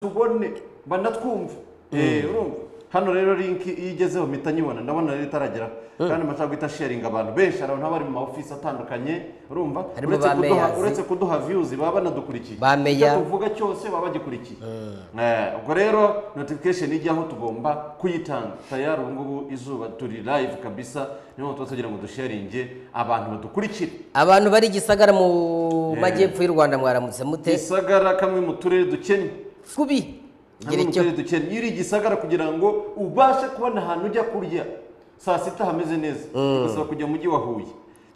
tubone banatwumve Eh, urumva hano rero linki iyo igezeho mpita nyibona ndabona rero itarageraho kandi amashaka guhita sharinga abantu benshi hari abantu baba bari mu maofisi atandukanye urumva Harimo uretse ba kuduha mayors. uretse kuduha viyuzi baba banadukurikiye Ba mayor. Icyo tuvuga cyose baba bagikurikiye Eh, ubwo rero notification ijyaho tugomba kuyitanga tayari ubu ngubu izuba turi live kabisa niyo mpamvu tuba tugira ngo dusharinge abantu badukurikire abantu bari i gisagara mu majyepfo y'u rwanda mwaramutse mute gisagara kamwe mu turere dukennye kubi hamwe gira mu icyo turere dukennye iyo uri i gisagara kugira ngo ubashe kubona ahantu ujya kurya saa sita hameze neza bisaba kujya mu mujyi wa huye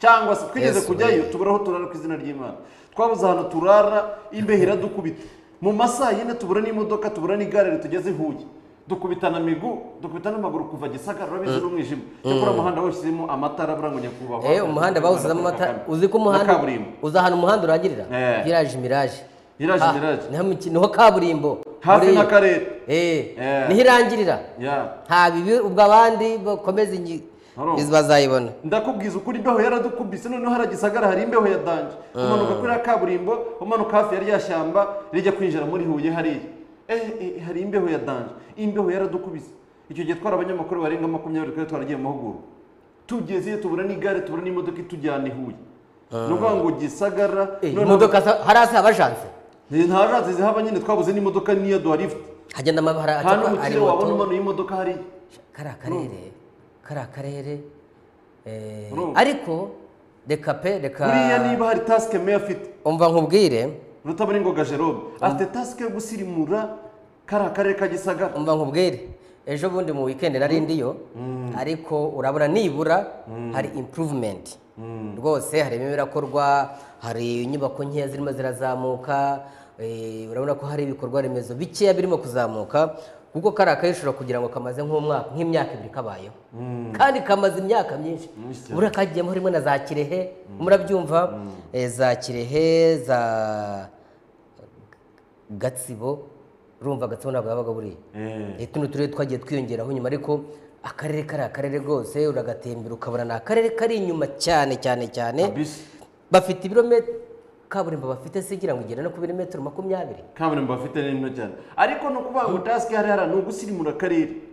cyangwa se twigeze Yesu, kujyayo we. tubura aho turara ku izina ry'imana twabuze ahantu turara imbeho iradukubita mu masaha yine tubura n'imodoka tubura n'igare ritugeze i huye dukubitana migu dukubitana amaguru kuva gisagara urabizi n'umwijima cyakora umuhanda wose urimo amatara buranga nyakubahwa Eh, umuhanda bawusizemo amatara uzi ko Na umuhanda kaburimbo uzi ahantu umuhanda urangirira Eh. viraje miraje Village Ah, Mirage. niho mu ki- niho kaburimbo hafi Muri- n'akarere Eh, Eh. niho irangirira Yeah. nta bibi ubwo abandi bakomeza ingi Urumva. izi bazayibona ndakubwiza ukuri imbeho yaradukubise noneho hari gisagara hari imbeho ya danje umanuka kuri ya kaburimbo umanuka hafi ya rya shyamba rijya kwinjira muri huye hariya eh, eh, hari imbeho ya danje imbeho yaradukubise icyo gihe twari abanyamakuru barenga makumyabiri kandi twaragiye mu mahugurwa tugeze iyo tubura n'igare tubura n'imodoka itujyana i huye ni ukuvuga ngo gisagara Eh, noneho- imodoka za- hari ahasa abajanse Eh, nta jazi zihaba nyine twabuze n'imodoka niya duharifuti hagenda amabara nta acamo- ari n'umukire wabona moto umanuye imodoka hariya kari akarere kari akarere eh, Urumva. ariko reka pe reka buriya niba hari tasike meya afite umva nkubwire rutabaringoga jerome afite tasike yo gusirimura kariya karere ka gisagara umva nkubwire ejo bundi mu weekend nari ndiyo ariko urabona nibura hari improvement rwose hari ibintu birakorwa hari inyubako nkeya zirimo zirazamuka eh, urabona ko hari ibikorwa remezo bikeya birimo kuzamuka kuko kariya kayishobora kugira ngo kamaze nk'umwaka nk'imyaka ibiri kabayeho kandi kamaze imyaka myinshi Myinshi cyane. buriya kagiyemo harimo na za kirehe murabyumva eh, za kirehe za gatsibo urumva gatsibo ntabwo yabaga buriya Eh, tuno turere twagiye twiyongeraho nyuma ariko akarere kari akarere rwose uragatembera ukabona ni akarere kari inyuma cyane cyane cyane kabisa bafite ibirometero kaburimbo bafite se igira ngo igere no ku birometero makumyabiri kaburimbo bafite ni nto cyane ariko ni ukuvuga ngo tasike hariya hariya ni ugusirimura akarere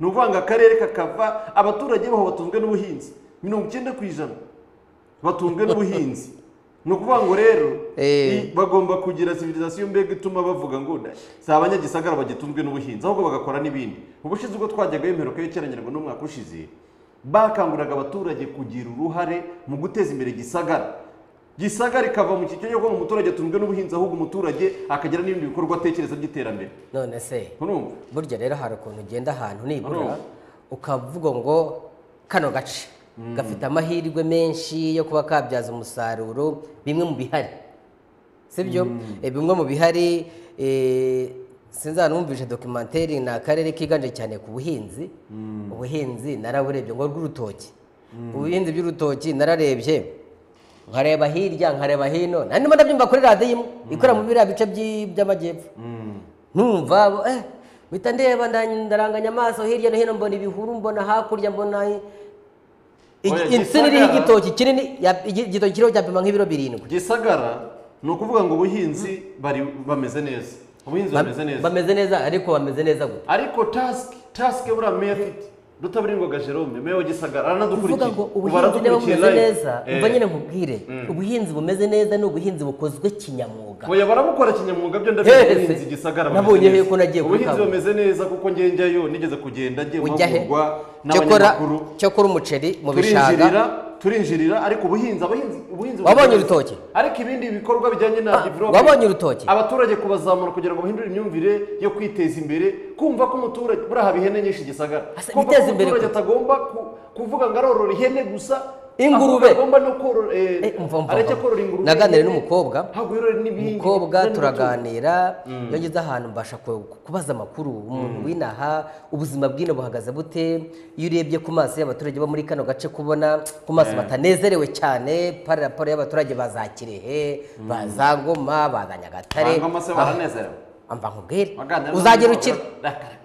ni ukuvuga ngo akarere kakava abaturage baho batunzwe n'ubuhinzi mirongo icyenda ku ijana batunzwe n'ubuhinzi ni ukuvuga ngo rero Eh. i- bagomba kugira civilisation mbega ituma bavuga ngo da- si abanyagisagara bagitunzwe n'ubuhinzi ahubwo bagakora n'ibindi ubushize ubwo twajyaga y'imperuka y'icyarengera ngo n'umwaka ushize bakanguriraga abaturage kugira uruhare mu guteza imbere gisagara gisagara ikava mu cyiciro cyo kuba umuturage atunzwe n'ubuhinzi ahubwo umuturage akagira n'ibindi bikorwa atekereza by'iterambere none se urumva burya rero hari ukuntu ugenda ahantu nibura Urumva. ukavuga ngo kano gace gafite amahirwe menshi yo kuba kabyaza umusaruro bimwe mu bihari sibyo Eh, bimwe mu bihari eh, sinzanumvishe dokimenteri ni akarere kiganje cyane ku buhinzi ubuhinzi naraburebye ngo bw'urutoki ubuhinzi bw'urutoki nararebye nkareba hirya nkareba hino nanima ndabyumva kuri radiyo imwe ikorera muri biriya bice by'i- by'amajyepfo numva bo- eh mpita ndeba nda- ndaranganya amaso hirya no hino mbona ibihuru mbona hakurya mbona i- Oya, insina iriho gisagara. igitoki kinini ya- igi- igitoki kiriho cyapima nk'ibiro birindwi gisagara ni ukuvuga ngo ubuhinzi bari bameze neza ubuhinzi bameze neza bameze neza ariko bameze neza gute ariko tasike tasike buriya meya afite rutabaringoga jerome meya wa gisagara kuvuga aranadukurikiye ngo ubu ubuhinzi niba aradukurikiye bumeze live. neza Eh, umva nyine nkubwire ubuhinzi bumeze neza ni ubuhinzi bukozwe kinyamwuga oya barabukora kinyamwuga byo ndabizi Hehe, ubuhinzi gisagara bameze nabonye neza. he ko nagiye kuri ubuhinzi kaburimbo. bumeze neza kuko njye njyayo nigeze kugenda njye ujya he mahugurwa cyokora n'abanyamakuru cyokora umuceri mu turinjirira bishanga turinjirira ariko ubuhinzi abahinzi ubuhinzi Wabonye bumeze neza. urutoki? ariko ibindi bikorwa bijyanye na Ah, development. wabonye urutoki? abaturage kubazamura kugira ngo bahindure imyumvire yo kwiteza imbere kumva ko umuturage buriya haba ihene nyinshi gisagara Asa- kumva ko biteza imbere umuturage gute? atagomba ku- kuvuga ngo arorora ihene gusa ahubwo Ingurube. agomba no korora eh, Eh, umva, umva, areke umva. korora ingurube Naganiriye ihene, n'umukobwa. ahubwo yorore n'ibindi umukobwa kandi turaganira iyo ngeze ahantu mbasha ku- kubaza amakuru umuntu w'inaha ubuzima bw'ino buhagaze bute iyo urebye ku maso y'abaturage bo muri kano gace kubona ku maso batanezerewe cyane pari raporo y'abaturage ba za kirehe ba za ngoma ba za Ba nyagatare Ngoma se Ah, baranezerewe? amva nkubwire Waganira uzagera n'umukobwa, ukira urakara-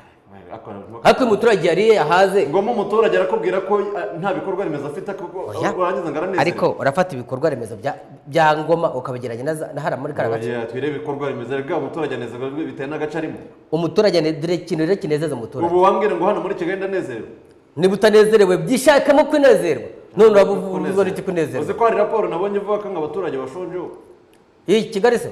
ariko uyu muturage yariye yahaze ngombwa umuturage arakubwira ko ah, nta bikorwa remezo afite kuko Oya. urangiza ngo aranezerewe ariko urafata ibikorwa remezo bya- bya ngoma ukabigeranya na za- na hariya muri kariya gace Oya, twirebe ibikorwa remezo rega umuturage anezerwa bitewe n'agace arimo umuturage ni dore ikintu rero kinezeza umuturage ubu wambwira ngo hano muri kigali ndanezerwa niba utanezerewe byishakamo kwinezerwa none uraba uvuze Kunezerwa. iki kunezerwa uzi ko hari raporo nabonye ivuga ko ngo abaturage bashonje ubu iyi kigali se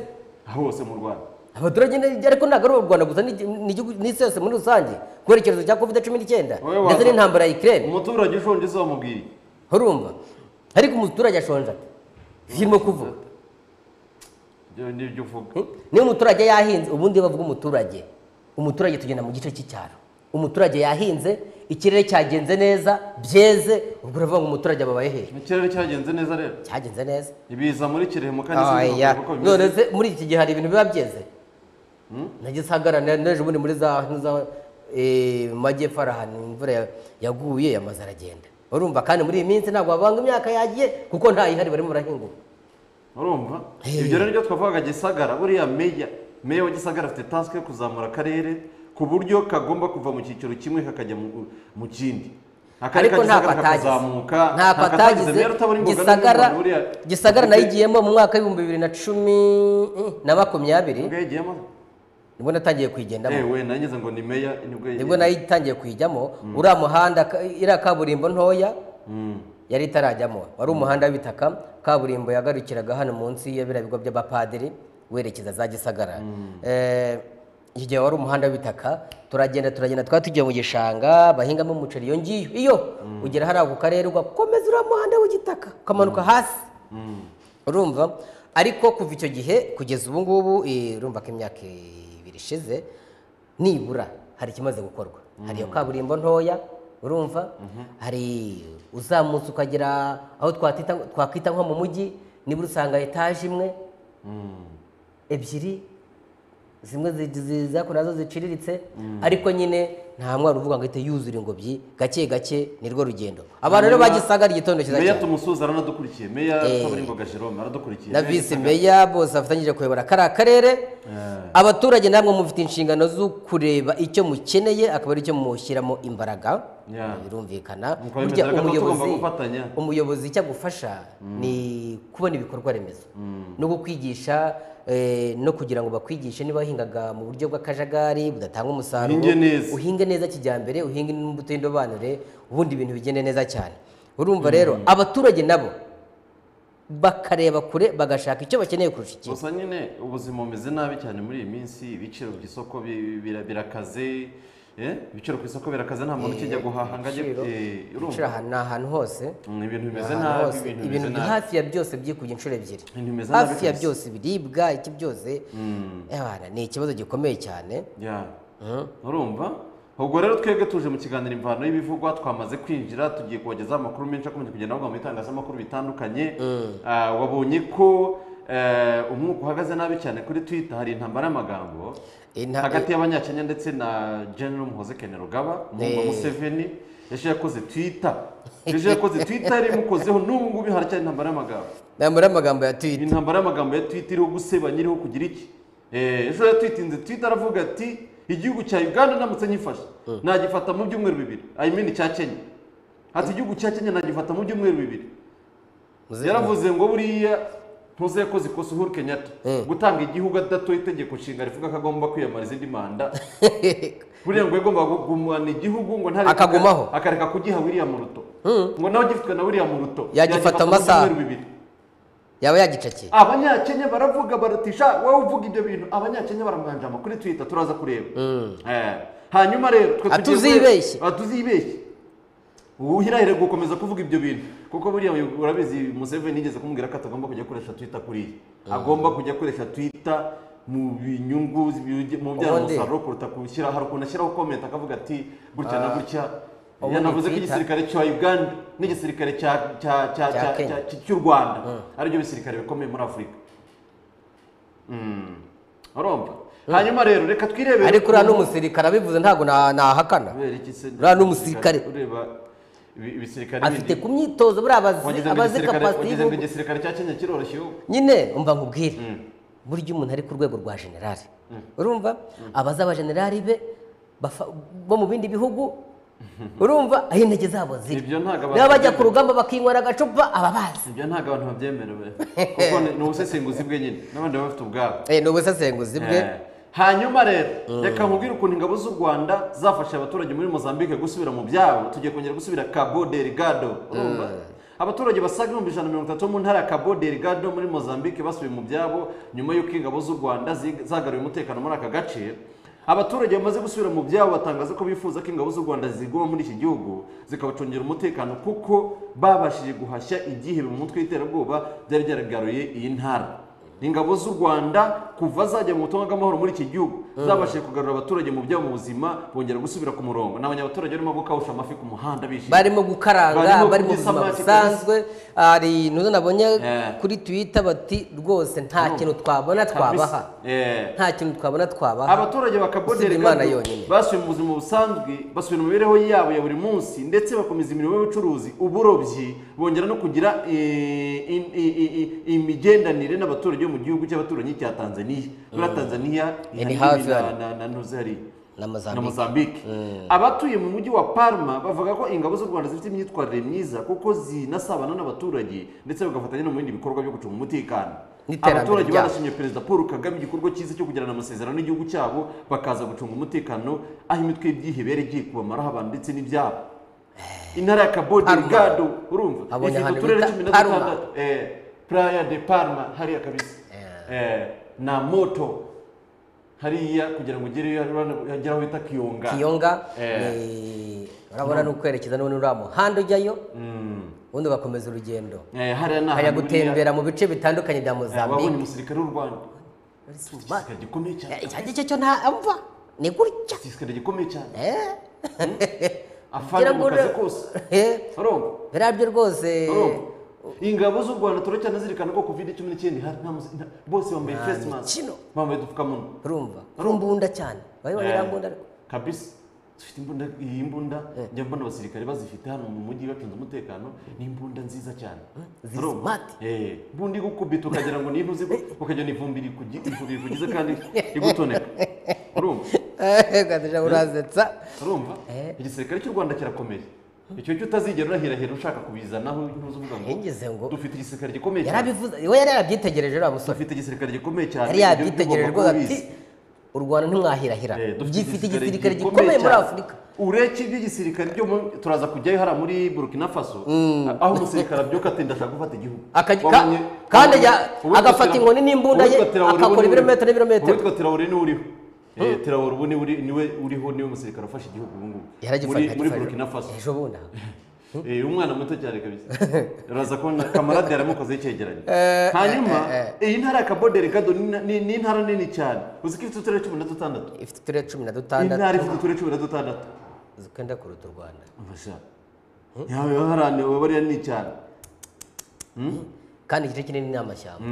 hose mu rwanda abaturage ni- ariko ntabwo ari u rwanda gusa ni- ni igihugu- n'isi yose muri rusange kubera icyorezo cya covid cumi n'icyenda Wowe wa- ndetse n'intambara ya ikirere umuturage ushonje izamubwiye urumva ariko umuturage ashonje ati zirimo kuvuga ibyo ni ibyo uvuga niba umuturage yahinze ubundi bavuga umuturage umuturage tugenda mu gice cy'icyaro umuturage yahinze ikirere cyagenze neza byeze ubwo uravuga ngo umuturage ababaye hehe ikirere cyagenze neza rero cyagenze neza ibiza muri kirehe mu kandi Oya, sinzi uko bimeze none se muri iki gihe hari ibintu biba byeze nagize hagarara n'ejo bundi muri za hino za eh, majyepfo hari ahantu imvura ya- yaguye amazu aragenda urumva kandi muri iyi minsi ntabwo babanga imyaka yagiye kuko ntayihari barimo barahinguka urumva Hey. ibyo rero nibyo twavugaga gisagara buriya meya meya wa gisagara afite task yo kuzamura akarere ku buryo kagomba kuva mu cyiciro kimwe kakajya mu- mu kindi akarere ka ariko ntabwo gisagara atagize kakazamuka ntabwo ntabwo atagize atagize rero utabona imboga gisagara n'umuntu buriya gisagara ufite- nayigiyemo mu mwaka w'ibihumbi bibiri na cumi eh, na makumyabiri ubwo yagiyemo nibwo natangiye kuyigendamo yewe nangize ngo ni meya nibwo nibwo yagiyemo nayitangiye kuyijyamo uriya muhanda ka- iriya kaburimbo ntoya Mm. yari itarajyamo wari umuhanda w'ibitaka kaburimbo yagarukiraga hano munsi ya biriya bigo by'abapadiri werekeza za gisagara Eh, iki gihe wari umuhanda w'ibitaka turagenda turagenda twari tugiye mu gishanga bahingamo umuceri iyo ngiyo iyo ugera hariya ku karere ugakomeza uriya muhanda w'igitaka ukamanuka hasi urumva ariko kuva icyo gihe kugeza ubu ngubu eh, urumva ko imyaka ibiri ishize nibura hari ikimaze gukorwa hari iyo kaburimbo ntoya urumva hari uzamutse ukagera aho twatita twakwita nko mu mujyi nibura usanga etaje imwe ebyiri zimwe zako nazo ziciriritse ariko nyine nta mwana uvuga ngo ihite yuzura ingobyi gake gake nirwo rugendo abantu rero bagisaga igitondo cyiza meya cyane tumusuza aranadukurikiye meya Eh. kaburimbo jerome aradukurikiye na Meya visi Gisagara. meya bose bafatanyije kuyobora kariya karere abaturage namwe mufite inshingano zo kureba icyo mukeneye akaba ari cyo mushyiramo imbaraga Yeah. birumvikana Nk'uko bimeze, burya gato umuyobozi tugomba gufatanya. umuyobozi icyo agufasha ni kubona ibikorwa remezo no kukwigisha eh, no kugira ngo bakwigishe niba wahingaga mu buryo bw'akajagari budatanga umusaruro Uhinge neza. uhinge neza kijyambere uhinge n'imbuto y'indobanure ubundi ibintu bigende neza cyane urumva rero abaturage nabo bakareba kure bagashaka icyo bakeneye kurusha iki gusa nyine ubuzima bumeze nabi cyane muri iyi minsi ibiciro ku isoko bi- bira- birakaze eh, ibiciro ku isoko birakaze nta muntu ukijya guhaha ngo ajye ibiciro- eh, inshuro urumva ahantu ni ahantu hose Mm, ibintu bimeze ahantu nabi hose ibintu ibintu bimeze biri nabi hafi ya byose byikubye inshuro ebyiri Ibintu bimeze nabi hafi ya kabisa. byose ibiribwa iki byose Mm, abana ni ikibazo gikomeye cyane yeah. urumva ubwo rero twebwe tuje mu kiganiro imvano y'ibivugwa twamaze kwinjira tugiye kubagezaho amakuru menshi akomeje kugenda avugwa mu bitangazamakuru bitandukanye Ah, wabonye ko eh, umwuka uhagaze nabi cyane kuri twitter hari intambara y'amagambo Inta- hagati y'abanyakenya ndetse na general muhoze kene rugaba umuhungu wa Eh. museveni ejo yakoze twita ejo yakoze twita yari imukozeho n'ubu ngubu haracyari intambara y'amagambo nambara amagambo ya twita intambara y'amagambo ya twita iriho gusebanya iriho kugira iki Eh, ejo yatwitinze twita aravuga ati igihugu cya uganda ndamutse nyifashe nagifata mu byumweru bibiri i mean cya kenya ati igihugu cya kenya nagifata mu byumweru bibiri yaravuze ngo buriya ntuze yakoze ikosa uhuru kenyatta gutanga igihugu adatoye itegeko nshinga rivuga ko agomba kwiyamariza indi manda buriya ngo yagombaga kugumana igihugu ngo ntareke Akagumaho. akareka kugiha William Ruto ngo nawe ugifitwe na William Ruto Yagifata mu amasaha. byumweru bibiri yaba yagicakiye abanyakenya baravuga baratisha wowe uvuga ibyo bintu abanyakenya baramwanjama kuri twitter turaza kureba Eh, hanyuma rero twe tugiye Atuzibeshye. kureba- atuzibeshye uhirahire gukomeza kuvuga ibyo bintu kuko buriya uyu- urabizi museveni yigeze kumubwira ko atagomba kujya akoresha twitter kuriya agomba kujya akoresha twitter mu binyungu zibijye- mu byara Ubundi- umusaruro kuruta gushyira hari ukuntu ashyiraho comment akavuga ati gutya na gutya ubundi yanavuze ko Twitter- igisirikare cya uganda n'igisirikare cya- cya- cya- Cya cya- Kenya. cya- cy- cy'u rwanda aribyo bisirikare bikomeye muri afurika Mm. urumva hanyuma rero reka twirebere ariko uriya n'umusirikare abivuze ntabwo na- nahakana kubera iki se uriya n'umusirikare. ureba ibi- ibisirikare afite bindi. ku myitozo buriya abazi Wagize ngo abazi igisirikare- kapasiti wagize ngo y'ubu- igisirikare cya kenya kiroroshye ubu nyine umva nkubwire burya umuntu ari ku rwego rwa generali urumva abaza abajenerali be bafa- bo mu bindi bihugu urumva aho intege zabo ziri Ibyo ntabwo abantu niba bajya babyemera. ku rugamba bakinywera agacupa ababazi ibyo ntabwo abantu babyemerewe kuko ni ni ubusesenguzi bwe nyine n'abandi baba bafite ubwabo ni ubusesenguzi bwe Eh. hanyuma rero reka nkubwire ukuntu ingabo z'u rwanda zafashe abaturage muri mozambique gusubira mu byabo tugiye kongera gusubira cabo delgado urumva abaturage basaga ibihumbi ijana na mirongo itatu bo mu ntara ya cabo delgado muri mozambique basubiye mu byabo nyuma y'uko ingabo z'u rwanda zi- zagaruye umutekano muri aka gace abaturage bamaze gusubira mu byabo batangaza ko bifuza ko ingabo z'u rwanda ziguma muri iki gihugu zikabacungira umutekano kuko babashije guhashya igihe mu mutwe w'iterabwoba byari byaragaruye iyi ntara ingabo z'u rwanda kuva zajya mu butumwa bw'amahoro muri iki gihugu zabashije kugarura abaturage mu byabo mu buzima bongera gusubira ku murongo ni abanyabaturage barimo gukawusha amafi ku muhanda bishimye barimo gukaranga Barimo bari mu kurya buzima isamaki busanzwe hari intuzo nabonye Eh. kuri twita bati rwose nta Urumva? kintu twabona twabaha Eh. nta kintu twabona twabaha abaturage bakabonera Usibye Imana yonyine. basubiye mu buzima busanzwe basubira mu mibereho yabo ya buri munsi ndetse bakomeza imirimo y'ubucuruzi uburobyi bongera no kugira eh, im- i- i- i- imigendanire n'abaturage bo mu gihugu cy'abaturanyi cya tanzaniya muri tanzaniya Ni hari hafi na- hano. na- na ntuzi hariya na na Mozambique mozambique abatuye mu mujyi wa palma bavuga ko ingabo z'u rwanda zifite imyitwarire myiza kuko zinasabana n'abaturage ndetse bagafatanya no mu bindi bikorwa byo gucunga umutekano N'iterambere abaturage ryabo. barashimye perezida paul kagame igikorwa cyiza cyo kugirana amasezerano n'igihugu cyabo bakaza gucunga umutekano aho imitwe y'ibyihebe yari igiye kubamaraho abantu ndetse n'ibyabo intara ya cabo Palma. delgado urumva Abonye ifite ahantu uturere bita cumi na Palma. dutandatu eh, playa de palma hariya kabisa eh, na moto hariya kugira ngo ugereyo hagera aho bita kiyonga kiyonga Eh. ni- urabona ni ukwerekeza n'ubundi uriya muhanda ujyayo Mm. ubundi ugakomeza urugendo Eh, hariya ni ukajya ahantu gutembera mu bice bitandukanye bya buriya, eh, wabonye Mozambique umusirikare w'u rwanda igisirikare gikomeye Eh, cyane icyo ngicyo cyo ntamva ni gutya igisirikare gikomeye cyane Eh. afana mu kazi Ngira ngo- kose Eh, urumva biriya byo rwose urumva ingabo z'u rwanda turacyanazirikana ko covid cumi n'icyenda ihari nta musi- nta- bose bambaye Nta face mask mikino. bambaye udupfukamunwa urumva urumbunda cyane wabibonye iriya mbunda ariko kabisa dufite imbunda iyi mbunda njya mbona abasirikare bazifite hano mu mujyi bacunze umutekano ni imbunda nziza cyane zizi Urumva? smart. Eh, imbunda igukubita ukagira ngo ni intuzi ukagira ni ivumbi rikugi- rikugize kandi igutoneka urumva ukazajya urazetsa urumva igisirikare cy'u rwanda kirakomeye icyo cyo utazigera urahirahira ushaka kubizanaho ntuzi uvuga ngo Yigeze ngo dufite igisirikare gikomeye cyane yarabivuze we yari yarabyitegereje uriya musore dufite igisirikare gikomeye cyane yari ibyo yabyitegere bigomba kuba rwose ati bizi. u rwanda ntimwahirahira Eh, dufite gifite igisirikare gikomeye muri cyane. afurika uretse iby'igisirikare byo mu- turaza kujyayo hariya muri burkina faso aho umusirikare abyuka atinda ashaka gufata igihugu Akajya- ka- Wabonye- kandi ajya- uwitwa agafata Tira- inkoni n'imbunda ye, uwitwa Tiraore akakora ubu niwe- ibirometero n'ibirometero. uwitwa tirawuri niwe uriho Eh, Tiraore ubu niwe uri- niwe uriho niwe musirikare ufashe igihugu ubu ngubu yaragifata muri muri agifata. burkina faso ejo bundi aho. Eh, umwana muto cyane kabisa uraza kubona kamarade yaramukoze icyegeranyo hanyuma iyi ntara ya cabo delgado ni na- ni ni intara nini cyane uzi ko ifite uturere cumi na dutandatu ifite uturere cumi na iyi ntara dutandatu ifite uturere cumi na dutandatu zikenda kuruta u rwanda Abasha. Yawe waharaniwe bariya ni cyane. kandi igice kinini ni amashyamba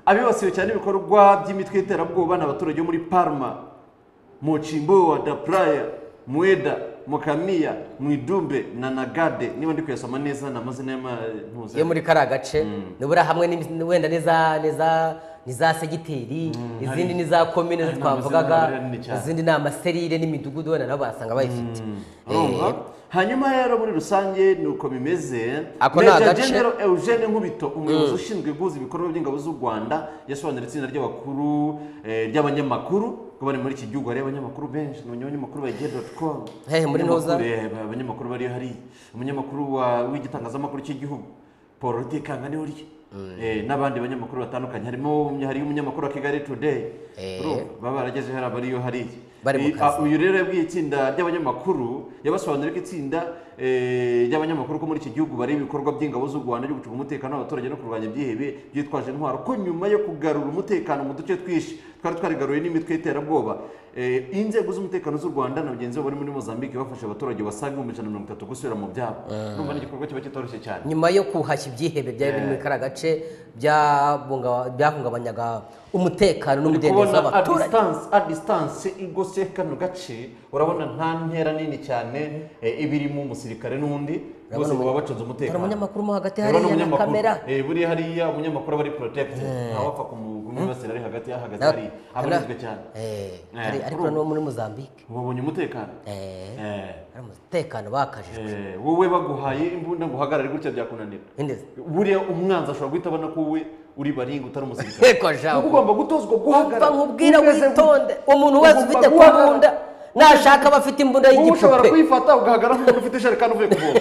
Abibasiwe cyane ibikorwa by'imitwe y'iterabwoba ni abaturage bo muri Parma, mu Chimboa da Praia, Mueda, Mukamiya, Mwidumbe na Nagade. Niba ndi kuyasoma neza ni amazina y'amazi. iyo muri kariya gace nibura hamwe ni- wenda n'iza n'iza n'iza segiteri izindi hari- n'iza komine zo hari twavugaga amazina manini cyane. izindi ni amaserire n'imidugudu wenda nabo basanga bayifite Urumva? hanyuma rero muri rusange ni uko bimeze Ako ni Major agace. General eugene nkubito umuyobozi ushinzwe guhuza ibikorwa by'ingabo z'u rwanda yasobanura itsinda ry'abakuru eh, ry'abanyamakuru ko bari muri iki gihugu hari abanyamakuru benshi ni abanyamakuru ba igihe doti komu Hehe, muri Ntuza? abanyamakuru bari hariya umunyamakuru wa- w'igitangazamakuru cy'igihugu paul rutikanga niwe urya Eh, n'abandi banyamakuru batandukanye harimo hariyo umunyamakuru wa kigali today Eh. Urumva? baba barageze hariya bariyo hariya Bari mu Eh, kazi. uyu rero yabwiye itsinda ry'abanyamakuru yabasobanuriye ko itsinda eh, ry'abanyamakuru ko muri iki gihugu bareba ibikorwa by'ingabo z'u rwanda byo gucunga umutekano w'abaturage no kurwanya ibyihebe byitwaje intwaro ko nyuma yo kugarura umutekano mu duce twinshi twari twarigaruye n'imitwe y'iterabwoba eh, inzego z'umutekano z'u rwanda na bagenzi babo bari muri mozambique bafashe abaturage basaga ibihumbi ijana na mirongo itatu gusubira mu byabo urumva ni igikorwa kiba kitoroshye cyane nyuma yo kuhashya ibyihebe byari biri muri kariya gace byabunga- byahungabanyaga umutekano uri n'umudendezo kubona a w'abaturage distance a distance igose kano gace urabona nta ntera nini cyane eh, iba irimo umusirikare n'undi bose baba bacunze umutekano hari umunyamakuru mo hagati Urabona hariya na umunyamakuru? kamera Eh, buriya hariya umunyamakuru aba ari protected ntawapfa kumu- umwibasira ari hagati y'ahagaze Na- hari hano- abarizwe cyane Eh, Eh, hari- ariko kuri ubu. no muri muzambike wabonye umutekano Eh, Eh, hari umutekano bakajijwe eh, wowe baguhaye imbunda ngo uhagarare gutya byakunanira Nendeze. buriya umwanzi ashobora guhita abona ko wowe uri baringa utari umusirikare Eko Kuko jabu. ugomba gutozwa guhagarara Umva nkubwira umeze gutya. witonde umuntu wese Ugomba ufite guhagarara. kubunda nashaka aba afite imbunda wowe ushobora y'igipupe kuyifata ugahagarara nk'umuntu ufite isharekani uvuye kuvoma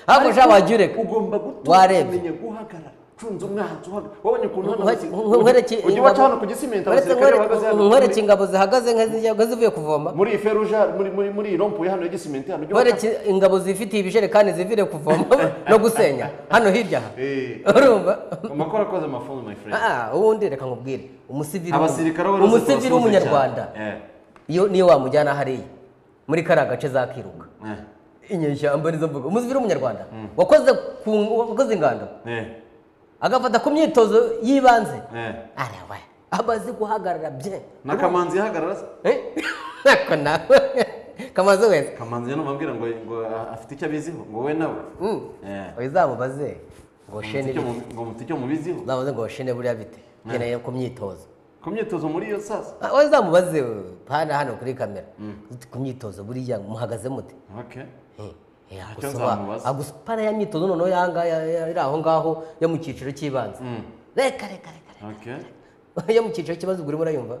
ahubwo jabu wajya ureka ugomba gutuma Warebye. kumenya guhagarara cunze umwanzi uhagarara wabonye ukuntu hano Nkwe- hasi- nkwereke ujye ingabo- ubaca hano ku gisimenti nkwereke- abasirikare bahagaze hano nkwereke ingabo zihagaze nk'izijyaga zivuye kuvoma muri iyi feruja muri muri muri iyi rompuwe hano ya gisimenti hano ujye ubaca- nkwereke ingabo zifitiye ibijerekani zivire kuvoma no gusenya hano hirya aha Eh, urumva amakuru akoze amafunzo my friend Ah, ubundi reka nkubwire umusivili w'umu- abasirikare bo rwose umusivili turabasuhuza w'umunyarwanda cyane. Eh, iyo niyo wamujyana hariya muri kariya gace zakiruka eh, inyeshyamba nizo mvuga umusivili w'umunyarwanda wakoze ku- wakoze ingando eh, agafata ku myitozo y'ibanze eh. araba amaze guhagarara bye na kamanzi yahagarara se Eh? ako nawe kamaze wese kamanzi yano bambwira ngo ngo a- afite icyo abiziho ngo we nawe Mm. Eh, uzamubaze ngo ngo mufite shene icyo mu- ngo mufite icyo mubiziho uzamubaze ngo shene buriya bite nkeneye ku myitozo ku myitozo muri iyo sasa Ah, wowe uzamubaze hano hano kuri kamera ku myitozo buriya muhagaze mute okay Eh, eh, Ntacyo agusoba- nzamubaza. agusupara ya myitozo noneho yanga iri aho ngaho yo mu cyiciro cy'ibanze Mm. reka reka reka reka okay yo mu cyiciro cy'ibanze ubwo urimo urayumva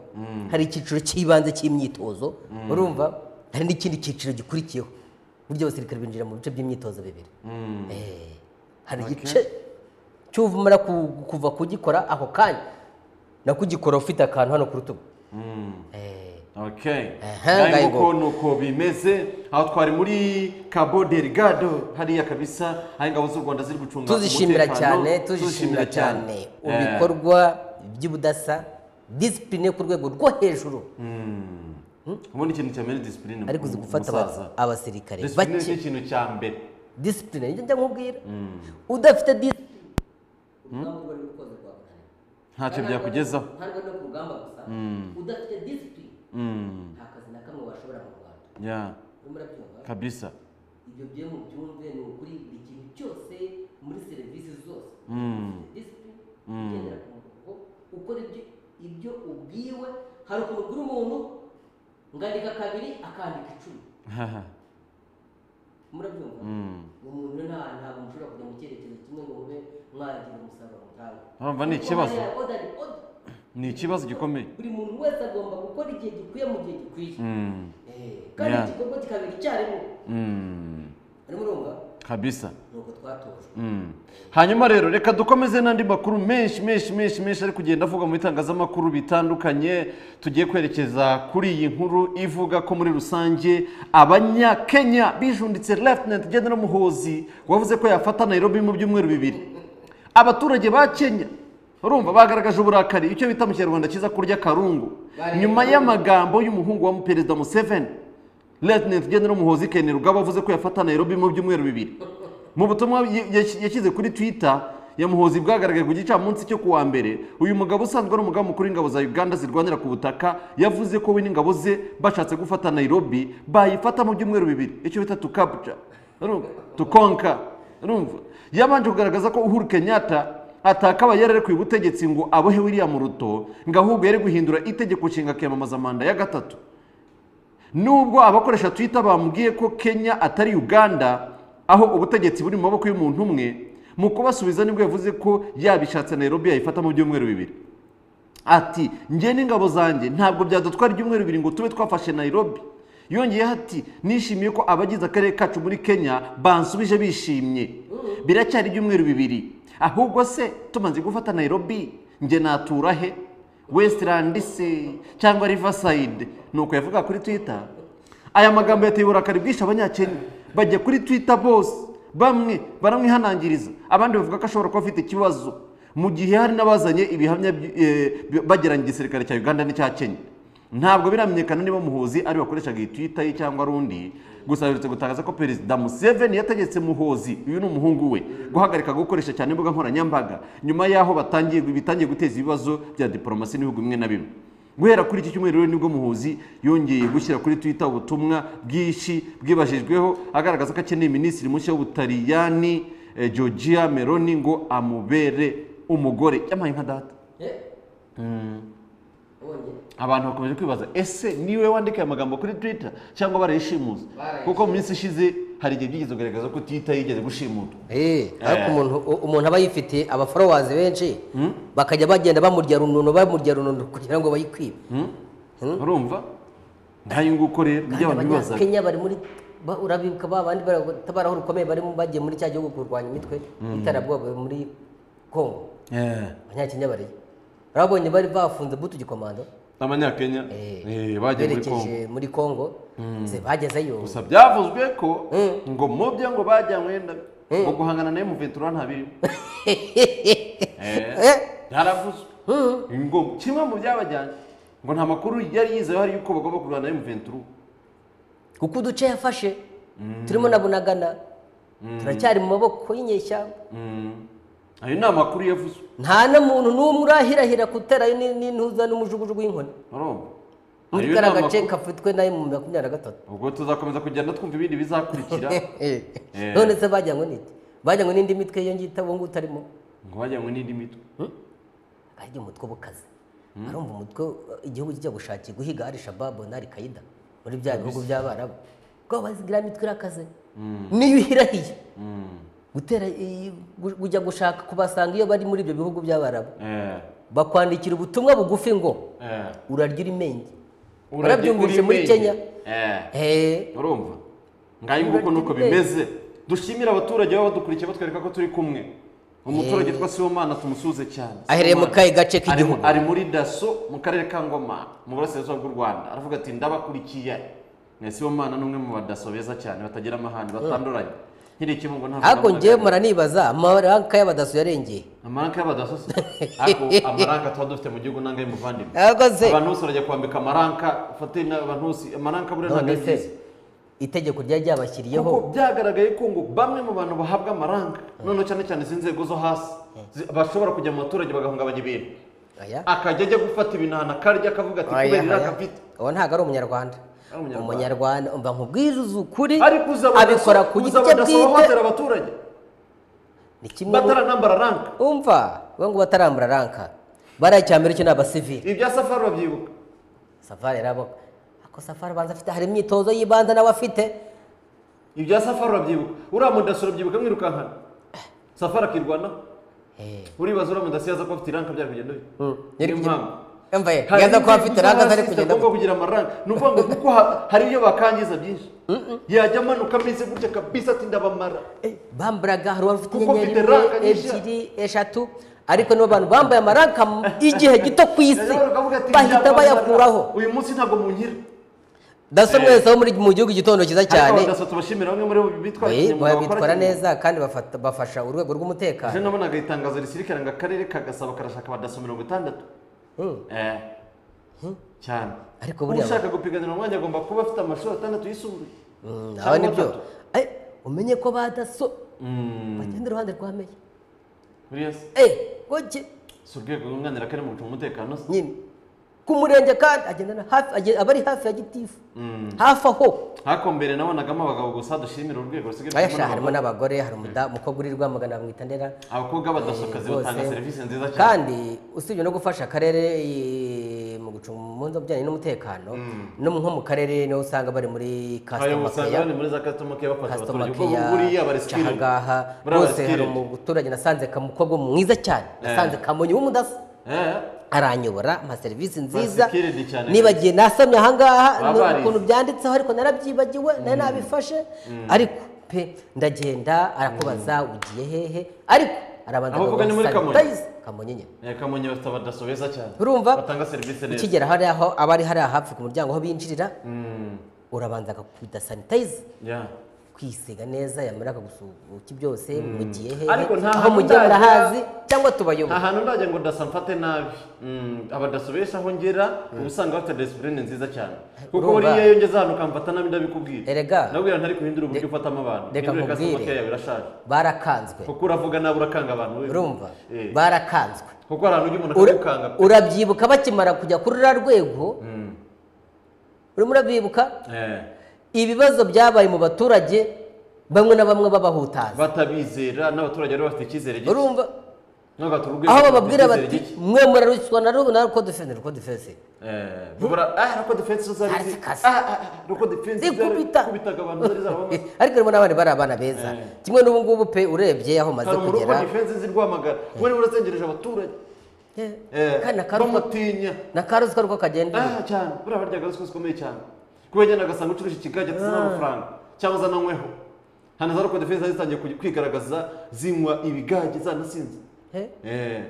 hari icyiciro cy'ibanze cy'imyitozo urumva hari n'ikindi cyiciro gikurikiyeho burya abasirikare binjira mu bice by'imyitozo bibiri Mm. Eh, hari igice cy'uvumara kuva kugikora ako kanya no kugikora ufite akantu hano ku rutugu Mm. Eh, Okay. Aha, Naye ngayego. nguko nuko bimeze aho twari muri Cabo Delgado hariya kabisa aho ingabo z'u Rwanda ziri gucunga tuzishimira umutekano. cyane tuzishimira cyane Eh, ibikorwa by'ubudasa disipurine ku rwego rwo hejuru mm. ubundi ikintu cya mbere ni disipurine ariko uzi gufata aba- musaza. abasirikare disipurine bake ni ikintu cya mbere disipurine njya nkubwira udafite disipurine ntacyo byakugezaho ntabwo no ku rugamba gusa udafite disipurine nta kazi na kamwe washobora mu rwanda ya urimo urabyumva kabisa ibyo byo mu byumve ni ukuri buri kintu cyose muri serivisi zose Mm. disipurine ugendera ku murongo ukora ibyo ibyo ubwiwe hari ukuntu ugura umuntu ngandika kabiri akandika icumi murabyumva Mm. umuntu nta ntabwo mushobora kujya mu cyerekezo kimwe ngo mube mwagira umusaruro mutanga urumva ni ikibazo ni ikibazo gikomeye buri muntu wese agomba gukora igihe gikwiye mu gihe gikwiye Mm. Eh, kandi Yeah. igikorwa kikabera icyarimwe Mm. arimo urumva kabisa ni uko twatojwe Mm. hanyuma rero reka dukomeze n'andi makuru menshi menshi menshi menshi ari kugenda avuga mu bitangazamakuru bitandukanye tugiye kwerekeza kuri iyi nkuru ivuga ko muri rusange abanyakenya bijunditse Lieutenant General muhozi wavuze ko yafata nairobi mu byumweru bibiri abaturage ba kenya urumva bagaragaje uburakari icyo bita mu kinyarwanda cyiza kurya karungu nyuma y'amagambo y'umuhungu wa perezida museveni Lieutenant General Muhozi Ken Rugaba avuze ko yafata Nairobi mu byumweru bibiri mu butumwa y- yash- yashyize kuri Twitter ya Muhozi bwagaragaye ku gicamunsi cyo kuwa mbere uyu mugabo usanzwe ari umugaba mukuru w'ingabo za Uganda zirwanira ku butaka yavuze ko we n'ingabo ze bashatse gufata Nairobi bayifata mu byumweru bibiri icyo bita tukabja urumva tukonka urumva yabanje kugaragaza ko Uhuru Kenyatta atakabaye yararekuye ubutegetsi ngo abohe William Ruto ngo ahubwo yari guhindura itegeko nshinga akiyamamaza manda ya gatatu nubwo abakoresha twitter bamubwiye ko kenya atari uganda aho ubutegetsi buri mu maboko y'umuntu umwe mu kubasubiza nibwo yavuze ko yabishatse nairobi yayifata mu byumweru bibiri ati njye n'ingabo zanjye ntabwo byadutwara ibyumweru bibiri ngo tube twafashe nairobi yongeyeho ati nishimiye ko abagize akarere kacu muri kenya bansubije bishimye biracyari ibyumweru bibiri ahubwo se tumaze gufata nairobi njye natura he westirandi se cyangwa rivasayide ni uko yavuga kuri twita aya magambo yateye uburakari bwinshi abanyakenya bajya kuri twita bose bamwe baramwihanangiriza abandi bavuga ko ashobora kuba afite ikibazo mu gihe hari n'abazanye ibihamya by- eh, bi- bagereranya igisirikare cya uganda n'icya kenya ntabwo biramenyekana niba muhozi ari wakoreshaga iyi twita ye cyangwa ari undi gusa aherutse gutangaza ko perezida museveni yategetse muhozi uyu ni umuhungu we guhagarika gukoresha cyane imbuga nkoranyambaga nyuma y'aho batangiye bitangiye guteza ibibazo bya diporomasi n'ibihugu bimwe na bimwe guhera kuri iki cyumweru rero nibwo muhuzi yongeye gushyira kuri twitter ubutumwa bwinshi bwibajijweho agaragaza ko akeneye minisitiri mushya w'ubutaliyani eh, georgia meloni ngo amubere umugore yampaye nka data abantu bakomeje kwibaza ese niwe wandika aya magambo kuri twita cyangwa barayishimuza Barayishimuza. kuko mu minsi ishize hari igihe byigeze kugaragaza ko tita yigeze gushimutwa Eh, ariko Eh. umuntu u- umuntu aba yifitiye abaforowazi benshi bakajya bagenda bamurya runono bamurya runono kugira ngo bayikwibe Hmm? urumva nk'ayo nguko rero Kandi ibyo abantu bibazaga abanyakenya bari muri ba- urabibuka ba bandi batabaraho rukomeye bari mu- bagiye muri cya gihugu kurwanya imitwe y'iterabwoba muri Congo Eh. abanyakenya bariyo urabonye bari bafunze butu gikomando abanyakenya Eh, eh, bagiye muri kongo berekeje muri Congo ze bagezeyo gusa byavuzwe ko ngo mu byo ngo bajyanywe na mu guhangana na emuventura nta birimo Eh, Eh. byaravuzwe ngo kimwe mu byabajyanye ngo nta makuru yari yizeho hari yuko bagomba kurwana na emuventura kuko uduce yafashe turimo na bunagana turacyari mu maboko y'inyeshyamba ayo ni amakuru yavuzwe nta na muntu n'umwe urahirahira kuterayo ni- n'intuza n'umujugujugu w'inkoni urumva muri Ayo ni kariya gace amakuru. kafitwe nayo mu makumyabiri na gatatu ubwo tuzakomeza kugenda twumva ibindi bizakurikira none se bajyanywe n'iki bajyanywe n'indi mitwe iyo ngita ubu ngubu utarimo ngo bajyanywe n'indi mitwe ari umutwe ubukaze arumva umutwe uh, igihugu kijya gushakira guhiga ari shababu na ari kayida muri bya bihugu by'abarabu ko bazigira imitwe irakaze niyo uhirahiye gutera i- gu- kujya gushaka kubasanga iyo bari muri ibyo bihugu by'abarabu Eh, bakwandikira ubutumwa bugufi ngo eh. urarya urimenge Urajya Warabyumvise kuri muri Menge. Kenya? Eh. Eh, urumva ngayo nguko nuko bimeze dushimire abaturage baba badukurikiye batwereka ko turi kumwe umuturage twa Sibomana tumusuze cyane Ahereye mu Sibomana kahe gace ari mu- k'igihugu? ari muri daso mu karere ka ngoma mu burasirazuba bw'u rwanda aravuga ati ndabakurikiye na Sibomana ni umwe mu badaso beza cyane batagira amahane batanduranye nkiri ikibungo nta ariko njyewe muranibaza amaranka y'abadaso yarengeye amaranka y'abadaso se ariko amaranka tuba dufite mu gihugu nangaye muvandimwe ariko se abantu bose barajya kwambika amaranka ufate n'abantu bose amaranka buriya ntabwo none ari se byiza itegeko ryari ryabashyiriyeho kuko byaragaragaye ko ngo bamwe mu bantu bahabwa amaranga noneho cyane cyane izi nzego zo hasi zi- bashobora kujya mu baturage bagahungabanya ibintu aya akajya ajya gufata ibintu akarya akavuga ati Oya, kubera iriya oya. kapita uwo ntabwo ari umunyarwanda Ari umunyarwanda. umunyarwanda umva nkubwiriza ukuri ariko uza abadaso abikora ku uza giti cye abadaso bwite bahohotera abaturage ni kimwe mu- bataranambara ranka umva we ngo batarambura ranka bariya icyambere cyo ni abasivili ibya safari babyibuka safari yarabo ako safari abanza afite hari imyitozo y'ibanza nawe afite ibya safari babyibuka uriya mudaso urabyibuka mwirukankana safari akirwanaho Eh, uribaza uriya mudaso yaza kuba afite ranka byari kugenda bite mm, yari niyo kugenda- mpamvu Umva ye, Hari yaza kuba ibintu afite byiza ranka atari hasi kugenda zitagomba kugira amaranga ni ukuvuga ngo kuko ha- hari ibyo bakangiza byinshi yajya amanuka ameze gutya kabisa ati ndabamara bambaraga hari uwari ufite Kuko inyenyeri mfite imwe ranka nyinshi. ebyiri eshatu ariko nibo bantu bambaye amaranka mu- y'igihe gito ku isi Yajya amanuka avuga ati, bahita "Ndabamara. bayakuraho uyu munsi ntabwo munkira daso mwese wo muri mu gihugu gitondo cyiza ariko cyane abadaso tubashimira bamwe muri bo bitwara Oye, babitwara neza kandi bafata- bafasha urwego ejo rw'umutekano nabonaga itangazo risirikare ngo akarere ka gasabo karashaka abadaso mirongo itandatu Mm. Eh. cyane Ariko buriya ushaka gupiganira umwanya agomba kuba afite amashuri atandatu yisumbuye Mm, aba cyangwa nibyo atatu Eh, umenye ko ba daso Mm. bagenda iruhande rwa meya buriya se Eh, goge si urwego rwunganira kari mu gucunga umutekano se nyine ku murenge kandi agendana hafi agenda- aba ari hafi ya gitifu hafi aho ariko mbere nabonagamo abagabo gusa dushimira urwego rusigaye bayasha rubona harimo n'abagore hari umuda- umukobwa uri rwamagana bamwita ndera abakobwa badasokazi batanga Bose. serivisi nziza cyane kandi usibye no gufasha akarere eh, mu gucunga umunsi bijyanye n'umutekano no nko mu karere niho usanga bari muri ayo kasitoma usanga bari muri za customer care bafasha kasitoma abaturage ubwo buriya keya barisirira cahangaha Buriya bose hari bareskirinde. umuturage nasanze kamukobwa mwiza cyane nasanze kamonyi w'umudaso aranyobora ampa serivisi nziza Bareskirinde cyane. nibagiye nasamye ahangaha Baba no- barize. ukuntu byanditseho ariko narabyibagiwe nari nabifashe ariko pe ndagenda arakubaza ugiye hehe ariko arabanza Aho uvuga ni muri Kamonyi? sanitize, kamonyi nyine kamonyi bafite abadaso beza cyane urumva batanga serivisi neza ukigera hariya aho aba ari hariya hafi ku muryango aho binjirira urabanza agakubita sanitize Ya. kwisiga neza yamara akagusuhuka byose mugiye hehe Ariko nta aho hantu mugiye nzajya- murahazi cyangwa nta tubayobora hantu ndajya ngo dasa mfate nabi Mm, abadaso benshi aho ngera uba usanga bafite disipurine nziza cyane kuko Urumva. buriya iyo ngeze ahantu ukamfata nabi ndabikubwira Erega. ndabwira ntari kuhindura uburyo ufatamo abantu reka hindura customer nkubwire. care yawe irashaje barakanzwe kuko uravuga nabi urakanga abantu wewe. urumva Eh. barakanzwe kuko hari ahantu ujya umuntu Ura- akagukanga urabyibuka bakimara kujya kuri ruriya rwego urimo urabibuka Eh, ibibazo byabaye mu baturage bamwe na bamwe babahutaza batabizera n'abaturage bari bafite icyizere gito urumva aho bababwira bati mwe murarutswa na rubu na ruko defense ruko defense bubura ah ruko defense zari Hari zi- zikaze. ah ah, ah, ruko defense zari zikubita kubitaga abantu zari zarabamaze ariko harimo n'abandi bari abana beza kimwe n'ubu ngubu pe urebye aho maze hari urugo kugera defense z'i Rwamagana we niwe urazengereje abaturage Eh, Eh, kandi na karuka bamutinya na karuzi ko ruko kagenda ah cyane buriya barya agasozi gakomeye cyane kuba yagenda agasanga ucuruje ikigage ati sinabona amafaranga cyangwa zananyweho hano za ruko defense zari zitangiye kuj- kwigaragaza zinywa ibigage zanasinze Eh. eh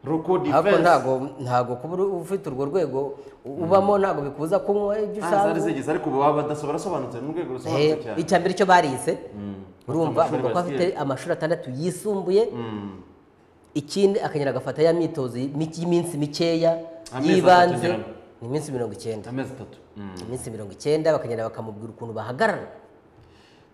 ruko ariko defense ntago ntago kuba uri- ufite urwo rwego u- ubamo ntago bikubuza kunywa ibyo Ah, zari ushaka zigeze ariko ubu baba badasoba barasobanutse ni urwego Eh, rusobanutse cyane icya mbere icyo barize Amashuri urumva avuga ko afite bagiye. amashuri atandatu yisumbuye ikindi akagenda agafata ya myitozo mi- y'iminsi mikeya Amezi atatu y'ibanze ngira ngo. ni iminsi mirongo icyenda amezi atatu iminsi mirongo icyenda bakagenda bakamubwira ukuntu bahagarara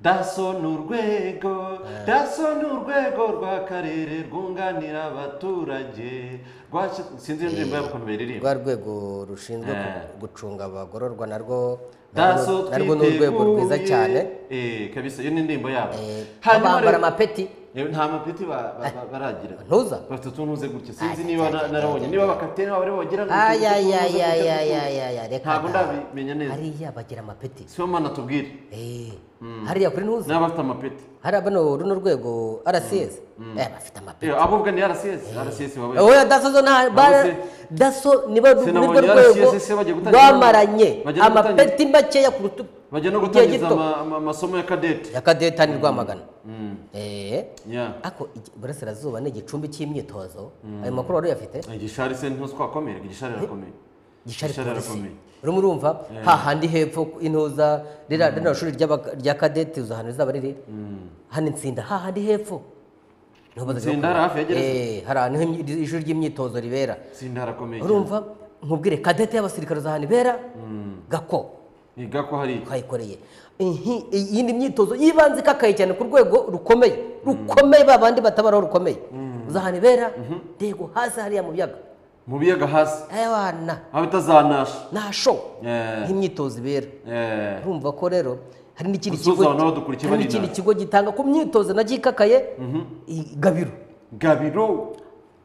daso ni urwego daso ni urwego rw'akarere rwunganira abaturage rwashyizwe sinzi iyo ndirimbo yabo ukuntu bayiririmba rwa rwego rushinzwe ku- gucunga abagororwa narwo daso narwo narwo ni urwego rwiza cyane twiteguye Eh, kabisa iyo ni indirimbo yabo hanyuma bambara rero amapeti Eh, nta mapeti ba- ba- ba- baragira ntuza bafite utuntu uze gutya sinzi Ajya, niba ajya, na- ajya, narabonye ajya. niba abakapiteni babo aribo bagira aya ya utuntu uze gutya ya ya ya tw'utuntu. ya ya reka ntabwo da. ndabimenya neza hariya bagira amapeti si bo mana tubwire Eh, hariya kuri ntuzi niba bafite amapeti hari bano runo rwego rcs Eh, bafite amapeti Eh, abo ubwo ni rcs rcs wabaye oya daso zo nta bara se- daso nibo nirwo sinabonye rwego RCS se bagiye gutangira- rwamaranye bagiye no gutangira- amapeti makeya ku rutugu bajya no Igihe gutangiza gito. ama- ama- amasomo ya kadete ya kadeta ni rwamagana Eh, Yeah. ariko igi- iburasirazuba ni igicumbi cy'imyitozo ayo makuru wari uyafite igishari se ntitwakomere igishari irakomeye gishari Gishari polisi arakomeye. urimo urumva hahandi hepfo intuza ririya ririya shuri ry'aba- rya kadeti uzi ahantu rizaba riri hano insinda hahandi hepfo niho bazajya Nsinda hari bakorera. hafi ya gereza? Eh, hari ahantu h'imyi- ishuri ry'imyitozo ribera sinda harakomeye cyane urumva nkubwire kadete y'abasirikare uzi ahantu ibera gako niga ko hari iki twayikoreye Inhi- iyindi myitozo y'ibanze ikakaye cyane ku rwego rukomeye rukomeye ba bandi batabaraho rukomeye uzi ahantu ibera ndego hasi hariya mu biyaga mu biyaga hasi abana aho bitazanasha nta show Eh. nk'imyitozo ibera Eh, urumva ko rero hari n'ikindi Gusuhuza kigo abantu babadukurikiye hari bari n'ikindi inaha. kigo gitanga ku myitozo nacyo ikakaye i- gabiro gabiro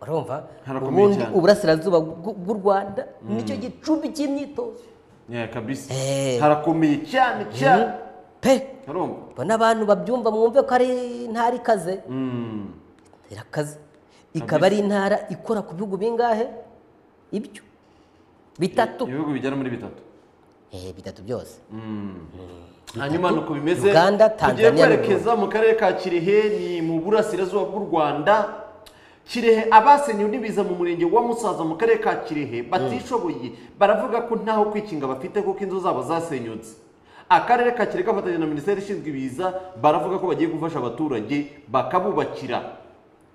urumva Harakomeye ubundi cyane. uburasirazuba bw'u bw'u rwanda nicyo gicumbi cy'imyitozo Eh, kabisa Eh. harakomeye cyane cyane pe urumva ubona abantu babyumva mwumve ko ari intara ikaze Mm. irakaze ikaba ari intara ikora ku bihugu bingahe ibyo bitatu ibihugu bigera muri bitatu Eh, bitatu byose hanyuma ni uko bimeze Uganda, tugiye Tanzania, kwerekeza mu karere ka kirehe ni mu burasirazuba bw'u rwanda kirehe abasenyewe n'ibiza mu murenge wa musaza mu karere ka kirehe batishoboye baravuga ko ntaho kwikinga bafite kuko inzu zabo zasenyutse akarere ka kirehe gafatanya na minisiteri ishinzwe ibiza baravuga ko bagiye gufasha abaturage bakabubakira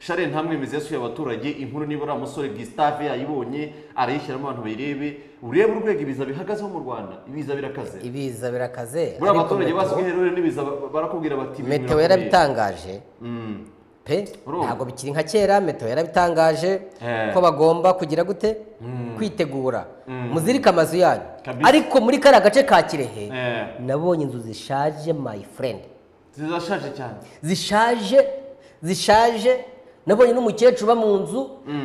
share ntamwemezi yasuye abaturage inkuru niba uriya musore gisitave yayibonye arayishyiramo abantu bayirebe urebe urwego ibiza bihagazeho mu rwanda ibiza birakaze ibiza birakaze buriya ariko abaturage meteo- basigaye iherure n'ibiza ba- barakubwira bati ibi meteo birakomeye. yarabitangaje Mm. pe Urumva? ntabwo bikiri nka kera meteo yarabitangaje Eh. ko bagomba kugira gute kwitegura muzirike amazu yanyu Kabisa. ariko muri kariya gace ka kirehe Eh. nabonye inzu zishaje my friend zirashaje cyane zishaje zishaje nabonye n'umukecuru uba mu nzu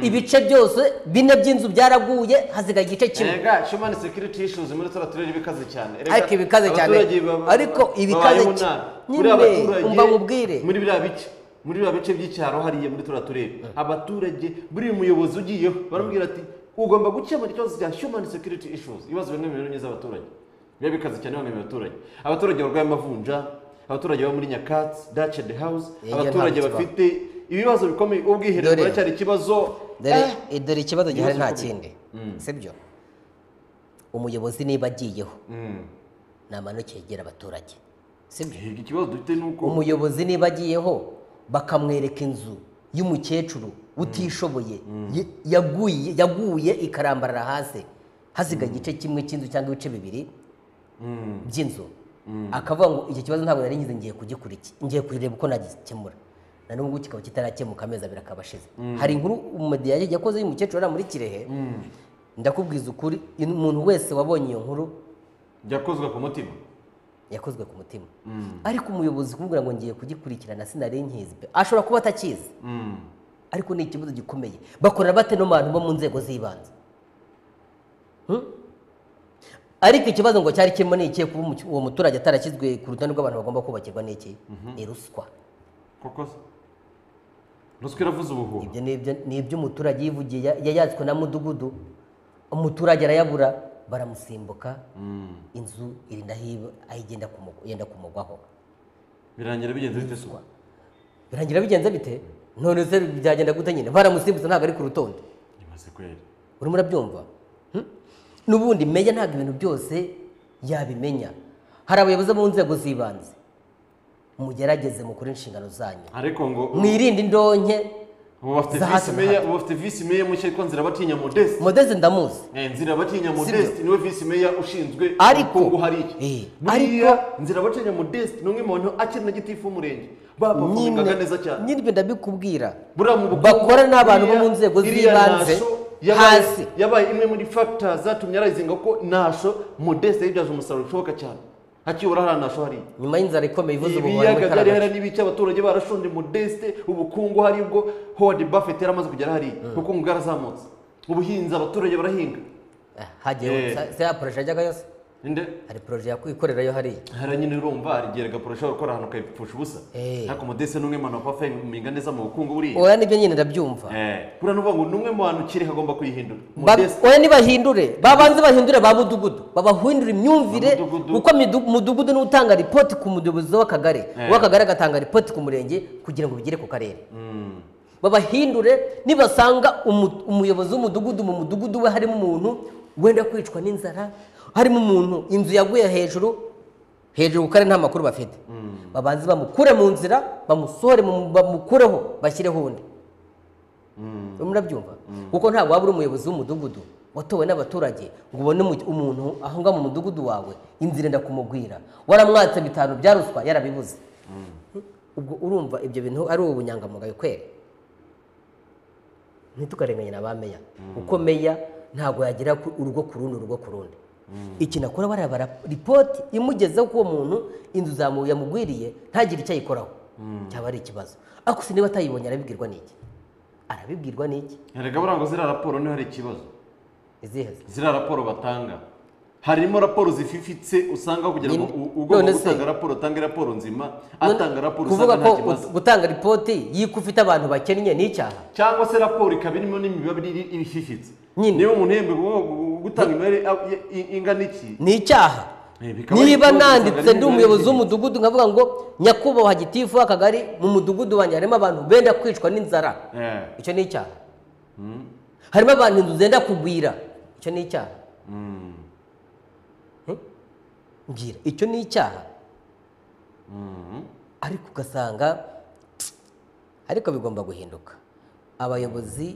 ibice byose bine by'inzu byaraguye hasigaye igice kimwe erega human security issues muri turiya turere bikaze cyane Erega ariko ibikaze cyane abaturage ba- ba- ariko ibikaze babayeho cyane nabi. Buriya nyine abaturage umva mubwire muri biriya bice muri biriya bice by'icyaro hariya muri turiya turere abaturage buriya umuyobozi ugiyeho baramubwira ati ugomba gukemura ikibazo cya human security issues ibibazo bimwe mu binyuranye z'abaturage biba bikaze cyane bamwe mu baturage abaturage barwaye amavunja abaturage baba muri nyakatsi dace de house Yegera abaturage ntabwo bafite ibibazo bikomeye ubwiherero Dore. buracyari ikibazo dore Eh, dore ikibazo gihari nta bikomeye. kindi sibyo umuyobozi niba agiyeho ni amanuke yegera abaturage sibyo Erega ikibazo dufite ni uko umuyobozi niba agiyeho bakamwereka inzu y'umukecuru utishoboye ye- yaguye yaguye ikarambarara hasi hasigaye igice kimwe cy'inzu cyangwa ibice bibiri by'inzu akavuga ngo iki kibazo ntabwo nari ngize ngiye kugikurikira ngiye kurireba uko nagikemura na n'ubu ngubu kikaba kitarakemuka amezi abiri akaba ashize hari inkuru umumediya yakoze y'umukecuru uriya muri kirehe ndakubwiza ukuri in- umuntu wese wabonye iyo nkuru byakozwe ku mutima yakozwe ku mutima ariko umuyobozi kumubwira ngo ngiye kugikurikirana sinari nkizi pe ashobora kuba atakizi ariko ni ikibazo gikomeye bakora bate no mu bantu bo mu nzego z'ibanze Hmm? ariko ikibazo ngo cyari kirimo ni ikihe kuba umutu- uwo muturage atarashyizwe ku rutonde rw'abantu bagomba kubakirwa ni iki ni ruswa koko se ruswa iravuza ubuhuha ibyo ni ibyo- ni iby'umuturage yivugiye ya- yayatswe na mudugudu umuturage arayabura baramusimbuka Mm. inzu irinda hiba aho igenda kumu- yenda kumugwaho birangira bigenze bite se birangira bigenze bite none se byagenda gute nyine baramusimbutse ntabwo ari ku rutonde imaze kwera urimo urabyumva Hmm? n'ubundi meya ntabwo ibintu byose yabimenya hari abayobozi bo mu nzego z'ibanze mugerageze mukore inshingano zanyu ariko ngo mwirinde indonke ubu bafite Za hato visi na meya ubu bafite visi meya mushya ariko nzira batinya modeste modeze ndamuzi Eh, nzira batinya Sibyo. modeste niwe visi meya ushinzwe Ariko- ubukungu hariya Eh, buriya nzira batinya modeste ni umwe mu bantu akiri na gitifu w'umurenge bapafumingaga neza cyane nyiribyo ndabikubwira buriya mu bukungu bakora n'abantu bo buriya- mu nzego iriya z'ibanze nasho yabaye- hasi yabaye imwe muri factor zatumye arayizinga ko nasho modeste yibyaza umusaruro bishoboka cyane hakibura hariya nasho hariya nyuma y'inzara ikomeye ivuze ubuhoro ibiyaga byari hari n'ibice abaturage barashonje modeste ubukungu hari ubwo howard buffett yari amaze kugera hariya ubukungu bwarazamutse ubuhinzi abaturage barahinga Eh. hagiye se ya poroje yajyaga yose nde hari poroje yakwikorerayo hariya hari nyine urumva hari igihe regapuro ashobora gukora ahantu ukayipfusha ubusa Eh. ariko modeste ni umwe mu bantu bapfa iminga neza mu bukungu buriya oya nibyo nyine ndabyumva Eh, buriya ni ukuvuga ngo ni umwe mu bantu kiri agomba kuyihindura Ba- modeste oya nibahindure babanze bahindure ba mudugudu babahindure imyumvire Ba mudugudu. kuko midu- mudugudu niwe utanga ripoti ku muyobozi w'akagari Eh. uw'akagari agatanga ripoti ku murenge kugira ngo bigere ku karere Mm. babahindure nibasanga umu- umuyobozi w'umudugudu mu mudugudu we harimo umuntu wenda kwicwa n'inzara harimo umuntu inzu yaguye hejuru hejuru ku karere nta makuru bafite babanze bamukure mu nzira bamusohore mu- bamukureho bashyireho undi urimo urabyumva kuko ntabwo waba uri umuyobozi w'umudugudu watowe n'abaturage ngo ubone umu- umuntu aho ngaho mu mudugudu wawe inzira enda kumugwira waramwatse bitanu bya ruswa yarabibuze ubwo urumva ibyo bintu ari ubunyangamugayo kwera ntitukarenganye na ba meya kuko meya ntabwo yagira ku- urugo ku rundi urugo ku rundi ikintu akora barabara ripoti imugezeho ko uwo muntu inzu zamu yamugwiriye ntagire icyo ayikoraho cyaba ari ikibazo ariko se niba atayibonye arabibwirwa n'iki arabibwirwa n'iki erega buriya ngo ziriya raporo niho hari ikibazo izihe ziriya raporo batanga harimo raporo zififitse usanga aho kugira ngo Nyine- u- ugomba none se- gutanga raporo utange raporo nzima atanga raporo kuvuga usanga ko nta kibazo ut- gutanga ripoti y'uko ufite abantu bakennye ni icyaha cyangwa se raporo ikaba irimo n'imibare iri iri ififitse Nyine. niba umuntu yembe gutanga imibare a- i- i- ingana iki ni icyaha Eh, bikaba ari niba ikibazo nanditse usanga ndi ari umuyobozi imibare w'umudugudu nkavuga ngo nyakubahwa gitifu w'akagari mu mudugudu wanjye harimo abantu benda kwicwa n'inzara Eh, icyo ni icyaha harimo abantu inzu zenda kugwira icyo ni icyaha mm, mbwira icyo ni icyaha mm. ariko ugasanga ariko bigomba guhinduka abayobozi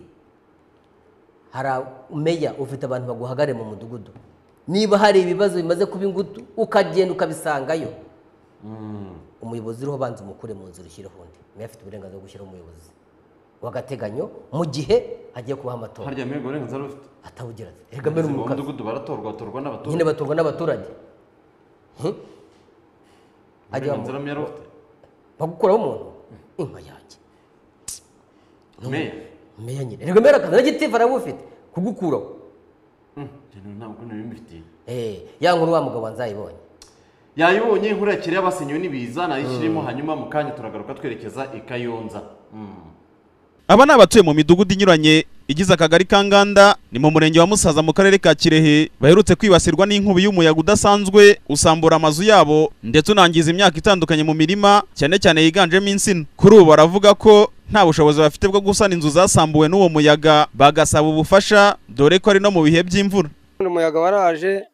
hari meya ufite abantu baguhagarare mu mudugudu niba hari ibibazo bimaze kuba ingutu ukagenda ukabisangayo umuyobozi uriho banza umukure mu nzu ushyireho undi meya afite uburenganzira bwo gushyiraho umuyobozi w'agateganyo mu gihe hagiye kubaho amatora harya mbega uburenganzira bafite atawugira ati erega mbere Umuyobozi umukara w'umudugudu baratorwa batorwa nyine n'abaturage batorwa n'abaturage Hmm? Ajya bamu- uburenganzira meya bafite bagukuraho umuntu inka yanjye meya meya nyine erega mbere akazi n'igitifu arabufite kugukuraho Mm, njye ntabwo nabimufitiye Eh, ya nkuru wa mugabo nzayibonye yayibonye inkuru ya kireya basinyiwe n'ibiza nayishyirimo hanyuma mu kanya turagaruka twerekeza i kayonza Mm. Aba ni abatuye mu midugudu inyuranye igize akagari ka Nganda ni mu murenge wa Musaza mu karere ka Kirehe baherutse kwibasirwa n'inkubi y'umuyaga udasanzwe usambura amazu yabo ndetse unangiza imyaka itandukanye mu mirima cyane cyane yiganjemo insina. Kuri ubu baravuga ko nta bushobozi bafite bwo gusana inzu zasambuwe n'uwo muyaga bagasaba ubufasha dore ko ari no mu bihe by'imvura. Ubundi umuyaga waraje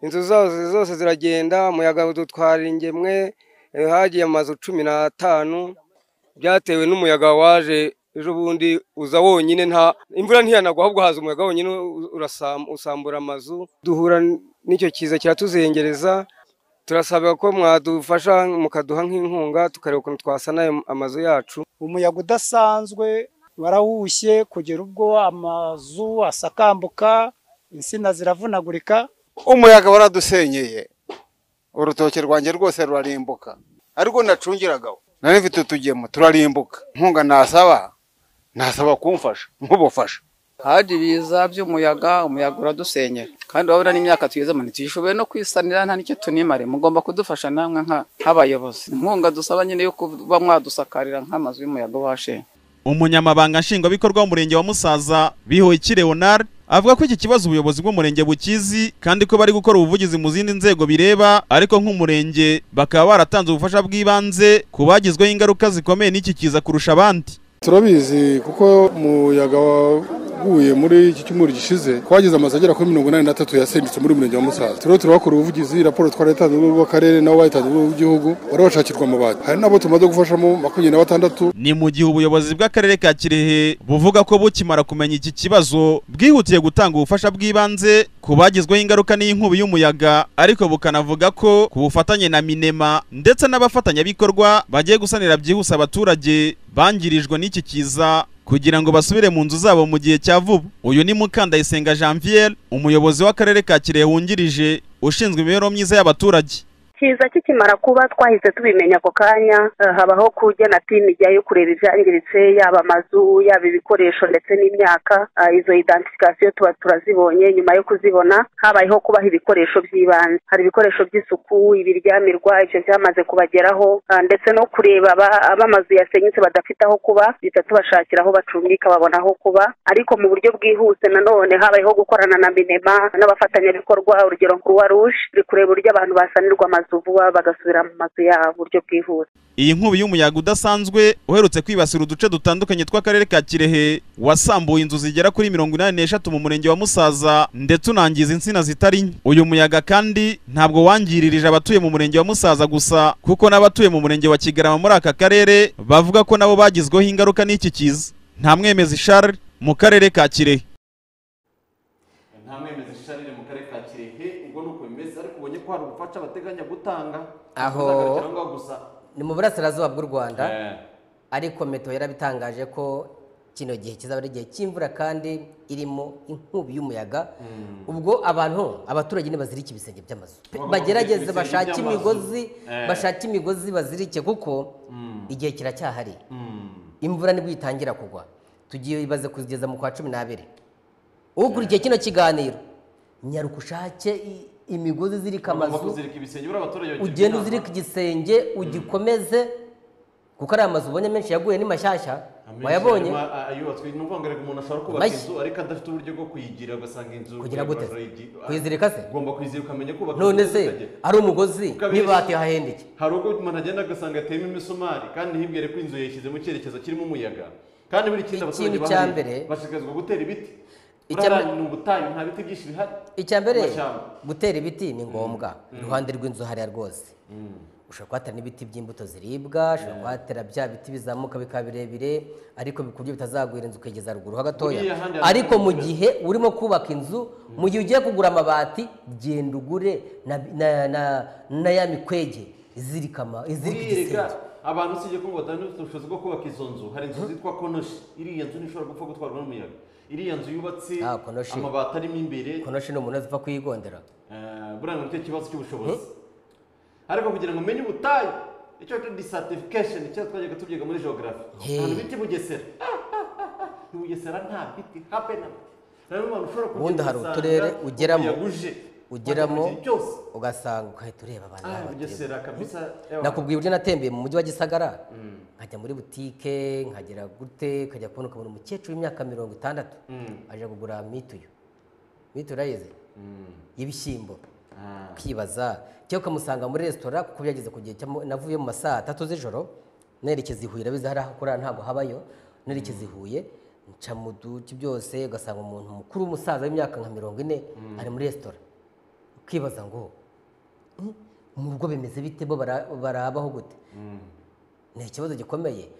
inzu zose zose ziragenda umuyaga udutwara ingemwe eh, hagiye amazu cumi n'atanu byatewe n'umuyaga waje ejo bundi uza wonyine nta imvura ntiyanagwa ahubwo haza umuyaga wonyine u- urasam- usambura amazu duhura n- n'icyo kiza kiratuzengereza turasaba ko mwadufasha mukaduha nk'inkunga tukareba ukuntu twasana ayo amazu yacu umuyaga udasanzwe warahushye kugera ubwo amazu asakambuka insina ziravunagurika umuyaga waradusenyeye urutoki rwanjye rwose rurarimbuka ariko nacungiragaho nari mfite utugemo turarimbuka inkunga nasaba nasaba kumfasha nk'ubufasha haje ibiza by'umuyaga umuyaga uradusenyera kandi urabona n'imyaka tugezemo ntitushoboye no kwisanira nta n'icyo tunimare mugomba kudufasha namwe nka- nk'abayobozi inkunga dusaba nyine yo kuba mwadusakarira nk'amazu y'umuyaga washe umunyamabanga nshingwabikorwa w'umurenge wa musaza bihoyiki leonard avuga ko iki kibazo ubuyobozi bw'umurenge bukizi kandi ko bari gukora ubuvugizi mu zindi nzego bireba ariko nk'umurenge bakaba baratanze ubufasha bw'ibanze ku bagizweho ingaruka zikomeye n'iki kiza kurusha abandi turabizi kuko umuyaga waguye muri iki cyumweru gishize twagize amazu agera kuri mirongo inani n'atatu yasenyutse muri uyu murenge wa musaza turiho turabakora ubuvugizi raporo twari yatanze mu rwego rw'akarere nabo bayitanze mu rwego rw'igihugu barabashakirwa amabati hari n'abo tumaze gufashamo makumyabiri na batandatu ni mu gihe ubuyobozi bw'akarere ka kirehe buvuga ko bukimara kumenya iki kibazo bwihutiye gutanga ubufasha bw'ibanze ku bagizweho ingaruka n'inkubi y'umuyaga ariko bukanavuga ko ku bufatanye na minema ndetse n'abafatanyabikorwa bagiye gusanira byihuse abaturage bangirijwe n'iki kiza kugira ngo basubire mu nzu zabo mu gihe cya vuba uyu ni mukandayisenga janvier umuyobozi w'akarere ka kirehe wungirije ushinzwe imibereho myiza y'abaturage kiza kikimara kuba twahise tubimenya ako kanya eh, habaho kujyana timu ijyayo kureba ibyangiritse yaba amazu yaba ibikoresho ndetse n'imyaka Ah, izo identification tuba turazibonye nyuma yo kuzibona habayeho kubaha ibikoresho by'ibanze hari ibikoresho by'isuku ibiryamirwa ibyo byamaze kubageraho ah, ndetse no kureba aba- ab'amazu yasenyutse badafite aho kuba duhita tubashakira aho bacumbika babona aho kuba ariko mu buryo bwihuse nanone habayeho gukorana na minema n'abafatanyabikorwa urugero croix rouge turi kureba uburyo abantu basanirwa amazu vuba bagasubira mu mazu yabo mu buryo bwihuse Iyi nkubi y'umuyaga udasanzwe uherutse kwibasira uduce dutandukanye tw'akarere ka Kirehe wasambuye inzu zigera kuri mirongo inani n'eshatu mu murenge wa Musaza ndetse unangiza insina zitari nke. Uyu muyaga kandi ntabwo wangiririje abatuye mu murenge wa Musaza gusa kuko n'abatuye mu murenge wa Kigarama muri aka karere bavuga ko nabo bagizweho ingaruka n'iki kiza. Ntamwemezi Charles mu karere ka Kirehe. nta mwemezi isharire mu karere ka kirehe ubwo ni uko bimeze ariko ubonye ko hari ubufasha bateganya gutanga Aho. uzagarukira ngaho gusa ni mu burasirazuba bw'u rwanda Eh, ariko meto yarabitangaje ko kino gihe kizaba ari igihe cy'imvura kandi irimo inkubi y'umuyaga ubwo abantu abaturage ntibazirike ibisenge by'amazu Pe- Bagomba bagerageze kuzirika ibisenge bashake by'amazu. imigozi Eh. bashake imigozi bazirike kuko igihe kiracyahari mm, imvura nibwo itangira kugwa tugiye ibaze kugeza mu kwa cumi n'abiri ukurikiye kino kiganiro nyaruka ushake i- imigozi izirika bagomba amazu kuzirika ibisenge buriya abaturage bagirwa ugenda inama. uzirika igisenge ugikomeze kuko ari amazu ubonye menshi yaguye ni mashyashya Amenshi wayabonye arimo a- ayubatswe ni ukuvuga ngo reka umuntu ashobora kubaka Mashya. inzu ariko adafite uburyo bwo kuyigira ugasanga inzu Kugira gute? igi- Kuyizirika se? ugomba kuyizirika ukamenya kubaka none inzu se zikagera. ari umugozi Ukabeshya. n'ibati hahendeke hari ubwo umuntu agenda agasanga ateyemo imisumari kandi ntibwire ko inzu yayishyize mu cyerekezo kirimo umuyaga kandi buri kindi abaturage Ikintu cya bahari mbere- bashishikarizwa gutera ibiti Icya buriya mbere- ni ubutayu nta biti byinshi bihari icya mbere Amashyamba. gutera ibiti ni ngombwa iruhande rw'inzu hariya rwose ushobora kuhatera n'ibiti by'imbuto ziribwa ushobora kuhatera bya biti bizamuka bikaba birebire ariko ku buryo bitazagwira inzu ukigeza ruguru ho gatoya Buriya ahandi ariko hari- mu gihe urimo kubaka inzu mu gihe ugiye kugura amabati genda ugure na- na- na- na ya mikwege izirika ama- izirika buriya igisenge abantu usibye ko ngo badafite ubushobozi bwo kubaka izo nzu hari inzu zitwa konoshi iriya nzu ntishobora gupfa gutwarwa n'umuyaga iriya nzu yubatse Ah, konoshi. amabati arimo imbere konoshi ni umuntu zipfa kuyigondera Eh, buriya ni icyo kibazo cy'ubushobozi ariko kugira ngo umenye ubutayu icyo cyo disatifikasheni icyo twajyaga tubyiga muri geogarafi Hey. ahantu bita i bugesera i bugesera nta biti habe na mwe rero umuntu ushobora kujya ubundi hari ugasanga uturere ugeramo umuyaga uje, ugeramo wajya mu gihe cyose ugasanga ugahita ureba abantu ah baba bateye bugesera kabisa ewa. nakubwiye uburyo natembeye mu mujyi wa gisagara nkajya muri butike nkagera gute nkajya kubona ukabona umukecuru w'imyaka mirongo itandatu aje kugura mituyu mituyu urayizi y'ibishyimbo Ah. ukibaza cyangwa ukamusanga muri resitora kuko byageze ku gihe cyamo- navuye mu ma saa tatu z'ijoro nerekeza i Huye urabizi hari aho kurara ntabwo habayo nerekeza i Huye nca mu duce byose ugasanga umuntu mukuru w'umusaza w'imyaka nka mirongo ine ari muri resitora ukibaza ngo "Hmm, mu rugo bimeze bite bo bara- barabaho gute ni ikibazo gikomeye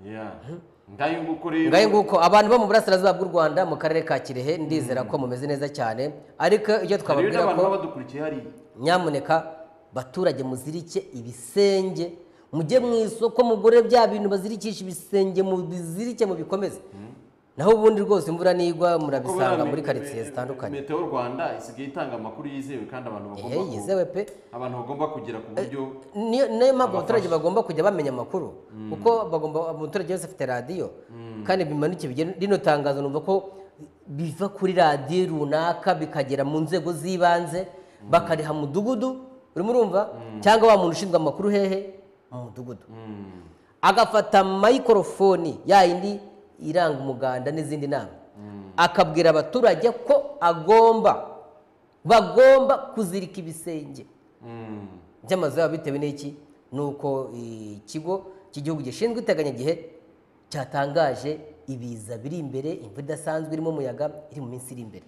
Yeah. ngayo nguko rero ngayo nguko abantu bo mu burasirazuba bw'u rwanda mu karere ka kirehe ndizera ko mumeze neza cyane ariko hariyo icyo twababwira n'abantu ko baba badukurikiye hariya nyamuneka baturage muzirike ibisenge mujye mu isoko mugure bya bintu bazirikisha ibisenge mubizirike mubikomeze naho ubundi rwose imvura nigwa murabisanga Kubera muri me- karitsiye me- zitandukanye meteo rwanda isigaye itanga amakuru yizewe kandi abantu bagomba ehe ku- yizewe pe abantu bagomba kugira ku buryo niyo niyo mpamvu abaturage Abafasha. bagomba kujya bamenya amakuru kuko bagomba umuturage wese afite radiyo kandi bimanuke bigera rino tangazo numva ko biva kuri radiyo runaka bikagera mu nzego z'ibanze bakariha mudugudu urimo urumva cyangwa wa muntu ushinzwe amakuru hehe mu mudugudu agafata mayikorofoni ya yindi iranga umuganda n'izindi nama akabwira abaturage ko agomba bagomba kuzirika ibisenge Mm. by'amazu yabo bitewe n'iki ni uko ikigo cy'igihugu gishinzwe iteganyagihe cyatangaje ibiza biri imbere imvura idasanzwe irimo umuyaga iri mu minsi iri imbere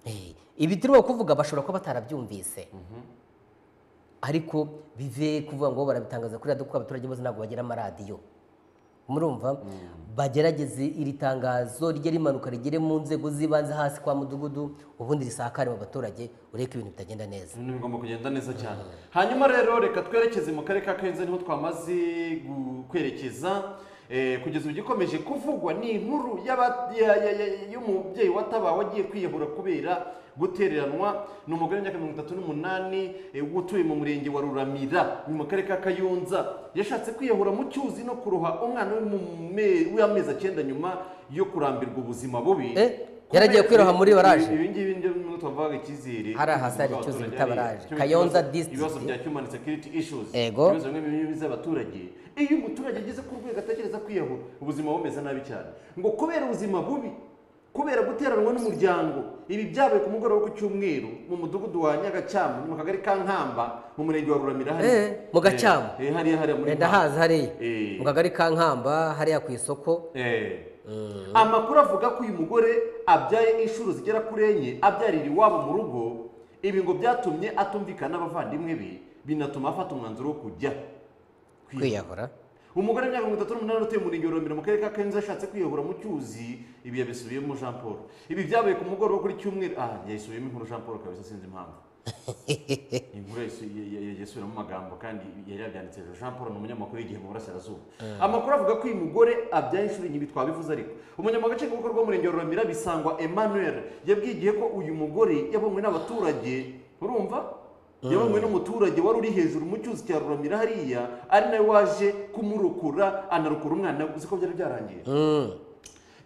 Eh, ibi turimo kuvuga bashobora kuba batarabyumvise ariko bive kuvuga ngo barabitangaza kuri radiyo kuko abaturage bose ntabwo bagira amaradiyo murumva bagerageze iri tangazo rijye rimanuka rigere mu nzego z'ibanze hasi kwa mudugudu ubundi risakare mu baturage ureke ibintu bitagenda neza ibintu bigomba kugenda neza cyane hanyuma rero reka twerekeze mu karere ka karenze niho twamaze gu- kwerekeza Eh, kugeza ubu igikomeje kuvugwa ni inkuru y'aba- ya- ya- ya- y'umubyeyi watabawe agiye kwiyahura kubera gutereranwa ni umugore w'imyaka mirongo itatu n'umunani eh, utuye mu murenge wa ruramira ni mu karere ka kayonza yashatse kwiyahura mu cyuzi no kuroha umwana we mu me- w'amezi acyenda nyuma yo kurambirwa ubuzima bubi Eh, yaragiye kwiroha muri baraje. ibi ngibi nibyo bimwe twavugaga icyizere Hari ahasa hari icyuzi Abaturage bita hariya. Baraje. Cyo Kayonza ikibazo- district. ibibazo bya human security issues Ego. ibibazo bimwe bimwe by'abaturage iyo umuturage ageze ku rwego atekereza kwiyahura ubuzima bumeze nabi cyane ngo kubera ubuzima bubi kubera guteranwa n'umuryango ibi byabaye ku mugoroba ku cyumweru mu mudugudu wa nyagacyamu mu kagari ka nkamba mu murenge wa ruramira hariya. Eh, mu Gacyamu. Eh, eh, hariya hariya muri wenda Nkamba. haza hariya Eh. mu kagari ka nkamba hariya ku isoko Eh. amakuru avuga ko uyu mugore abyaye inshuro zigera kuri enye abyarira iwabo mu rugo ibi ngo byatumye atumvikana n'abavandimwe be binatuma afata umwanzuro wo kujya kwiyahura umugore w'imyaka mirongo itatu n'umunani utuye mu murenge wa Romero mu karere ka Kayonza yashatse kwiyahura mu cyuzi ibi yabisubiyemo Jean Paul ibi byabaye ku mugoroba kuri cyumweru ah yayisubiyemo inkuru Jean Paul kabisa sinzi impamvu inkuru yayisu- ya- ya- ya- yasubiramo amagambo kandi yari yabyanditse hejuru Jean Paul ni umunyamakuru y'igihe mu burasirazuba amakuru avuga ko uyu mugore abyaye inshuro enye ibi twabivuze ariko umunyamaguru nshingwabikorwa w'umurenge wa Romero bisangwa Emmanuel yabwiye igihe ko uyu mugore yabonywe n'abaturage urumva yabanywe n'umuturage wari uri hejuru mu cyuzi cya ruramira hariya ari nawe waje kumurokora anarokora umwana we uzi ko byari byarangiye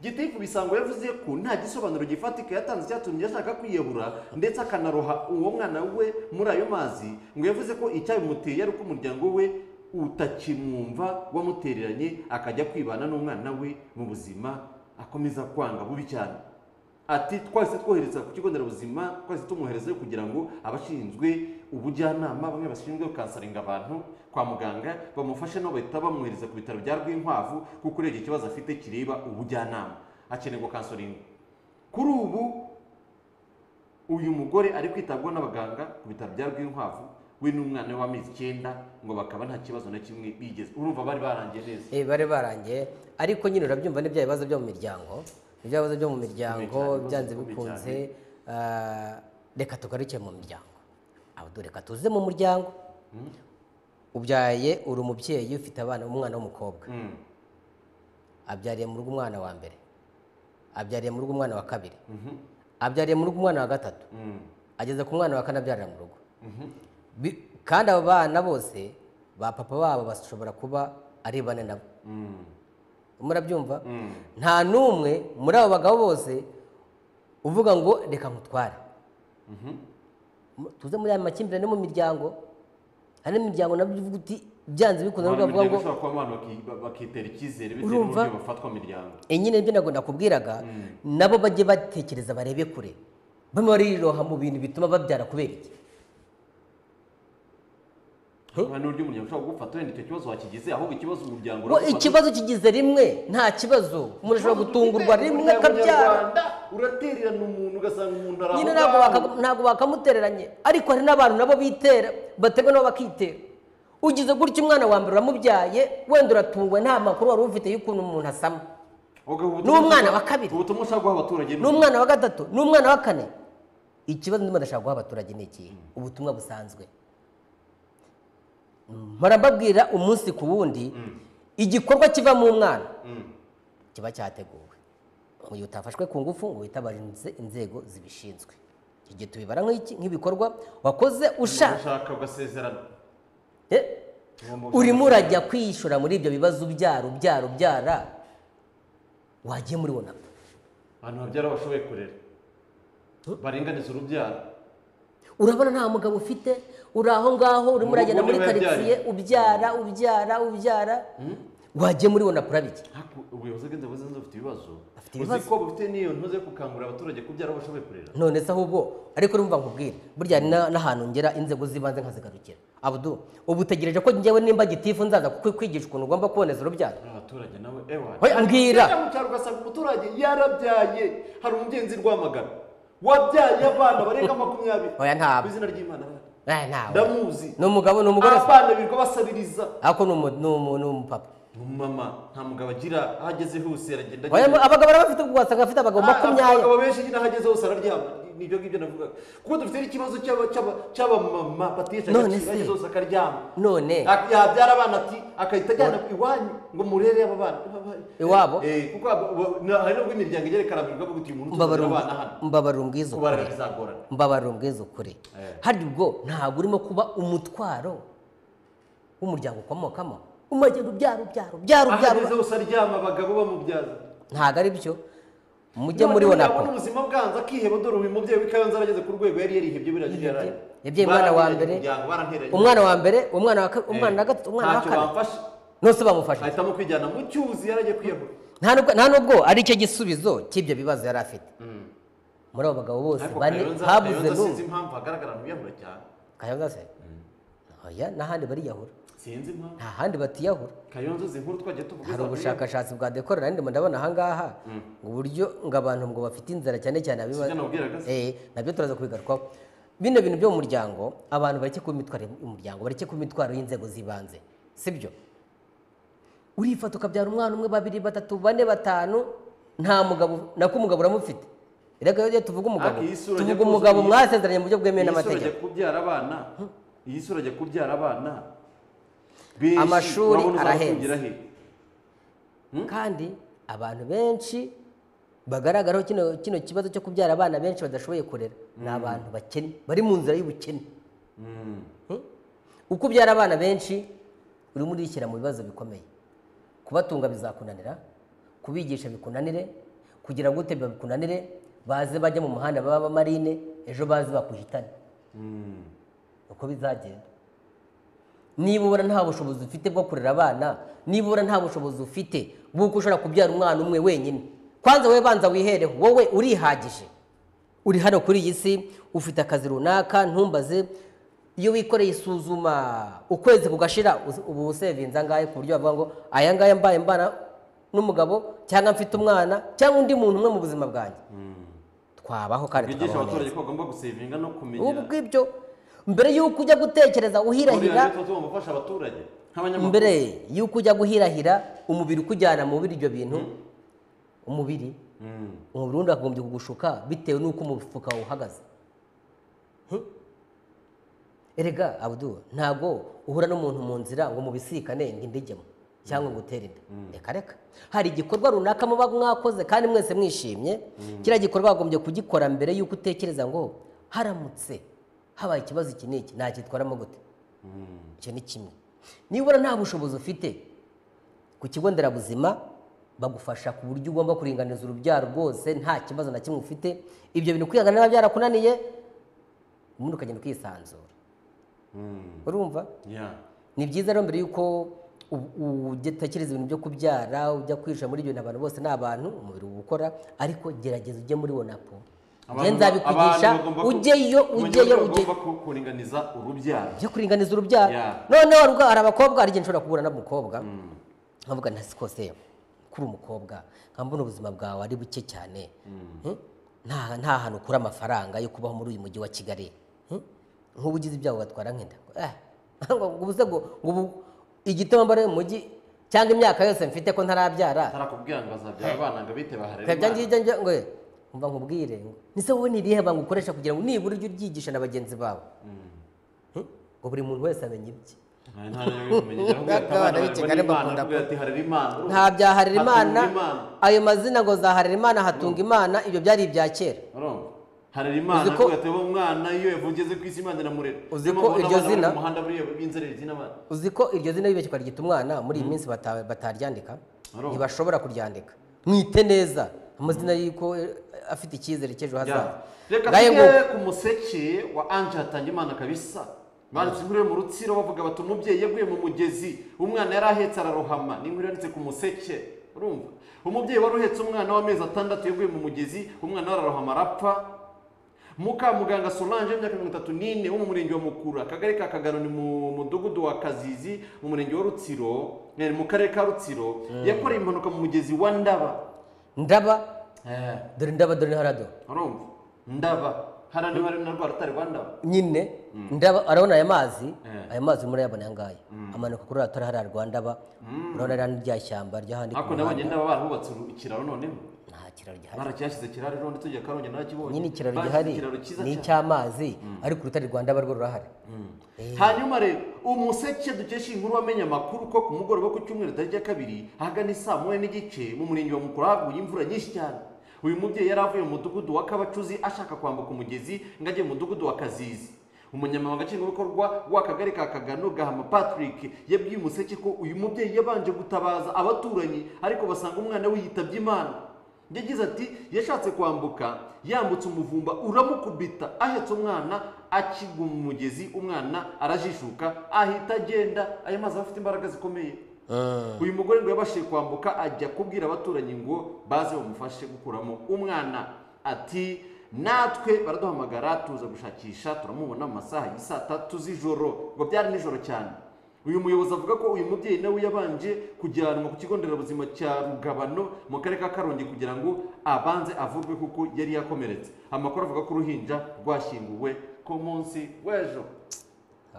gitifu bisango yavuze ko nta gisobanuro gifatika yatanze cyatumye ashaka kwiyahura ndetse akanaroha uwo mwana we muri ayo mazi ngo yavuze ko icyabimuteye ari uko umuryango we utakimwumva wamutereranye akajya kwibana n'umwana we mu buzima akomeza kwanga bubi cyane ati twahise twohereza ku kigo nderabuzima twahise tumwoherezayo kugira ngo abashinzwe ubujyanama bamwe bashinzwe gukansaringa abantu kwa muganga bamufashe nabo bahita bamwohereza ku bitaro bya rwinkwavu kuko urebye ikibazo afite kireba ubujyanama akenerwa kansaringa kuri ubu uyu mugore ari kwitabwaho n'abaganga ku bitaro bya rwinkwavu we n'umwana we w'amezi icyenda ngo bakaba nta kibazo na kimwe bigeze urumva bari barangiye neza Eh, bari barangiye ariko nyine urabyumva ni bya bibazo byo mu miryango Ni bya bibazo byo mu miryango Bikomeye cyane, byanze bikomeye bikunze ah, reka tugaruke mu miryango Abo dore reka tuze mu muryango ubyaye uri umubyeyi ufite abana umwana w'umukobwa Mm. abyariye mu rugo umwana wa mbere abyariye mu rugo umwana wa kabiri abyariye mu rugo umwana wa gatatu Mm. ageze ku mwana wa kane abyarira mu rugo Bi- kandi abo bana bose ba papa babo bashobora kuba ari bane nabo Mm. murabyumva Mm. nta n'umwe muri abo bagabo bose uvuga ngo reka nkutware Mu- tuze muri aya makimbirane mu miryango hari n'imiryango nabyo uvuga uti byanze bikunze Abantu nabwo ukavuga ngo bashobora kuba abantu baki- bakitera icyizere bitewe Urumva? n'uburyo bafatwa mu miryango nyine nibyo ntabwo nakubwiraga nabo bajye batekereza barebe kure bamwe bariroha mu bintu bituma babyara kubera iki Aha ni uburyo umuryango ushobora gufata wenda icyo kibazo wakigize ahubwo ikibazo umuryango Ngo uragufata. ikibazo kigize rimwe nta kibazo umuntu ashobora gutungurwa rimwe Umuryango akabyara nyarwanda uratererana umuntu ugasanga umuntu ari nyine aho ntabwo ngaho. baka- ntabwo bakamutereranye ariko hari n'abantu nabo bitera baterwa nabo bakitera ugize gutya umwana wa mbere uramubyaye wenda uratungwe nta makuru wari ufite y'ukuntu umuntu asama Ubwo ubutumwa- n'umwana wa kabiri. ubutumwa ushaka guha abaturage ni n'umwana wa gatatu n'umwana wa kane ikibazo ndimo ndashaka guha abaturage ni iki ubutumwa busanzwe mpora mbabwira umunsi ku wundi igikorwa kiva mu mwana kiba cyateguwe mu gihe utafashwe ku ngufu ngo witabaje inze- inzego zibishinzwe iki gihe tubibara nk'iki- nk'ibikorwa wakoze ushaka ushaka ugasezerana Eh, urimo urajya kwishora muri ibyo bibazo ubyara ubyara ubyara wagiye muri wonapu abantu babyara bashoboye kurera baringaniza urubyaro urabona nta mugabo ufite uri aho ngaho urimo uragenda muri Ubundi karitsiye babyarira. ubyara ubyara ubyara wagiye muri wonapu urabiki Haku- ubuyobozi bw'inzego z'ibanze bufite ibibazo Bafite uzi ibibazo. ko bufite n'iyo ntuze gukangurira abaturage kubyara bashoboye kurera none se ahubwo ariko urumva nkubwire burya hari na- n'ahantu ngera inzego z'ibanze nkazigarukira abudu ubu utegereje ko njyewe nimba gitifu nzaza kukwigisha ukuntu ugomba kuboneza urubyaro Uriya abaturage nawe ewa Hoya, ambwira. Ujya mu cyaro ugasanga umuturage yarabyaye hari umugenzi rwamagana wabyaye abana barenga makumyabiri Oya, ntabwo. Ku izina ry'imana Eh, ntawe ndamuzi ni umugabo ni umugore se? abana birirwa basabiriza ariko ni umu- ni umu- ni umupapa umumama nta mugabo agira aho ageze hose aragenda Oya, agenda. abagabo baba bafite ugasanga bafite abagabo Ah, makumyabiri abagabo benshi nyine aho ageze hose araryama nibyo ngibyo navugaga kuko dufite n'ikibazo cy'aba- cy'aba- cy'abamama batesha None agaciro se. ageze hose akaryama none Ak- yabyara abana ati agahita ajyana iwanyu ngo murere aba bana Iwabo? Eh, kuko abo- abo- na- hari nubwo imiryango igerekarambirwa bwo guti umuntu utuzanira mbabarira um- abana hano mbabarira umbwiza ukuri kubarara bizagorana mbabarira umbwiza ukuri Eh. hari ubwo ntabwo urimo kuba umutwaro w'umuryango ukomokamo umagenda ubyara ubyara ubyara aho ubyara ageze hose aryama abagabo bamubyaza ntabwo ari byo mujye muri wonapo yabona ubuzima bwanze akiheba dore uyu mubyeyi w'ikayonza arageze ku rwego yari yarihebye biragiye yabyaye umwana wa mbere umwana wa mbere umwana wa ka- umwana wa gatatu umwana wa ntacyo kane bamfasha nose bamufashe ahitamo kwijyana mu cyuzi yarajya kwiyahura nta nubwo nta nubwo ari cyo gisubizo cy'ibyo bibazo yari afite muri abo bagabo bose ariko bane kayonza habuze kayonza sinzi n'umwe impamvu hagaragara mu biyahura cyane kayonza se oya n'ahandi bariyahura sinzi impamvu nta handi batiyahura kayonza uzi inkuru twagiye tuvuga hari izabura. ubushakashatsi bwa dekorera ariko ndabona ahangaha uburyo ngo abantu ngo bafite inzara cyane cyane abiba Sibyo nabwiraga se. Eh, nabyo turaza kubigarukaho bino bintu byo mu muryango abantu bareke kuba imitwaro y'umuryango bareke kuba imitwaro y'inzego z'ibanze sibyo urifata ukabyara umwana umwe babiri batatu bane batanu nta mugabo nako umugabo uramufite reka iyo tuvuga umugabo Ariko iyi sura ajya kuzuza tuvuga umugabo iyi- mwasezeranye mu buryo bwemewe iyi sura ajya n'amategeko kubyara abana iyi sura ajya kubyara abana benshi Amashuri wabona uzaba arahenze. ufungira he? kandi abantu benshi bagaragaraho kino kino kibazo cyo kubyara abana benshi badashoboye kurera ni abantu bakene bari mu nzira y'ubukene Hmm? uko ubyara abana benshi urimo urishyira mu bibazo bikomeye kubatunga bizakunanira kubigisha bikunanire kugira ngo utebya bikunanire baze bajya mu muhanda baba abamarine ejo baze bakuhitane uko bizagenda niba ubona nta bushobozi ufite bwo kurera abana niba ubona nta bushobozi ufite bw'uko ushobora kubyara umwana umwe wenyine kwanza wowe banza wihereho wowe urihagije uri hano kuri iyi si ufite akazi runaka ntumbaze iyo wikoreye isuzuma ukwezi kugashira us- ubu usevinze angahe ku buryo bavuga ngo aya ngaya mbaye mbana n'umugabo cyangwa mfite umwana cyangwa undi muntu umwe mu buzima bwanjye twabaho kandi bigisha tukabaho neza abaturage ko bagomba gusevinga no kumenya ubu ngibyo mbere y'uko ujya gutekereza uhirahira Buriya rero tuba tugomba gufasha abaturage nk'abanyamakuru mbere y'uko ujya guhirahira umubiri ukujyana mu biryo bintu umubiri umubiri wundi wakagombye kugushuka bitewe n'uko umufuka wawe uhagaze Hmm? erega abudu ntabwo uhura n'umuntu mu nzira ngo mubisikane ngo inda ijyemo cyangwa ngo utere inda reka reka hari igikorwa runaka muba mwakoze kandi mwese mwishimye kiriya gikorwa wagombye kugikora mbere y'uko utekereza ngo haramutse habaye ikibazo iki n'iki nacyitwaramo gute icyo ni kimwe niba ubona nta bushobozi ufite ku kigo nderabuzima bagufasha ku buryo ugomba kuringaniza urubyaro rwose nta kibazo na kimwe ufite ibyo bintu kwihangana niba byarakunaniye ubundi ukagenda ukisanzura urumva Yeah. ni byiza rero mbere y'uko u- u- utekereza ibintu byo kubyara ujya kwisha muri ibyo bintu abantu bose ni abantu umubiri uba ukora ariko gerageza ujye muri wonapo njye Abantu- nzabikugisha abantu bagomba ku- ujyeyo mu ujyeyo gihugu ujyeyo bagomba ku- kuringaniza urubyaro byo kuringaniza urubyaro Yeah. noneho ruga- hari abakobwa hari igihe nshobora guhura n'umukobwa nkavuga nta sikose kuri umukobwa nkambona ubuzima bwawe ari buke cyane Hmm? nta nta hantu ukura amafaranga yo kubaho muri uyu mujyi wa kigali Hmm? nk'ubu ugize ibyago ugatwara nk'inda Eh, ngo ubuze ngo ngo ubu igitabo mbara mu mujyi cyangwa imyaka yose mfite ko ntarabyara atarakubwira ngo azabyara abana ngo abite baharere Ibyo imana. ngibyo njye ngo "Eh, umva nkubwire ngo ese wowe ni irihe banga ukoresha kugira ngo nibura ujye uryigisha na bagenzi bawe Hmm? ngo buri muntu wese amenye ibye nta n'ubumenyi Abana b'ikigari bakunda bakunda ati harira imana nta bya harira imana Hatunga imana ayo mazina ngo za harira imana hatunga imana ibyo byari ibya kera urumva harira imana Uzi ko- avuga ati wowe umwana iyo yavugeze ku isi imana iramurera Uzi Niyo ko mpamvu iryo n'abana bari zina- mu muhanda buriya b'inzererezi n'abana uzi ko iryo zina bibeshye ryita umwana muri iyi minsi bata- bataryandika Arumva. ntibashobora kuryandika mwite neza amazina y'uko eh, afite icyizere cy'ejo hazaza reka ngaye ngo tujye ku museke wa anje hatangimana kabisa banditse inkuru yo mu rutsiro bavuga bati umubyeyi yaguye mu mugezi umwana yari ahetse ararohama ni inkuru yanditse ku museke urumva umubyeyi wari uhetse umwana w'amezi atandatu yaguye mu mugezi umwana we ararohama arapfa mukamuganga solange y'imyaka mirongo itatu n'ine wo mu murenge wa mukura akagari ka kagano ni mu mudugudu wa kazizi mu murenge wa rutsiro eh, mu karere ka rutsiro yakoreye impanuka mu mugezi wa ndaba ndaba Eh, dore ndaba dore harado urumva ndaba hariya niba hari na rwa rutare rwa ndaba nyine ndaba arabona aya mazi Eh. aya mazi murayabona aya ngaya amanuka kuri ratara hariya rwa ndaba urabona ririya ni rya shyamba ry'ahandi ku ariko nabo muhanda nyine baba barahubatse uru- ikiraro noneho nta kiraro gihari baracyashyize kiraro rero ndetse tugiye karongi narakibonye nyine ikiraro Bashyize gihari ikiraro cyiza ni cyane icy'amazi ariko urutare rwa ndaba rwo rurahari hanyuma rero umuseke dukesha inkuru wamenye amakuru ko ku mugoroba wo ku cyumweru tariki ya kabiri ahagana isaa moya n'igice mu murenge wa mukuru haguye imvura nyinshi cyane uyu mubyeyi yari avuye mu mudugudu wa kabacuzi ashaka kwambuka umugezi ngo ajye mu mudugudu wa kazizi umunyamabanga nshingwabikorwa w'akagari ka kagano gahama patrick yabwiye umuseke ko uyu mubyeyi yabanje gutabaza abaturanyi ariko basanga umwana we yitabye imana yagize ati yashatse kwambuka yambutse umuvumba uramukubita ahetse umwana akigwa mu mugezi umwana arajishuka ahita agenda ayo mazi aba afite imbaraga zikomeye uyu mugore ngo yabashije kwambuka ajya kubwira abaturanyi ngo baze bamufashe gukuramo umwana ati natwe baraduhamagara tuza gushakisha turamubona mu masaha y'i saa tatu z'ijoro ngo byari nijoro cyane uyu muyobozi avuga ko uyu mubyeyi nawe yabanje kujyanwa ku kigo nderabuzima cya rugabano mu karere ka karongi kugira ngo abanze avurwe kuko yari yakomeretse amakuru avuga ko uruhinja rwashyinguwe ku munsi w'ejo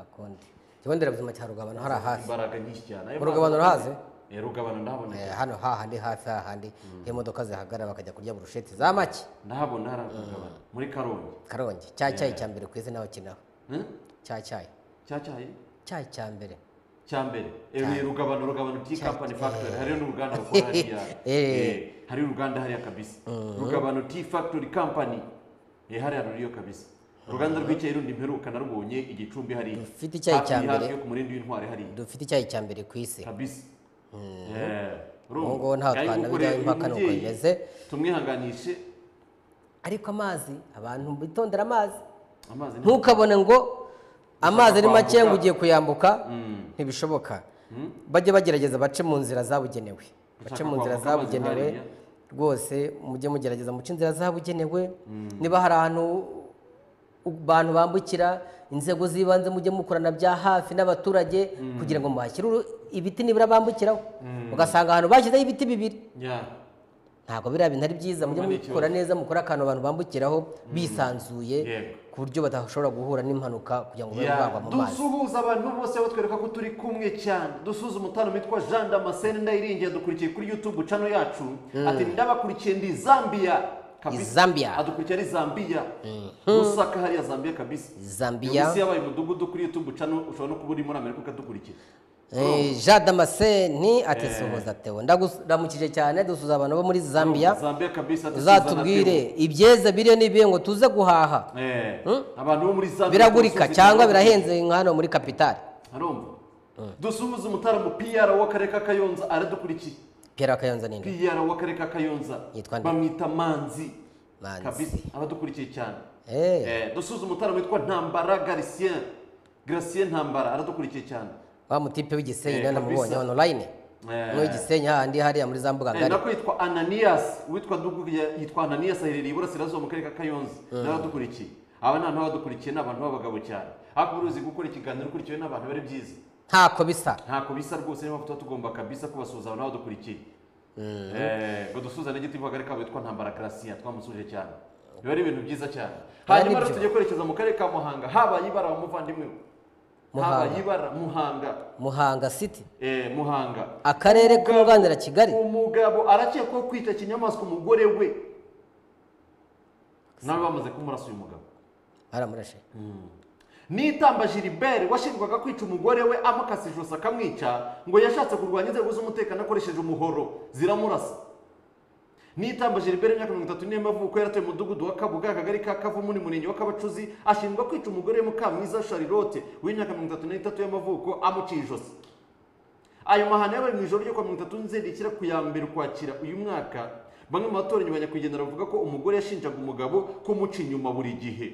akundi ikigo nderabuzima cya rugabano hariya hafi imbaraga nyinshi cyane Ayo Mu Rugabano mazi- urahazi? Eh, rugabano ndahabona Eh, hano hahandi hafi hahandi iyo imodoka zihagarara bakajya kurya burusheti za make ndahabona hari rugabano muri karongi karongi cya cyayi cya mbere ku izina bakinaho Hmm? cya cyayi cyacyayi cyayi cya mbere cya mbere Eh, ni rugabano rugabano tea company factory hariyo n'uruganda rukora hariya Eh. Eh, hari uruganda hariya kabisa rugabano tea factory company Eh, hariya ruriyo kabisa uruganda rw'icyayi rundi mperuka narubonye igicumbi hariya Rufite icyayi Hafi- cya mbere. hafi yo ku murindi w'intwari hariya dufite icyayi cya mbere ku isi kabisa Ubu ngubu ntaho twanabijyaho impaka nuko bimeze. tumwihanganishe ariko amazi abantu bitondera amazi amazi ni- ntukabone ngo amazi ari make kwambuka. ngo ugiye kuyambuka ntibishoboka bajye bagerageza bace mu nzira zabugenewe bace mu nzira kwambuka amazi zabugenewe hariya. rwose mujye mugerageza muce inzira zabugenewe niba hari ahantu u- abantu bambukira inzego z'ibanze mujye mukorana bya hafi n'abaturage kugira ngo muhashyire uru- ibiti nibura bambukiraho ugasanga ahantu bashyizeho ibiti bibiri Ya. ntabwo biriya bintu ari byiza mujye Urumva ni mubikora neza mukore akantu abantu bambukiraho bisanzuye Yego. ku buryo badashobora guhura n'impanuka kugira ngo babe Ya, bagwa mu mazi dusuhuza abantu bose batwereka ko turi kumwe cyane dusuhuza umutana witwa jean damascene ndayiringiye dukurikiye kuri youtube chano yacu ati ndabakurikiye ndi zambia kabisa. Zambia. adukurikiye ari zambia rusaka hariya zambia kabisa Zambia. Iyo isi yabaye umudugudu kuri youtube chano ushobora no kuba uri muri amerika ukadukurikira Eh, jean damascene ati suhuza tewo ndaguramukije cyane dusuhuza abantu bo muri zambia zambia kabisa ati Suzana uzatubwire ibyeza biriyo n'ibihe ngo tuze guhaha Teo. Eh, abantu bo muri zambia biragurika dusuhuza cyangwa igihugu. birahenze nka hano muri kapitali arumva dusuhuza umutaramu pr w'akarere ka kayonza aradukurikiye pierre kayonza ninde pr w'akarere ka kayonza Yitwa nde? bamwita manzi Manzi. kabisa abadukurikiye cyane Eh. Eh, dusuhuza umutaramu witwa ntambara garisien garisien ntambara aradukurikiye cyane wa mutipe w'igisenyi Eh, niwe kabisa. namubonye online Eh. n'uw'igisenyi hahandi hariya muri za mbuga Eh, ngari nako yitwa ananias uwitwa duguya yitwa ananias aherereye iburasirazuba mu karere ka kayonza nawe adukurikiye aba ni abantu badukurikiye ni abantu b'abagabo cyane ariko uruzi gukora ikiganiro ukurikiwe n'abantu biba ari byiza ntako bisa ntako bisa rwose niyo mpamvu tuba tugomba kabisa kubasuhuza abantu badukurikiye Eh, ngo dusuhuzane igiti vuba kabo witwa ntambara karasiya twamusuhuje cyane biba ari ibintu byiza cyane hanyuma rero nibyo. tugiye kwerekeza mu karere ka muhanga habaye ibara wa muvandimwe we Muhanga. habaye ibara muhanga muhanga city Eh, muhanga akarere k'urunganira kigali umugabo arakekwaho kwita kinyamaswa umugore we nawe bamaze kumurasa uyu mugabo baramurashe nitamba gilibert washinjwaga kwica umugore we amukasa ijosi akamwica ngo yashatse kurwanya inzego z'umutekano akoresheje umuhoro ziramurasa nitamba gilibert imyaka mirongo itatu n'imwe y'amavuko yaratuye umudugudu wa kabuga akagari ka kavumu ni murenge wa kabacuzi ashinjwa kwica umugore we mukamwiza sharilote w'imyaka mirongo itatu n'itatu y'amavuko amuciye ijosi ayo mahano yabaye mu ijoro ryo kwa mirongo itatu nzerikira ku ya mbere ukwakira uyu mwaka bamwe mu batoranyi ba nyakwigendera bavuga ko umugore yashinjaga umugabo kumuca inyuma buri gihe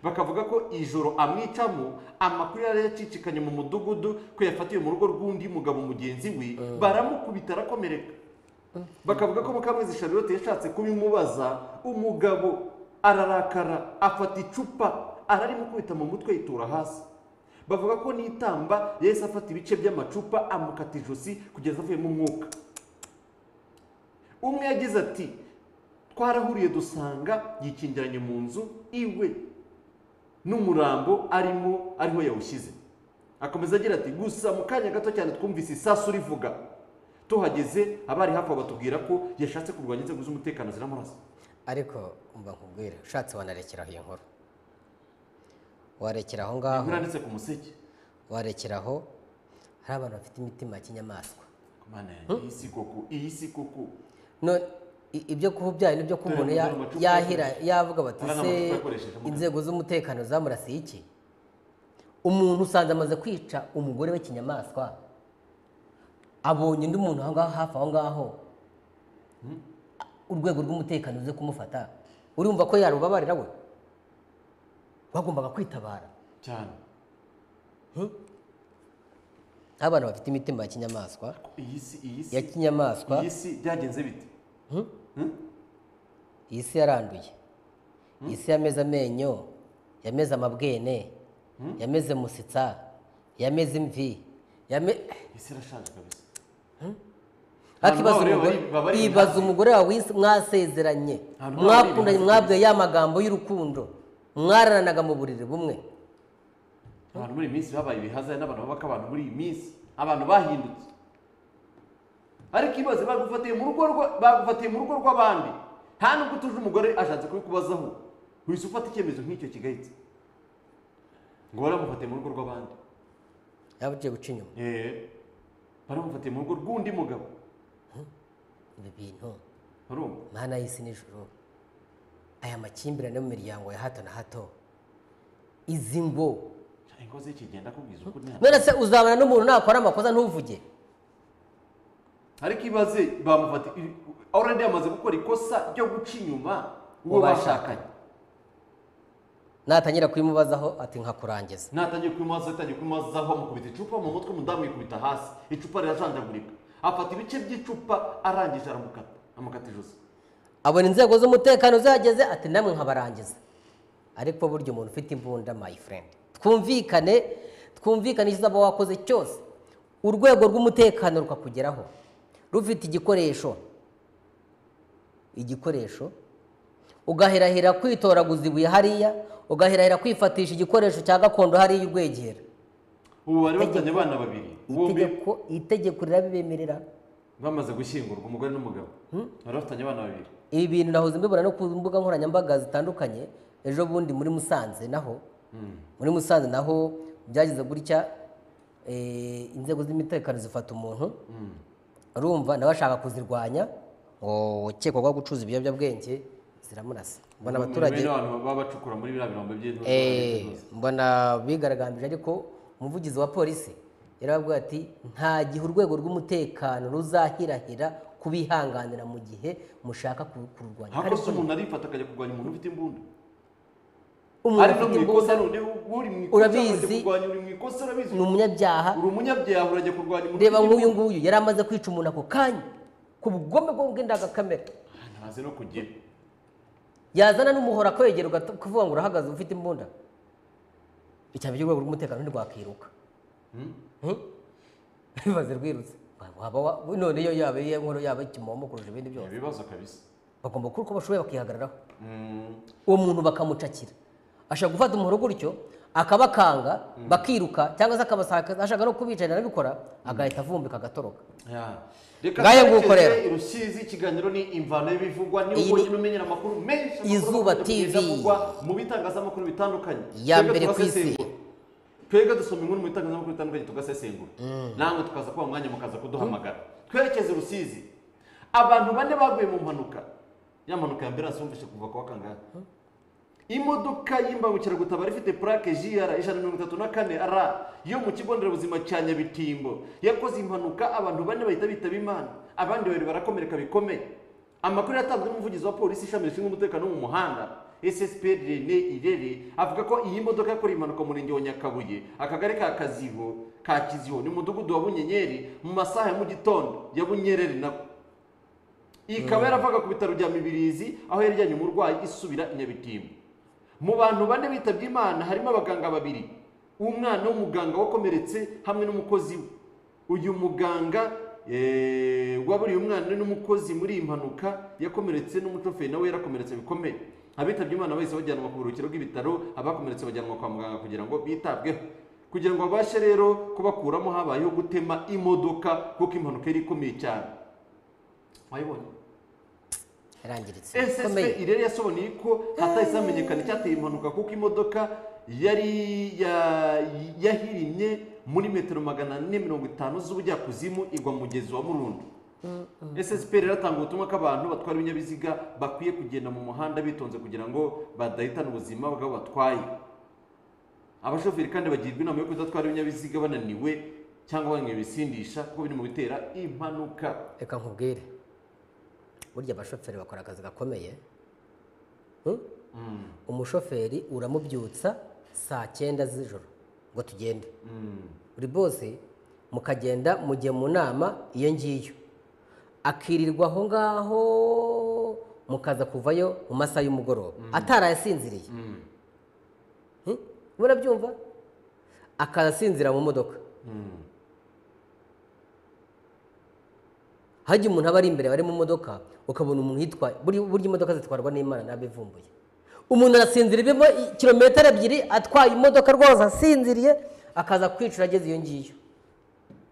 bakavuga ko ijoro amwicamo amakuru yari yacicikanye mu mudugudu ko yafatiwe mu rugo rw'undi mugabo mugenzi we baramukubita arakomereka bakavuga ko mukamwezi sharilote yashatse kubimubaza umugabo ararakara afata icupa ararimukubita mu mutwe yitura hasi bavuga ko n'itamba yahise afata ibice by'amacupa amukata ijosi kugeza avuyemo umwuka umwe yagize ati twarahuriye dusanga yikingiranye mu nzu iwe n'umurambo arimo ariho yawushyize akomeza agira ati gusa mu kanya gato cyane twumvise isasu rivuga tuhageze abari hafi aho batubwira ko yashatse kurwanya inzego z'umutekano ziramurasa ariko mba nkubwire ushatse wanarekeraho iyo nkuru warekera aho Iyo ngaho nkuru yanditse ku museke warekera aho hari abantu bafite imitima ya kinyamaswa Mana yanjye, iyi si koko iyi si koko No- i- ibyo kuba ubyaye n'ibyo kuba umuntu ya- Dore amacupa yahira yakoresheje. yavuga bati Dore se amacupa yakoresheje mu inzego z'umutekano zamurasiye iki umuntu usanze amaze kwica umugore we kinyamaswa abonye undi muntu aho ngaho hafi aho ngaho urwego rw'umutekano uze kumufata urumva ko yarubabarira we bagombaga kwitabara cyane Aho abantu bafite imitima ya kinyamaswa iyi si iyi si ya kinyamaswa iyi si byagenze bite iyi si yaranduye iyi si yameze amenyo yameze amabwene yameze musitsa yameze imvi yame- iyi si irashaje kabisa ariko Hanyuma ibaza bareba umugore bari- bari ibaza hafi. umugore wawe wise- mwasezeranye Hanyuma bari mwakundanye hafi. mwabwiye ya magambo y'urukundo mwararanaga mu buriri bumwe abantu muri iyi minsi babaye ibihaza n'abantu babaka abantu muri iyi minsi abantu bahindutse ariko ibaze bagufatiye mu rugo rwa- bagufatiye mu rugo rw'abandi nta nubwo utuje umugore ashatse kubikubazaho wese ufata icyemezo nk'icyo kigayitse ngo baramufatiye mu rugo rw'abandi yaba ugiye guca inyuma Eh, baramufatiye mu rugo rw'undi mugabo ibi bintu barumva mana y'isi n'ijoro aya makimbirane mu miryango ya hato na hato izi ngo ingo z'ikigenda akubwiza ukuri nta- none se uzabona n'umuntu nakora amakosa ntuvuge ariko ibaze bamufata already yamaze gukora ikosa ryo guca inyuma uwo Uwo bashakanye. bashakanye natangira kubimubazaho ati nkakurangiza natangiye kubimaza atangiye kubimaza bamukubita icupa mu mutwe umudamu yikubita hasi icupa rirajanjagurika afata ibice by'icupa arangije aramukata amukata ijosi abona inzego z'umutekano zihageze ati namwe nkabarangiza ariko burya umuntu ufite imbunda my friend twumvikane twumvikane icyo uzaba wakoze cyose urwego rw'umutekano rukakugeraho rufite igikoresho igikoresho ugaherahera kwitoraguza ibuye hariya ugaherahera kwifatisha igikoresho cya gakondo hariya urwegera ubu bari bafitanye abana babiri bombi itegeko itegeko rirabibemerera bamaze gushyingurwa umugore n'umugabo bari bafitanye abana babiri ibi bintu nahoze mbibona no ku mbuga nkoranyambaga zitandukanye ejo bundi muri musanze naho muri musanze naho byagize gutya eh, inzego z'umutekano zifata umuntu urumva nawe ashaka kuzirwanya ngo ukekwa ko gucuruza ibiyobyabwenge ziramurasa mbona abaturage Bene abantu baba bacukura muri biriya birombe by'intoki eh, mbona bigaragambije ariko umuvugizi wa polisi yarababwira ati nta gihe urwego rw'umutekano ruzahirahira kubihanganira mu gihe mushaka ku- kururwanya nta Ariko kosa umuntu arifata akajya kurwanya umuntu ufite imbunda umuntu ari no ufite mu ikosa imbunda none uri mu ikosa Urabizi. urajya kurwanya uri mu ikosa urabizi ni umunyabyaha uri umunyabyaha urajya kurwanya umuntu reba ufite nk'uyu imbunda. nguyu yari amaze kwica umuntu ako kanya ku bugome bwo bw'indangakamere Ah, ntazi no kugira yazana n'umuhora akwegera ugata- kuvuga ngo urahagaze ufite imbunda icya mbere urwego rw'umutekano ntirwakiruka Hmm? bibaze rwirutse waba wa- none iyo yaba iyo nkuru yaba ikimomo kurusha ibindi byose ibibazo kabisa bagomba gukora uko bashoboye bakihagararaho Mm. uwo muntu bakamucakira ashobora gufata umuhoro gutyo akabakanga bakiruka cyangwa se akabasaka ashaka no kubicarira arabikora agahita avumbika agatoroka Ya. Reka Ngaye nguko twerekeze rero. i Rusizi ikiganiro ni imvano y'ibivugwa ni Iyi uko ni- ugenda umenyera amakuru menshi Izuba amakuru agenda TV. avugwa mu bitangazamakuru bitandukanye iya Twebwe mbere ku isi turasesengura. twebwe dusoma inkuru mu bitangazamakuru bitandukanye tugasesengura namwe tukaza kuba mwanya mukaza kuduhamagara twerekeze rusizi abantu bane baguye mu mpanuka ya mpanuka ya mbere wumvise kuva kwa kangahe imodoka y'imbangukiragutabara ifite purake jr ijana na mirongo itatu na kane r yo mu kigo nderabuzima cya nyabitimbo yakoze impanuka abantu bane bahita bitaba imana abandi babiri barakomereka bikomeye amakuru yatanzwe n'umuvugizi wa polisi ishami rishinzwe umutekano wo mu muhanda ssp rene irere avuga ko iyi modoka yakoreye impanuka mu murenge wa nyakabuye akagari ka kaziho ka kiziho ni umudugudu wa bunyenyeri mu masaha ya mu gitondo ya bunyereri nako ikaba yaravaga ku bitaro bya mibirizi aho yajyanye umurwayi isubira i nyabitimbo mu bantu bane bitabye imana harimo abaganga babiri umwana w'umuganga wakomeretse hamwe n'umukozi we uyu muganga eh, waburiye umwana n'umukozi muri iyi mpanuka yakomeretse n'umushoferi nawe yarakomeretse bikomeye abitabye imana bahise bajyanwa ku buruhukiro bw'ibitaro abakomeretse bajyanwa kwa muganga kugira ngo bitabweho kugira ngo babashe rero kubakuramo habayeho gutema imodoka kuko impanuka yari ikomeye cyane wayibonye yarangiritse ssb ikomeye irere yasobanuye ko hatahise hamenyekana icyateye impanuka kuko imodoka yari ya- yahirimye muri metero magana ane mirongo itanu z'ubujyakuzimu igwa mu mugezi wa murundo ssb rero atanga ubutumwa ko abantu batwara ibinyabiziga bakwiye kugenda mu muhanda bitonze kugira ngo badahitana ubuzima bw'abo batwaye abashoferi kandi bagirwa inama yo kudatwara ibinyabiziga bananiwe cyangwa banywa ibisindisha kuko biri mu bitera impanuka reka nkubwire burya abashoferi bakora akazi gakomeye Hmm? umushoferi uramubyutsa saa cyenda z'ijoro ngo tugende buri bose mukagenda mujye mu nama iyo ngiyo akirirwa aho ngaho mukaza kuvayo mu masaha y'umugoroba atarayasinziriye Hmm? murabyumva akaza asinzira mu modoka hajya umuntu aba ari imbere bari mu modoka ukabona umuntu yitwaye buri- burya imodoka zitwarwa n'imana ntabivumbuye umuntu arasinzira ibimo i- kilometero ebyiri atwaye imodoka rwose asinziriye akaza kwicura ageze iyo ngiyo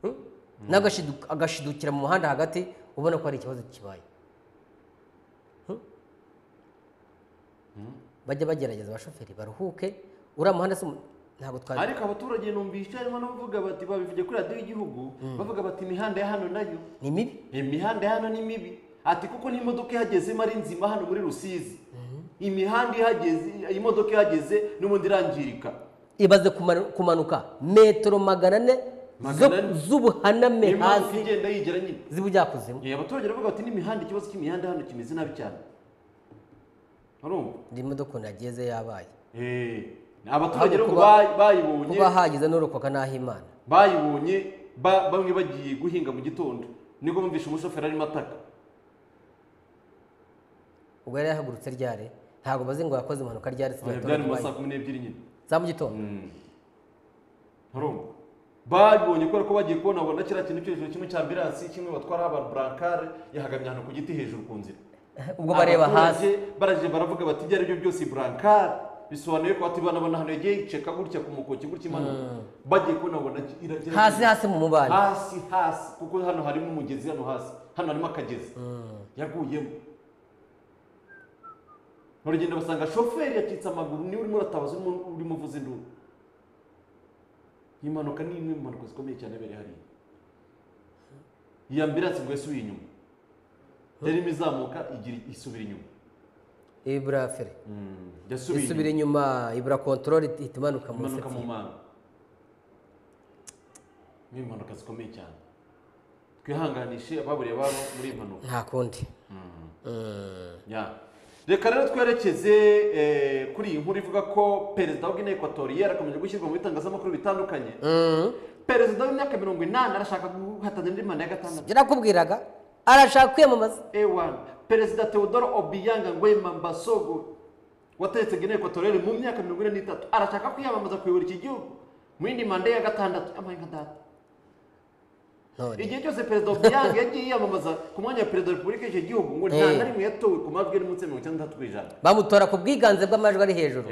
Hmm? nawe agashidu- agashidukira mu muhanda hagati ubona ko hari ikibazo kibaye Hmm? bajya bagerageza abashoferi baruhuke uriya muhanda si umu- ntabwo twari ariko abaturage numvise harimo n'abavuga bati babivuge kuri radiyo y'igihugu bavuga bati imihanda ya hano nayo ni mibi imihanda ya hano ni mibi ati kuko n'imodoka ihagezemo ari nzima hano muri rusizi imihanda ihageze imodoka ihageze n'ubundi irangirika ibaze kumanu- kumanuka metero magana ane zo- Magana ane. z'ubuhaname niyo imodoka hasi igenda yigira nyine z'ubujyakuzimu Eh, abaturage baravuga bati n'imihanda ikibazo cy'imihanda hano kimeze nabi cyane urumva ndi imodoka ukuntu yageze yabaye Eh, abaturage Ahubwo rero ngo kuba- bayi- bayibonye kuba hagize n'urokoka n'aho imana bayibonye ba- bamwe bagiye guhinga mu gitondo nibwo bumvishe umushoferi arimo ataka ubwo yari yahagurutse ryari ntabwo bazi ngo yakoze impanuka ryari Oya, byari mu ma saa kumi n'ebyiri nyine za mu gitondo Urumva? babonye kubera ko bagiye kubona babona kiriya kintu cyo hejuru kimwe cya ambiransi kimwe batwara abantu burankare yahagamye ahantu ku giti hejuru ku nzira ubwo bareba hasi Abaturage baraje baravuga bati ibyo ari byo byose iyi burankare bisobanuye ko ati bana bana hano yagiye yiceka gutya ku mukoki gutya imanuka bagiye kubona babona iragera hasi hasi mu mubano hasi hasi kuko hano harimo umugezi hano hasi hano harimo akagezi yaguyemo uragenda basanga shoferi yacitse amaguru niwe urimo uratabaza urimo- urimo uvuza induru iyi mpanuka ni imwe mu mpanuka zikomeye cyane yabereye hariya iyi ambiransi ngo yasubiye inyuma yarimo izamuka igira isubira inyuma ibura fere yasubiye isubira inyuma inyuma ibura kontorore ihita imanuka mu impanuka mu rusisiro. manga ni impanuka zikomeye cyane twihanganishe ababuriye ababo muri iyi mpanuka nta kundi Ya. reka rero twerekeze eh, kuri iyi nkuru ivuga ko perezida wa Guinea Equatoriale akomeje gushyirwa mu bitangazamakuru bitandukanye perezida w'imyaka mirongo inani arashaka guhatanira indi manda ya gatandatu yarakubwiraga arashaka kwiyamamaza ewana perezida Theodore Obiang Nguema Mbasogo wategetse Guinea Equatoriale mu myaka mirongo ine n'itatu arashaka kwiyamamaza kuyobora iki gihugu mu yindi manda ya gatandatu amaye nka data none igihe cyose perezida Obiang yagiye yiyamamaza ku mwanya wa perezida wa repubulika y'icyo gihugu ngo nta Eh. na rimwe yatowe ku majwi ari munsi ya mirongo itandatu ku ijana bamutora ku bwiganze bw'amajwi ari hejuru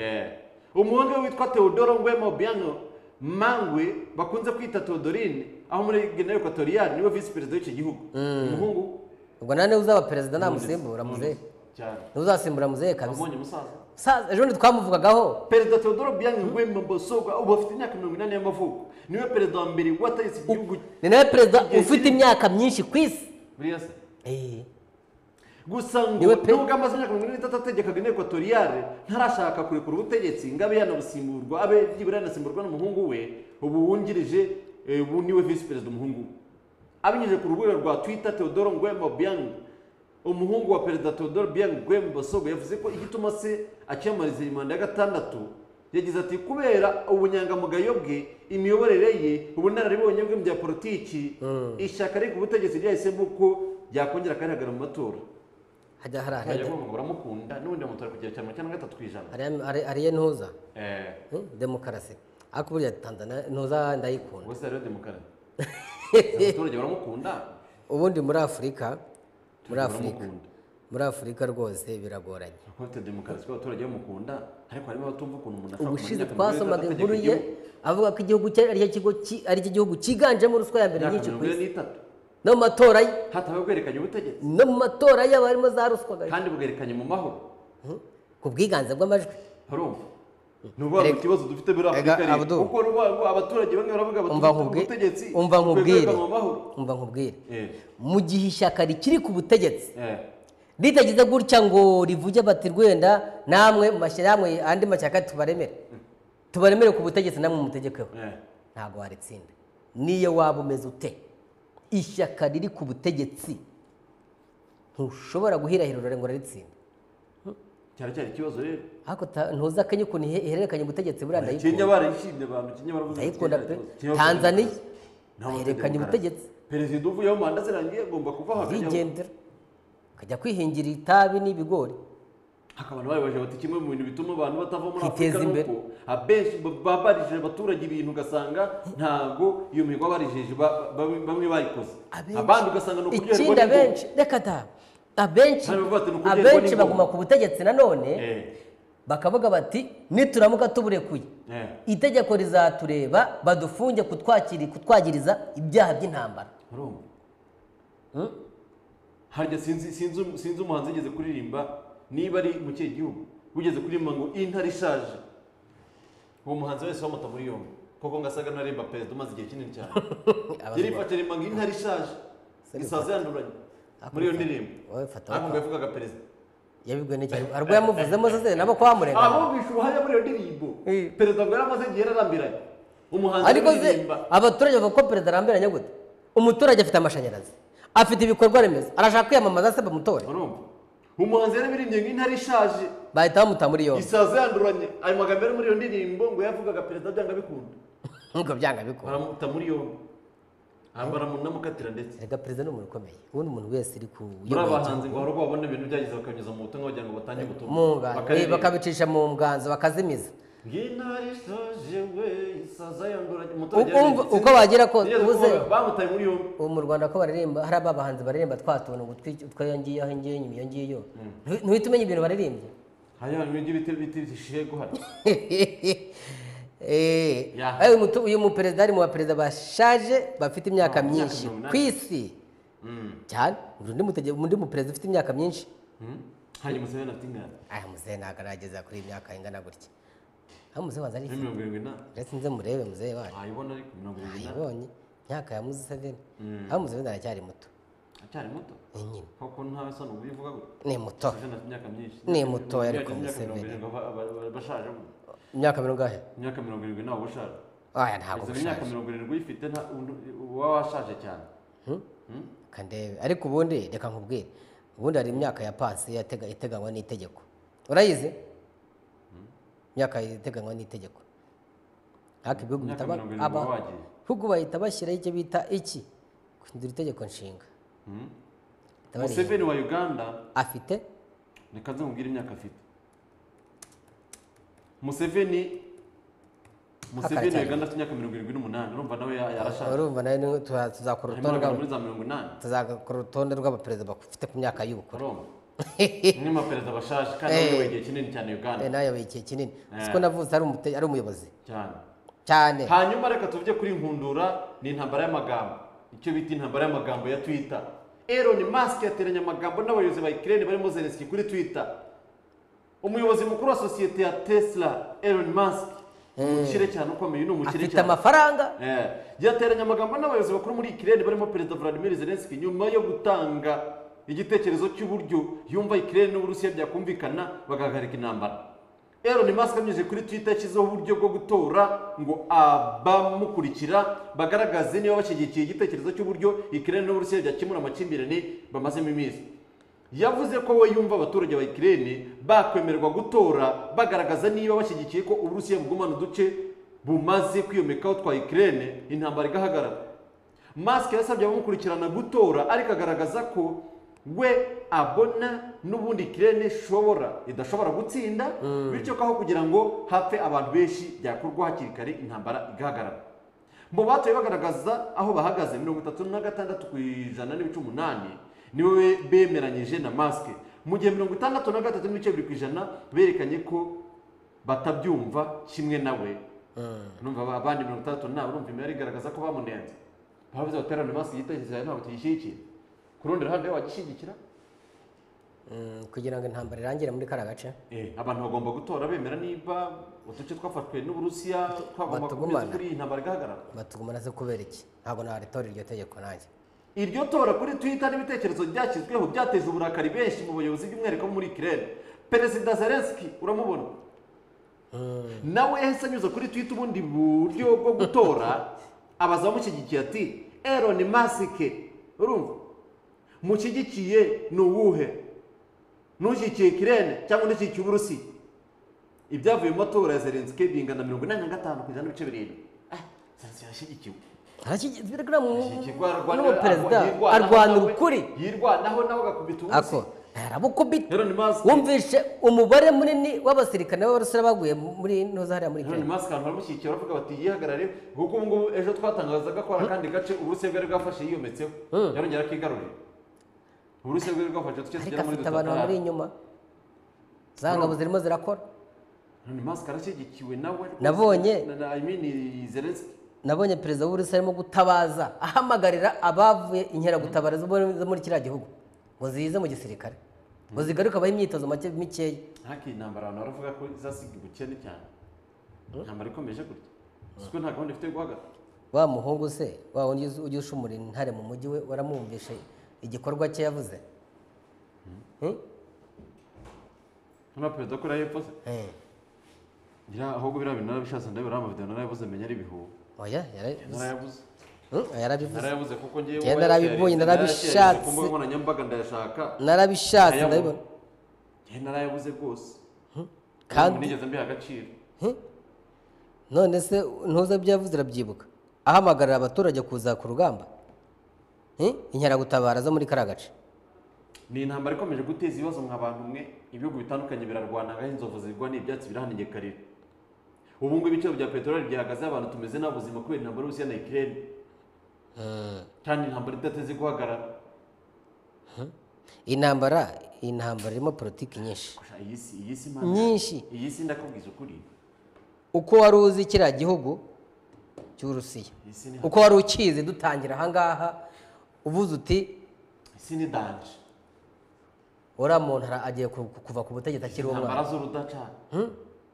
umuhungu we witwa Theodoro Nguema Obiang Mangwe bakunze kwita Theodorine aho muri Guinea Equatoriale niwe visi perezida w'icyo gihugu umuhungu ubwo nane uzaba perezida namusimbura None- muzehe cyane ntuzasimbura muzehe kabisa wabonye umusaza Sa- ejo bundi twamuvugagaho perezida teodoro biyange ngwemba mbosogwa ubu afite imyaka mirongo inani y'amavuko niwe perezida wa mbere wategetse igihugu ni nawe perezida ufite imyaka myinshi ku isi buriya se Eh, gusa ngo Niwe pe- nubwo amaze imyaka mirongo ine n'itatu ategekaga inteko equatoriale ntarashaka kurekura ubutegetsi ngo abe yanabusimburwa abe byibura yanasimburwa n'umuhungu we ubu wungirije eh, ubu niwe visi perezida umuhungu we abinyujije ku rubuga rwa twitter teodoro ngwemba biyange umuhungu wa perezida teodoro biyange ngwemba basogo yavuze ko igituma se akiyamamariza iyi manda ya gatandatu yagize ati kubera ubunyangamugayo bwe imiyoborere ye ubunararibonye bwe mu bya politiki ishyaka ariko ubutegetsi ryahisemo ko ryakongera akarihagarara mu matora hajya hari Ntajya ahari- agomba ngo uramukunda n'ubundi amutora ku kigero cya mirongo icyenda na gatatu ku ijana hari- hari- hariyo ntuza Eh, Hmm, demokarasi ariko burya tanzania ntuza ndayikunda ubwo se hariho demokarasi abaturage baramukunda ubundi muri afurika muri Turamukunda. afurika muri afurika rwose biragoranye ufite demokarasi ko abaturage bamukunda ariko harimo abatumva ukuntu umuntu ashobora ubushize kumenya twasomaga ategeka inkuru ye igihugu. avuga ko igihugu cye ari cyo kigo ki- ari cyo gihugu cyiganjemo ruswa ya mbere Imyaka nyinshi ku mirongo ine isi n'itatu no mu matora ye hatabaho guhererekanya ubutegetsi no mu matora ye haba harimo za ruswa gato. kandi bugerekanye mu mahoro ku bwiganze bw'amajwi urumva ni ukuvuga ngo Erega- ikibazo dufite muri afurika Erega, rero Abdul. kuko ni ukuvuga ngo abaturage bamwe baravuga umva batumva nkubwi- ubutegetsi umva bukwiye nkubwire guhererekanywa mu mahoro umva nkubwire Eh, mu gihe ishyaka rikiri ku butegetsi eh, ritagize gutya ngo rivuge bati rwenda namwe mu mashyirahamwe andi mashyaka tubaremere tubaremere ku butegetsi namwe mutegekeho eh. ntabwo waritsinda niyo waba umeze ute ishyaka riri ku butegetsi ntushobora guhirahirura ngo uraritsinde cyaracyari ikibazo rero ariko ta- ntuzi akenye ukuntu ihe- ihererekanya ubutegetsi buriya kenya ndayikunda barayishimye abantu kenya baravuze ngo Ndayikunda Kenya pe. ikibazo. Kenya baravuze Tanzania ngo nta bafite bahererekanya demokarasi. ubutegetsi. perezida uvuyeho manda zirangiye agomba kuvaho akajyaho urigendera ukajya kwihingira itabi n'ibigori hakaba n'abayobozi bati kimwe mu bintu bituma abantu batava muri Kwiteza afurika ni imbere. uko abenshi ba- babarije abaturage ibintu ugasanga ntago iyo mihigo babarishije ba- ba- bamwe bayikoze abandi ugasanga ni ikindi ukuryoherwa abenshi reka ta abenshi Hano bavuga ati, "Ni ukuryoherwa abenshi n'ingoma." baguma ku butegetsi nanone Eh. bakavuga bati nituramuka tuburekuye Eh. itegeko rizatureba badufunge kutwakiri kutwagiriza ibyaha by'intambara urumva harya sinzi sinzi sinzi umuhanzi yigeze kuririmba niba ari mu kihe gihugu wigeze kuririmba ngo intare ishaje uwo muhanzi wese bamuta muri yombi koko ngasaga ntaremba perezida umaze igihe kinini cyane yari ifata rimba ngo intare ishaje isaza yanduranye muri iyo ndirimbo Wowe fata ariko ngo wapfa. yavugaga perezida yabibwiwe n'igihe arwo yamuvuzemo se nabo ko bamurenganya abumvisha ubuhamya muri iyo ndirimbo Eh. perezida ngo yari amaze igihe yararambiranye umuhanzi ariko se aririmba abaturage bavuga ko perezida arambiranye gute umuturage afite amashanyarazi afite ibikorwa remezo arashaka kwiyamamaza se bamutore urumva umuhanzi yarabirimbye ngo intare ishaje bahita bamuta muri yombi isaza yanduranye ayo magambo ari muri iyo ndirimbo ngo yavugaga perezida byanga bikunda nk'uko byanga bikora baramuta muri yombi Ah, baramunamukatira ndetse erega perezida ni umuntu ukomeye ubundi umuntu wese uri ku muri uyoboye abahanzi igihugu. ngo ahubwo babona ibintu byagize bakanyuza mu butumwa kugira ngo batange ubutumwa mu nganzo eh, Bakaririmba. bakabicisha mu nganzo bakazimiza ngo intare ishaje we isaza yanduranye Uko- uko bagira kose, ubuze ubuze. bamutaye muri yombi ubu mu rwanda ko baririmba hari abahanzi baririmba twa tuntu ngo utwi- utwayo ngiyo aho ngiyo iyo ngiyo Ntu- ntuhite umenya ibintu baririmbye hariya ibintu by'ibiti biti bishishiye guhana Eh, Ya. eh, uyu mutu- uyu muperezida ari mu baperezida bashaje bafite imyaka Ah, imyaka myinshi mirongo inani. ku isi cyane undi mutege- undi muperezida ufite imyaka myinshi hanyuma umusore na tingana aya muzehe ntabwo arageza kuri iyi myaka ingana gutya aho muzehe waza ari kuri mirongo irindwi n'ane retse nze murebe muzehe wanyu wayibona ariko mirongo irindwi n'ane ayibonye imyaka ya museveni aho museveni aracyari muto acyari muto ni nyine kuko ntawe usa n'ubivuga gutya ni muto Museveni afite imyaka myinshi Ni mutoya ariko Imyaka mirongo Museveni. irindwi aba- aba- aba- bashaje gutya. imyaka mirongahe imyaka mirongo irindwi ntawe ubashaje aya ntabwo perezida imyaka bishaje mirongo irindwi uyifite nta- undi- uba washaje cyane kandebe ariko ubundi reka nkubwire ubundi hari imyaka ya pansi yatega- iteganywa n'itegeko urayizi imyaka iteganywa n'itegeko ariko ibihugu Imyaka bita ba- mirongo irindwi aba- uba wagiye. ibihugu bahita bashyiraho icyo bita iki guhindura itegeko nshinga Bahita barihindura. museveni wa uganda afite reka nze nkubwire imyaka afite museveni museveni wa cyane. uganda afite imyaka mirongo irindwi n'umunani urumva nawe ya- yarashaje urumva nawe ni- tuza- tuzakora harimo urutonde abagabo rw'aba- muri za mirongo inani tuzakora urutonde rw'abaperezida bafite ku myaka y'ubukure urumva umwe mu baperezida bashaje kandi Eh. wayoboye igihe kinini cyane uganda Eh, nawe yabaye igihe kinini Eh. siko navuze ari umute- ari umuyobozi cyane cyane hanyuma reka tuvuge kuri nkundura ni intambara y'amagambo icyo bita intambara y'amagambo ya twita Elon Musk yateranye amagambo n'abayobozi ba Ukraine barimo Zelensky kuri twita umuyobozi mukuru wa sosiyete ya tesla elon musk umukire cyane ukomeye ni umukire afite cyane amafaranga Eh, yateranye amagambo n'abayobozi bakuru muri ikirere barimo perezida vladimir zelensky nyuma yo gutanga igitekerezo cy'uburyo yumva ikirere n'uburusiya byakumvikana bagahagarika intambara Elon Musk anyuze kuri twitter yashyizeho uburyo bwo gutora ngo abamukurikira bagaragaze niba bashyigikiye igitekerezo cy'uburyo ikirere n'uburusiya byakemura amakimbirane bamazemo iminsi yavuze ko we yumva abaturage ba ikirere bakwemerwa gutora bagaragaza niba bashyigikiye ko uburusiya bugumana uduce bumaze kwiyomekaho twa ikirere intambara igahagarara masike yasabye abamukurikirana gutora ariko agaragaza ko we abona n'ubundi ikirere ishobora idashobora gutsinda bityo ko aho kugira ngo hapfe abantu benshi byakorwa hakiri kare intambara igahagarara mu batoye bagaragaza aho bahagaze mirongo itatu na gatandatu ku ijana n'ibice umunani niwe bemeranyije na masike mu gihe mirongo itandatu na gatatu n'ibice bibiri ku ijana berekanye ko batabyumva kimwe nawe numva abandi mirongo itandatu nawe urumva imibare igaragaza ko bamunenze bavuze baterane masike igitekerezo cyawe ntabwo tugishyigikira ku rundi ruhande we wagishyigikira Mm, kugira ngo intambara irangire muri kariya gace Eh, abantu bagomba gutora bemera niba uduce twafashwe n'uburusiya twagomba Batugumana. kukomeza kuri iyi ntambara igahagarara batugumana ze kubera iki ntabwo naritora iryo tegeko nanjye iryo tora kuri twitter n'ibitekerezo byashyizweho byateje uburakari benshi mu bayobozi by'umwihariko bo muri kirere perezida zelenski uramubona nawe yahise anyuze kuri twitter ubundi buryo bwo gutora abaza abamushyigikiye ati elon masike urumva mushyigikiye ni uwuhe n'ushyigikiye kirene cyangwa n'ushyigikiye uburusiya ibyavuye mu matora ya zelenski bingana mirongo inani na gatanu ku ijana n'ibice birindwi ah zelenski yashyigikiwe arashyigikira n'umuperezida n'umuperezida arwana ukuri yirwanaho nawe agakubita ako ubusa arabukubita Elon Musk wumvishe umubare munini w'abasirikare b'abasore baguye muri ntuza hariya muri Elon kenya Musk abantu baramushyigikira bavuga bati yihagarare kuko ubu ngubu ejo twatangazaga ko hari akandi gace uburusiya bwari bwafashe yiyometseho yarongera akigarurira uburusiya bwari bwafashe duce ariko tugera muri afite abantu bamuri dutatu inyuma za ngabo zirimo zirakora Elon Musk arashyigikiwe nawe Nabonye. na na- I mean Zelensky nabonye perezida w'uburusiya arimo gutabaza ahamagarira abavuye inkeragutabara zo muri- zo muri kiriya gihugu ngo zize mu gisirikare ngo zigaruke abahe imyitozo make mikeya ntaki intambara abantu baravuga ko izasiga ubukene cyane intambara ikomeje gutya siko nta gahunda ifite yo guhagarara wa muhungu se wa wundi uzi- ujya ushumura intare mu mujyi we waramwumvishe igikorwa cye yavuze Hmm? nta perezida ko yari yapfuze Eh, ngira ahubwo biriya bintu narabishatse ndabira amavideo narayabuze menya ari ibihuha oya yarabivuze narayabuze Hmm, yarabivuze narayabuze kuko ngewe Njye uwo narabibonye, yashare, narabishatse. narayashare ku mbuga nkoranyambaga ndayashaka narabishatse Ayabonye. ndabibona ngewe narayabuze rwose kandi- kandi nigeze mbiha agaciro Hmm? none se ntuze ibyo yavuze urabyibuka ahamagarira abaturage kuza ku rugamba Hmm? inkeragutabara zo muri kariya gace ni intambara ikomeje guteza ibibazo mwa bantu mwe ibihugu bitandukanye birarwana ngaho inzovu zigwa n'ibyatsi birahanegekarira ubu ngubu ibiciro bya peteroli byahagaze abantu tumeze nta buzima kubera intambara y'uburusiya na ikirere kandi intambara idateze guhagarara intambara intambara irimo politiki nyinshi Gusa iyi si iyi si mana Nyinshi. iyi si ndakubwiza ukuri uko wari uzi kiriya gihugu cy'uburusiya iyi si ni uko wari ukizi dutangira ahangaha uvuze uti iyi si ni danje uriya muntu ara- agiye ku- ku- kuva ku butegetsi akiri intambara umwana z'urudaca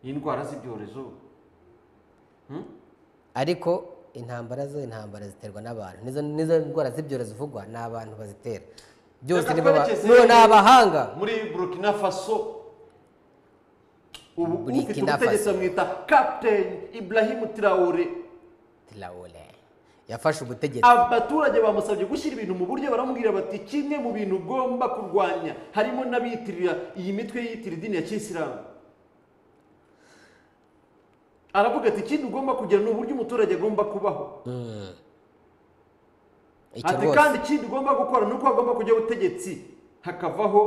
n'indwara z'ibyorezo ariko intambara zo intambara ziterwa n'abantu nizo nizo ndwara z'ibyorezo zivugwa ni abantu bazitera byose Reka ni bo ba- twerekeze- no- ni abahanga muri burkina faso ubu Burkina ufite ubutegetsi Faso. bamwita kapiteni iburahimu tirawore Traore yafashe ubutegetsi abaturage bamusabye gushyira ibintu mu buryo baramubwira bati kimwe mu bintu ugomba kurwanya harimo n'abiyitirira iyi mitwe yiyitirira idini ya kisilamu aravuga ati ikindi ugomba kugira ni uburyo umuturage agomba kubaho icyo ati kandi rwose ikindi ugomba gukora ni uko hagomba kujya ubutegetsi hakavaho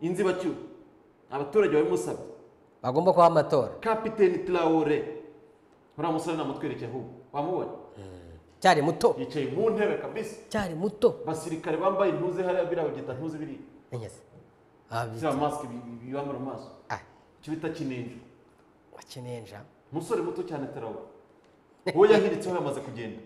inzibacyuho abaturage babimusabye bagomba kuba amatora kapiteni tirawore uriya musore namutwerekeye ahubwo wamubonye cyari muto yicaye mu ntebe kabisi cyari muto abasirikare bambaye intuze hariya biriya babyita ntuze biriya Menyese. Ah, bi- ziriya masike bi- bibambara mu maso ah, icyo bita kinenjo wakinenja umusore muto cyane tirawore uwo yahiritseho yamaze kugenda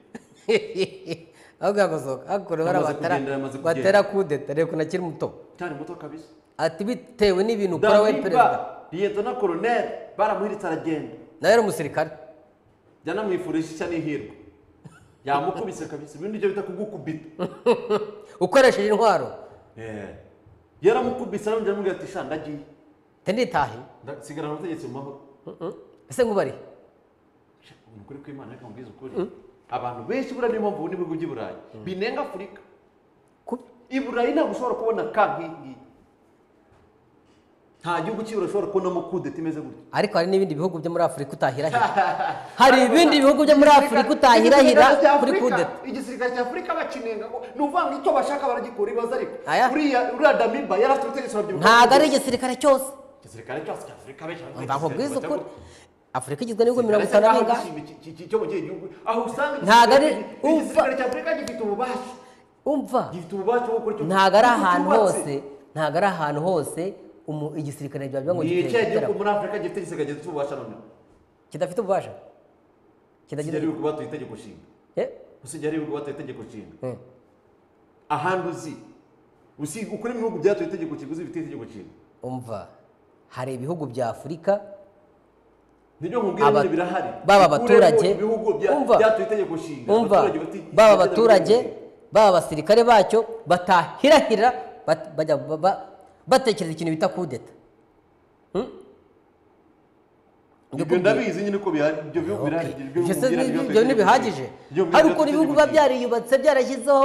ahubwo yagosoka hakuru bari Yamaze abatara kugenda, yamaze kugenda. batera kudeta reka unakiri muto cyane muto kabisa ati bitewe n'ibintu ukora we dahiba perezida liyetona koroneri baramuhiritse aragenda nawe yari umusirikare byanamwifurije ishya n'ihirwe yamukubise kabisa ibindi byo bita kugukubita ukoresheje intwaro Eh. yaramukubise arongera amubwira ati sha ndagiye nditahe sigarana ubutegetsi mu mahoro ese ngubari ni ukuri kw'imana ariko mubwize ukuri abantu benshi buriya niyo mpamvu ubona ibihugu by'i burayi binenga afurika Ku- i burayi ntabwo ushobora kubona ka nk'iyi ngiyi nta gihugu cy'i burayi ushobora kubonamo kudeta imeze gutya ariko hari n'ibindi bihugu byo muri afurika utahirahira hari ibindi bihugu byo muri afurika utahirahira kuri kudeta igisirikare cya afurika bakinenga ngo ni ukuvuga ngo icyo bashaka baragikora ibibazo ariko Aya. uriya uriya damiba yari afite ubutegetsi urabyibuka ntabwo ari igisirikare cyose igisirikare cyose cya afurika benshi baravuga mva nkubwiza igisirikare ukuri cya- afurika igizwe n'ibihugu mirongo Ndetse itanu nk'aho n'ingahe gishimye iki- iki- cyo mu kihe gihugu aho usanga Ntabwo ari- igisirikare- igisirikare cya afurika gifite ububasha umva gifite ububasha bwo gukora icyo ntabwo ari icyo ahantu cyubatse. hose ntabwo ari ahantu hose umu- igisirikare biba biba ngo ni ikihe gitera gihugu muri afurika gifite igisirikare gifite ububasha noneho kidafite ububasha kidagira kijyariwe kubatuye itegeko nshinga Eh, usijyariwe kubatuye itegeko nshinga eh. ahandi uzi usi ukuri mu bihugu byatuye itegeko nshinga uzi bifite itegeko nshinga umva hari ibihugu bya afurika nibyo nkubwira Aba- nyine birahari baba Ukuremo abaturage, ibihugu bya- umva. byatuye itegeko nshinga umva abaturage bati- bagendera baba abaturage muri ubu buzima. baba abasirikare bacyo batahirahira bat- bajya ba- ba- batekereza ikintu bita kudeta Hmm? ibyo ndabizi nyine ko bihari ibyo bihugu Okay. birahari ibyo Ibyo bihugu se birahari, ni- byatuye ibyo itegeko ntibihagije nshinga. Ibyo hari byatuye ukuntu ibihugu itegeko biba nshinga. byariyubatse byarashyizeho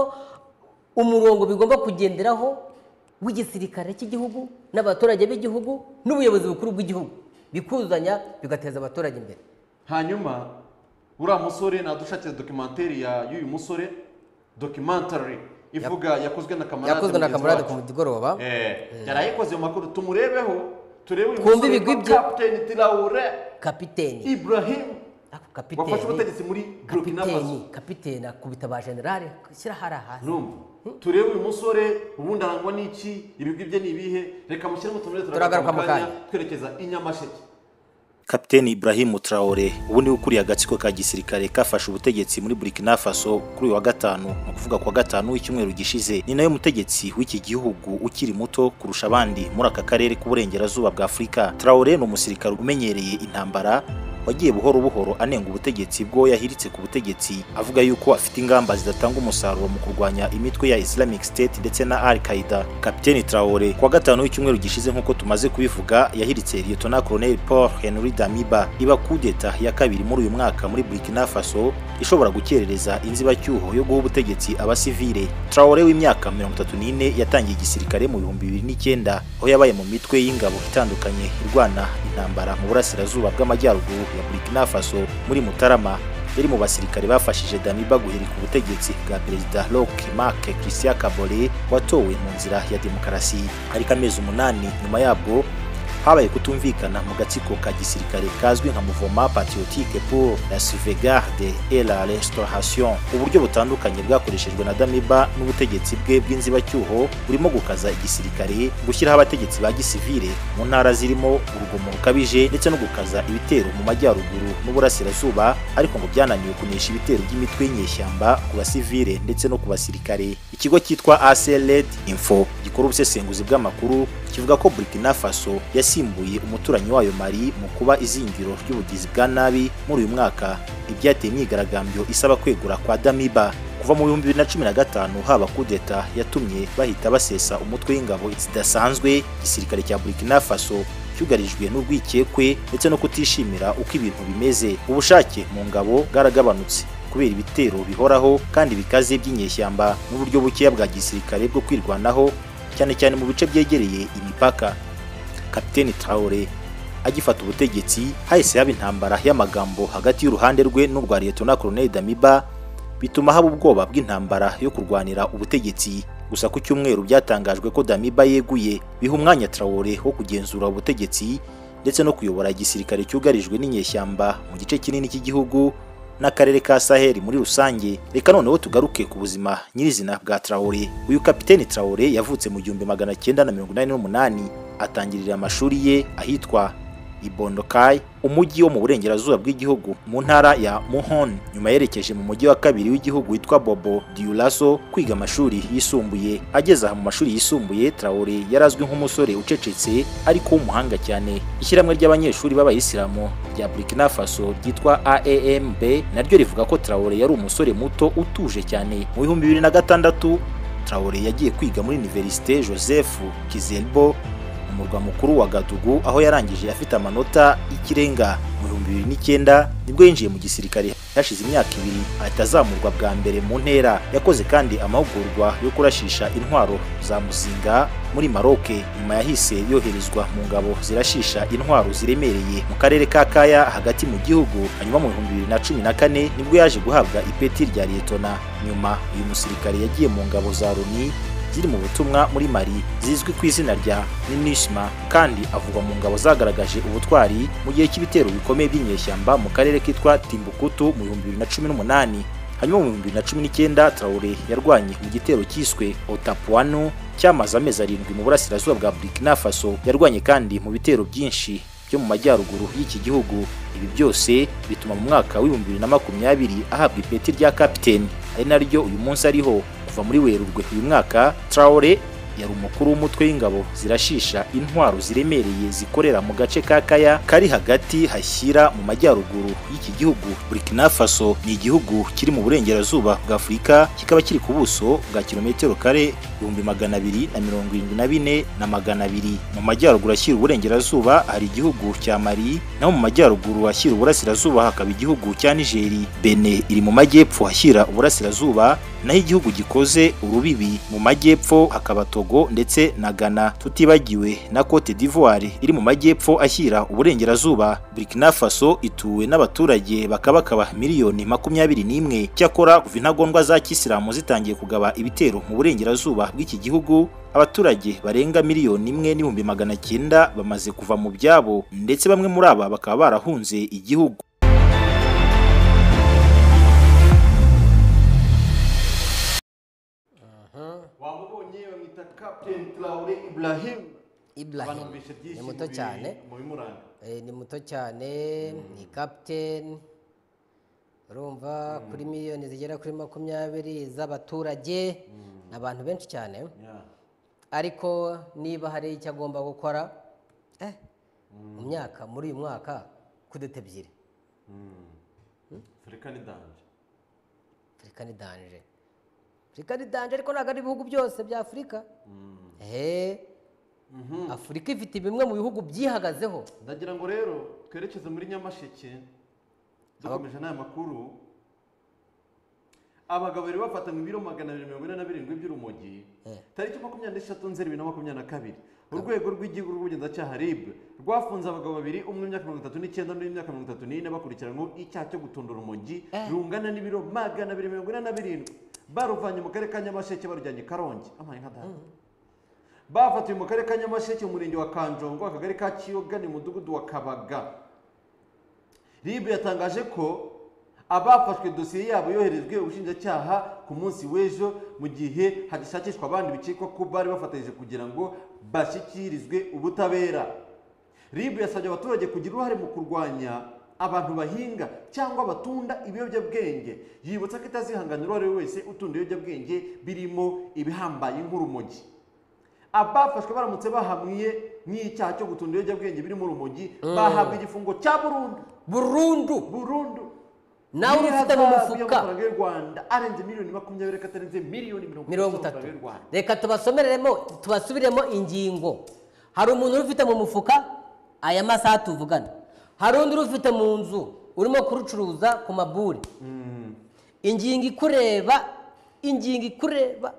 umurongo bigomba kugenderaho w'igisirikare cy'igihugu n'abaturage b'igihugu n'ubuyobozi bukuru bw'igihugu bikuzanya bigateza abaturage imbere hanyuma uriya musore nadushakira dokimenteri ya y'uyu musore dokimentari ivuga yakozwe na kamarade yakozwe na mugenzi kamarade wacu. ku mugoroba Eh, yarayikoze ayo makuru tumurebeho turebe uyu Twumve musore ibigwi witwa bye. Captain Traore kapiteni Ibrahim ako wafashe kapiteni ubutegetsi muri Burkina kapiteni Faso kapiteni akubita ba generale shyira hariya hasi numva turebe uyu musore ubundi arangwa n'iki ibigwi bye ni ibihe reka mushyiremo tumure Turagaruka mu kanya. twerekeza i Nyamasheke kapiteni Ibrahim Traore ubu niwe ukuriye agatsiko ka gisirikare kafashe ubutegetsi muri Burkina Faso kuri uyu wa gatanu ni ukuvuga kuwa gatanu w'icyumweru gishize ni nawe mutegetsi w'iki gihugu ukiri muto kurusha abandi muri aka karere k'uburengerazuba bwa Afurika Traore ni umusirikare umenyereye intambara wagiye buhoro buhoro anenga ubutegetsi bwo yahiritse ku butegetsi avuga yuko afite ingamba zidatanga umusaruro mu kurwanya imitwe ya Islamic State ndetse na Al-Qaeda Kapiteni Traore kuwa gatanu w'icyumweru gishize nk'uko tumaze kubivuga yahiritse Lieutenant Colonel Paul Henry Damiba iba kudeta ya kabiri muri uyu mwaka muri Burkina Faso ishobora gukerereza inzibacyuho yo guha ubutegetsi abasivile Traore w'imyaka 34 yatangiye igisirikare mu bihumbi bibiri n'icyenda aho yabaye mu mitwe y'ingabo itandukanye irwana intambara mu burasirazuba bw'amajyaruguru ya Burkina Faso muri Mutarama yari mu basirikare bafashije Damiba guhirika ubutegetsi bwa perezida Roch Marc Christian Kabore watowe mu nzira ya demokarasi ariko amezi umunani nyuma yabwo habaye kutumvikana mu gatsiko ka gisirikare kazwi nka Mouvement Patriotique pour la Sauvegarde et la Restauration uburyo butandukanye bwakoreshejwe na Damiba n'ubutegetsi bwe bw'inzibacyuho burimo gukaza igisirikare gushyiraho abategetsi ba gisivile mu ntara zirimo urugomo rukabije ndetse no gukaza ibitero mu majyaruguru n'uburasirazuba ariko ngo byananiwe kunesha ibitero by'imitwe y'inyeshyamba ku basivile ndetse no ku basirikare ikigo cyitwa ACLED Info gikora ubusesenguzi bw'amakuru kivuga ko Burkina Faso yasimbuye umuturanyi wayo Mali mu kuba izingiro ry'ubugizi bwa nabi muri uyu mwaka ibyateye imyigaragambyo isaba kwegura kwa Damiba kuva mu bihumbi bibiri na cumi na gatanu haba kudeta yatumye bahita basesa umutwe w'ingabo zidasanzwe igisirikare cya Burkina Faso cyugarijwe n'urwikekwe ndetse no kutishimira uko ibintu bimeze ubushake mu ngabo bwaragabanutse kubera ibitero bihoraho kandi bikaze by'inyeshyamba n'uburyo bukeya bwa gisirikare bwo kwirwanaho cyane cyane mu bice byegereye imipaka kapiteni Traore agifata ubutegetsi hahise haba intambara y'amagambo hagati y'uruhande rwe n'urwa Liyetona Koloneli Damiba bituma haba ubwoba bw'intambara yo kurwanira ubutegetsi gusa ku cyumweru byatangajwe ko Damiba yeguye biha umwanya Traore wo kugenzura ubutegetsi ndetse no kuyobora igisirikare cyugarijwe n'inyeshyamba mu gice kinini cy'igihugu n'akarere ka Sahel muri rusange reka noneho tugaruke ku buzima nyirizina bwa Traore uyu kapiteni Traore yavutse mu gihumbi magana cyenda na mirongo inani n'umunani atangirira amashuri ye ahitwa Ibondokai umujyi wo mu burengerazuba bw'igihugu mu ntara ya Muhon nyuma yerekeje mu mujyi wa kabiri w'igihugu witwa Bobo Dioulasso kwiga amashuri yisumbuye ageze aha mu mashuri yisumbuye Traore yarazwi nk'umusore ucecetse ariko w'umuhanga cyane ishyirahamwe ry'abanyeshuri b'abayisilamu rya Burkina Faso ryitwa AAMB naryo rivuga ko Traore yari umusore muto utuje cyane mu bihumbi bibiri na gatandatu Traore yagiye kwiga muri Université Joseph Kizerbo mu murwa mukuru wa Gadugu aho yarangije afite amanota y'ikirenga mu bihumbi bibiri n'icyenda nibwo yinjiye mu gisirikare hashize imyaka ibiri ahita azamurwa bwa mbere mu ntera yakoze kandi amahugurwa yo kurashisha intwaro za muzinga muri Maroc nyuma yahise yoherezwa mu ngabo zirashisha intwaro ziremereye mu karere ka Kaya hagati mu gihugu hanyuma mu bihumbi bibiri na cumi na kane nibwo yaje guhabwa ipeti rya liyetona nyuma uyu musirikare yagiye mu ngabo za Loni ziri mu butumwa muri Mali zizwi ku izina rya MINUSMA kandi avugwa mu ngabo zagaragaje ubutwari mu gihe cy'ibitero bikomeye by'inyeshyamba mu karere kitwa Timbuktu mu 2018 hanyuma mu 2019 Traoré yarwanye mu gitero cyiswe Otapuano cyamaze amezi arindwi mu burasirazuba bwa Burkina Faso yarwanye kandi mu bitero byinshi byo mu majyaruguru y'iki gihugu ibi byose bituma mu mwaka w'ibihumbi bibiri na makumyabiri ahabwa ipeti rya kapiteni ari naryo uyu munsi ariho kuva muri werurwe uyu mwaka Traore yari umukuru w'umutwe w'ingabo zirashisha intwaro ziremereye zikorera mu gace ka Kaya kari hagati hashyira mu majyaruguru y'iki gihugu Burkina Faso ni igihugu kiri mu burengerazuba bwa Afurika kikaba kiri ku buso bwa kilometero kare ibihumbi magana abiri na mirongo irindwi na bine na magana abiri mu majyaruguru ashyira uburengerazuba hari igihugu cya Mali naho mu majyaruguru hashyira uburasirazuba hakaba igihugu cya Nigeri Benin iri mu majyepfo hashyira uburasirazuba naho igihugu gikoze urubibi mu majyepfo hakaba Togo ndetse na Ghana tutibagiwe na Cote d'Ivoire iri mu majyepfo ashyira uburengerazuba Burkina Faso ituwe n'abaturage bakabakaba miliyoni makumyabiri n'imwe cyakora kuva intagondwa za kisilamu zitangiye kugaba ibitero mu burengerazuba bw'iki gihugu abaturage barenga miliyoni imwe n'ibihumbi magana cyenda bamaze kuva mu byabo ndetse bamwe muri aba bakaba barahunze igihugu wamubonye bamwita captain Traore Ibrahim Ibrahim Banumvise ni byinshi muto mu bi- cyane mu bimuranga Eh, ni muto cyane ni kapiteni urumva kuri miliyoni zigera kuri makumyabiri z'abaturage ni abantu benshi cyane Yeah. ariko niba hari icyo agomba gukora eh, mu myaka muri uyu mwaka kudeta ebyiri Afurika ni danje afurika ni danje afurika ni danje ariko ntabwo ari ibihugu byose bya afurika ehe afurika ifite bimwe mu bihugu byihagazeho ndagira ngo rero twerekeze muri nyamasheke dukomeje n'aya makuru abagabo bari bafatanywe ibiro magana abiri mirongo ine na birindwi by'urumogi Eh. tariki makumyabiri n'eshatu nzeri bibiri na makumyabiri na kabiri urwego rw'igihugu rw'ubugenzacyaha rib rwafunze abagabo babiri umwe w'imyaka mirongo itatu n'icyenda n'undi w'imyaka mirongo itatu n'ine bakurikiranyweho icyaha cyo gutunda urumogi rungana n'ibiro magana abiri mirongo ine na birindwi baruvanye mu karere ka nyamasheke barujyanye i karongi amaye nka data bafatiwe mu karere ka nyamasheke mu murenge wa kanjongo akagari ka kiyoga ni mudugudu wa kabaga ribu yatangaje ko abafashwe dosiye yabo yoherejwe ubushinjacyaha ku munsi w'ejo mu gihe hagishakishwa abandi bikekwa ko bari bafatanyije kugira ngo bashyikirizwe ubutabera ribu yasabye abaturage kugira uruhare mu kurwanya abantu bahinga cyangwa batunda ibiyobyabwenge yibutsa ko itazihangana uwo ari we wese utunda ibiyobyabwenge birimo ibihambaye nk'urumogi abafashwe baramutse bahamwiye n'icyaha cyo gutunda ibiyobyabwenge birimo urumogi bahabwa igifungo cya burundu burundu burundu nawe urufite mu N'ihazabu mufuka y'amafaranga y'u rwanda arenze miliyoni makumyabiri reka atarenze miliyoni mirongo mirongo itatu itatu z'amafaranga y'u rwanda reka tubasomereremo tubasubiremo ingingo hari umuntu urufite mu mufuka aya masaha tuvugana hari undi urufite mu nzu urimo kurucuruza ku maburi ingingo ikureba ingingo ikureba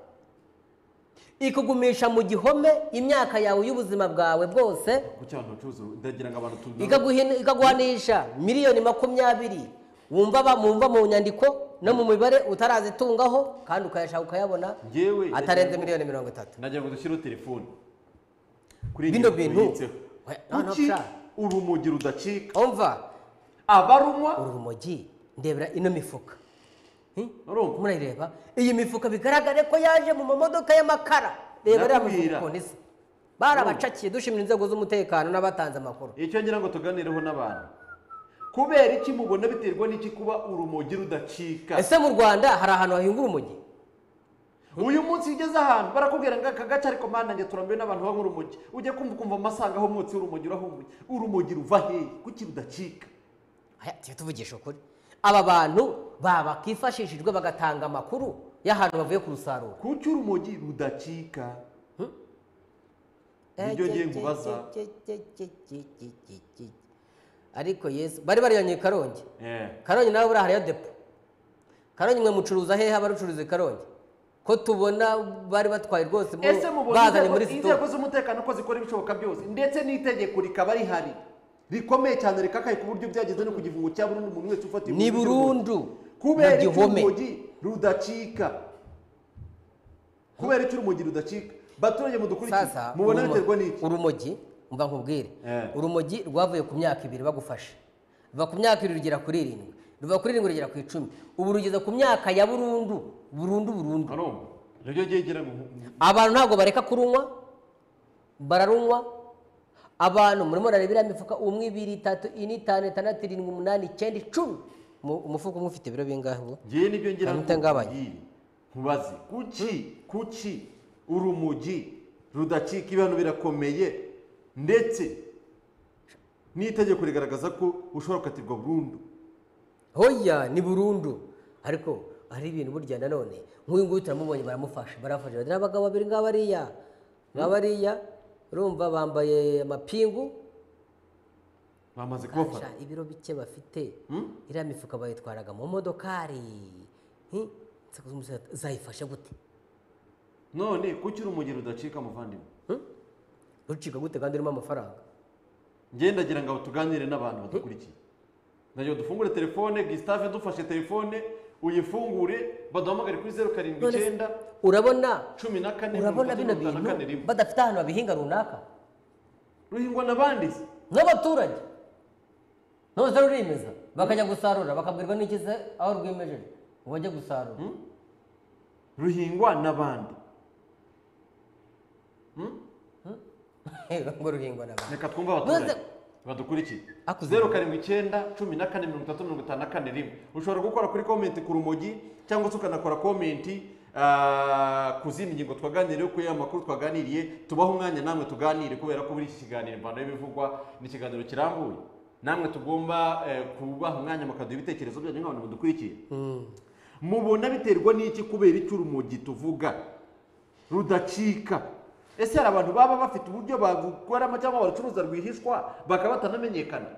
ikugumisha mu gihome imyaka yawe y'ubuzima bwawe bwose kuko abantu bacuruza ndagira ngo abantu tuzi ikaguhina- ikaguhanisha miliyoni makumyabiri wumva ba- mumva mu nyandiko no mu mibare utarazitungaho kandi ukayashaka ukayabona Njyewe atarenze miliyoni mirongo itatu ndagira ngo dushyireho telefone kuri iyi bino ngingo bintu yibitseho. we, noneho kuki bya- urumogi rudacika umva abarunywa uru rumogi ndebera ino mifuka Hmm? Urumva? murayireba iyi mifuka bigaragare ko yaje mu mamodoka y'amakara reba iriya mifuka Ndakubwira. ukuntu isa barabacakiye dushimira inzego z'umutekano n'abatanze amakuru icyo ngira ngo tuganireho n'abantu kubera iki mubona biterwa n'iki kuba urumogi rudacika ese mu rwanda hari ahantu hahinga urumogi uyu munsi iyo ugeze ahantu barakubwira ngo aka gace ariko mpande nanjye turambiwe n'abantu banywa urumogi ujya kumva ukumva amasanga aho umwotsi w'urumogi urahumuye urumogi ruva hehe kuki rudacika Aya, tujye tuvugisha ukuri aba bantu bakifashishijwe bagatanga amakuru y'ahantu bavuye kurusarura kuki urumogi rudacika Nibyo ngiye nkubaza. ariko yesu bari bariyanye i karongi Eh. karongi nawe buriya hariyo depo karongi mwe mucuruza hehe abarucuruza i karongi ko tubona bari batwaye rwose mu- ese mubona bazanye inzego- muri inzego sitopu z'umutekano ko zikora ibishoboka byose ndetse n'itegeko rikaba rihari rikomeye cyane rikakaye ku buryo byageze no ku gifungo cya burundu umuntu wese ufata ni igihugu burundu kubera mu icyo gihome urumogi rudacika kubera icyo urumogi rudacika baturage mudukurikiye sasa mubona urumo- biterwa n'iki urumogi mba nkubwire Eh. urumogi rwavuye ku myaka ibiri bagufashe ruva ku myaka ibiri rugera kuri irindwi ruva kuri irindwi rugera ku icumi ubu rugeze ku myaka ya burundu burundu burundu Arumva? nibyo ngiye ngira ngo mu- abantu ntabwo bareka kurunywa bararunywa abantu murimo rareba iriya mifuka umwe ibiri itatu ine itanu itandatu irindwi umunani icyenda icumi Mu- umufuka umwe ufite ibiro bingahe ubu ngewe nibyo ngira Hari ngo utangabanye. nkubwire, nkubaze kuki kuki urumogi rudacika ibihano birakomeye ndetse n'itegeko rigaragaza ko ushobora gukatirwa burundu hoya ni burundu ariko hari ibintu burya nanone nk'uyu nguyu turamubonye baramufasha barafasha bati abagabo babiri ngaba bariya ngaba bariya urumva bambaye amapingu bamaze kubafata Aca ibiro bike bafite iriya mifuka bayitwaraga mu modokari Hi, nseko z'umusore ati, zayifashe gute none kuki urumogi rudacika muvandimwe rucika gute kandi urimo amafaranga ngewe ndagira ngo tuganire n'abantu badukurikiye ndagira ngo dufungure telefone gisitave dufashe telefone uyifungure baduhamagare kuri zeru karindwi None se- icyenda urabona cumi na kane urabona mirongo bino itatu na bintu kane rimwe badafite ahantu babihinga runaka ruhingwa n'abandi se n'abaturage nose rurimeza bakajya gusarura bakabwirwa n'ikize aho rwimejeje ngo bajye gusarura ruhingwa n'abandi ngo ruhingwa n'abantu reka twumve abaturage Maze- badukurikiye Ako zeru karindwi icyenda cumi na kane mirongo itatu mirongo itanu na kane rimwe ushobora gukora kuri komenti ku rumogi cyangwa se ukanakora komenti ah, ku zindi ngingo twaganiriyeho kuri aya makuru twaganiriye tubaho umwanya namwe tuganire kubera ko muri iki kiganiro imvano y'ibivugwa ni ikiganiro kirambuye namwe tugomba eh, kubaha umwanya mukaduha ibitekerezo byanyu nk'abantu badukurikiye mubona biterwa n'iki kubera icyo urumogi tuvuga rudacika ese hari abantu baba bafite uburyo bagukoramo cyangwa barucuruza rwihishwa bakaba batanamenyekana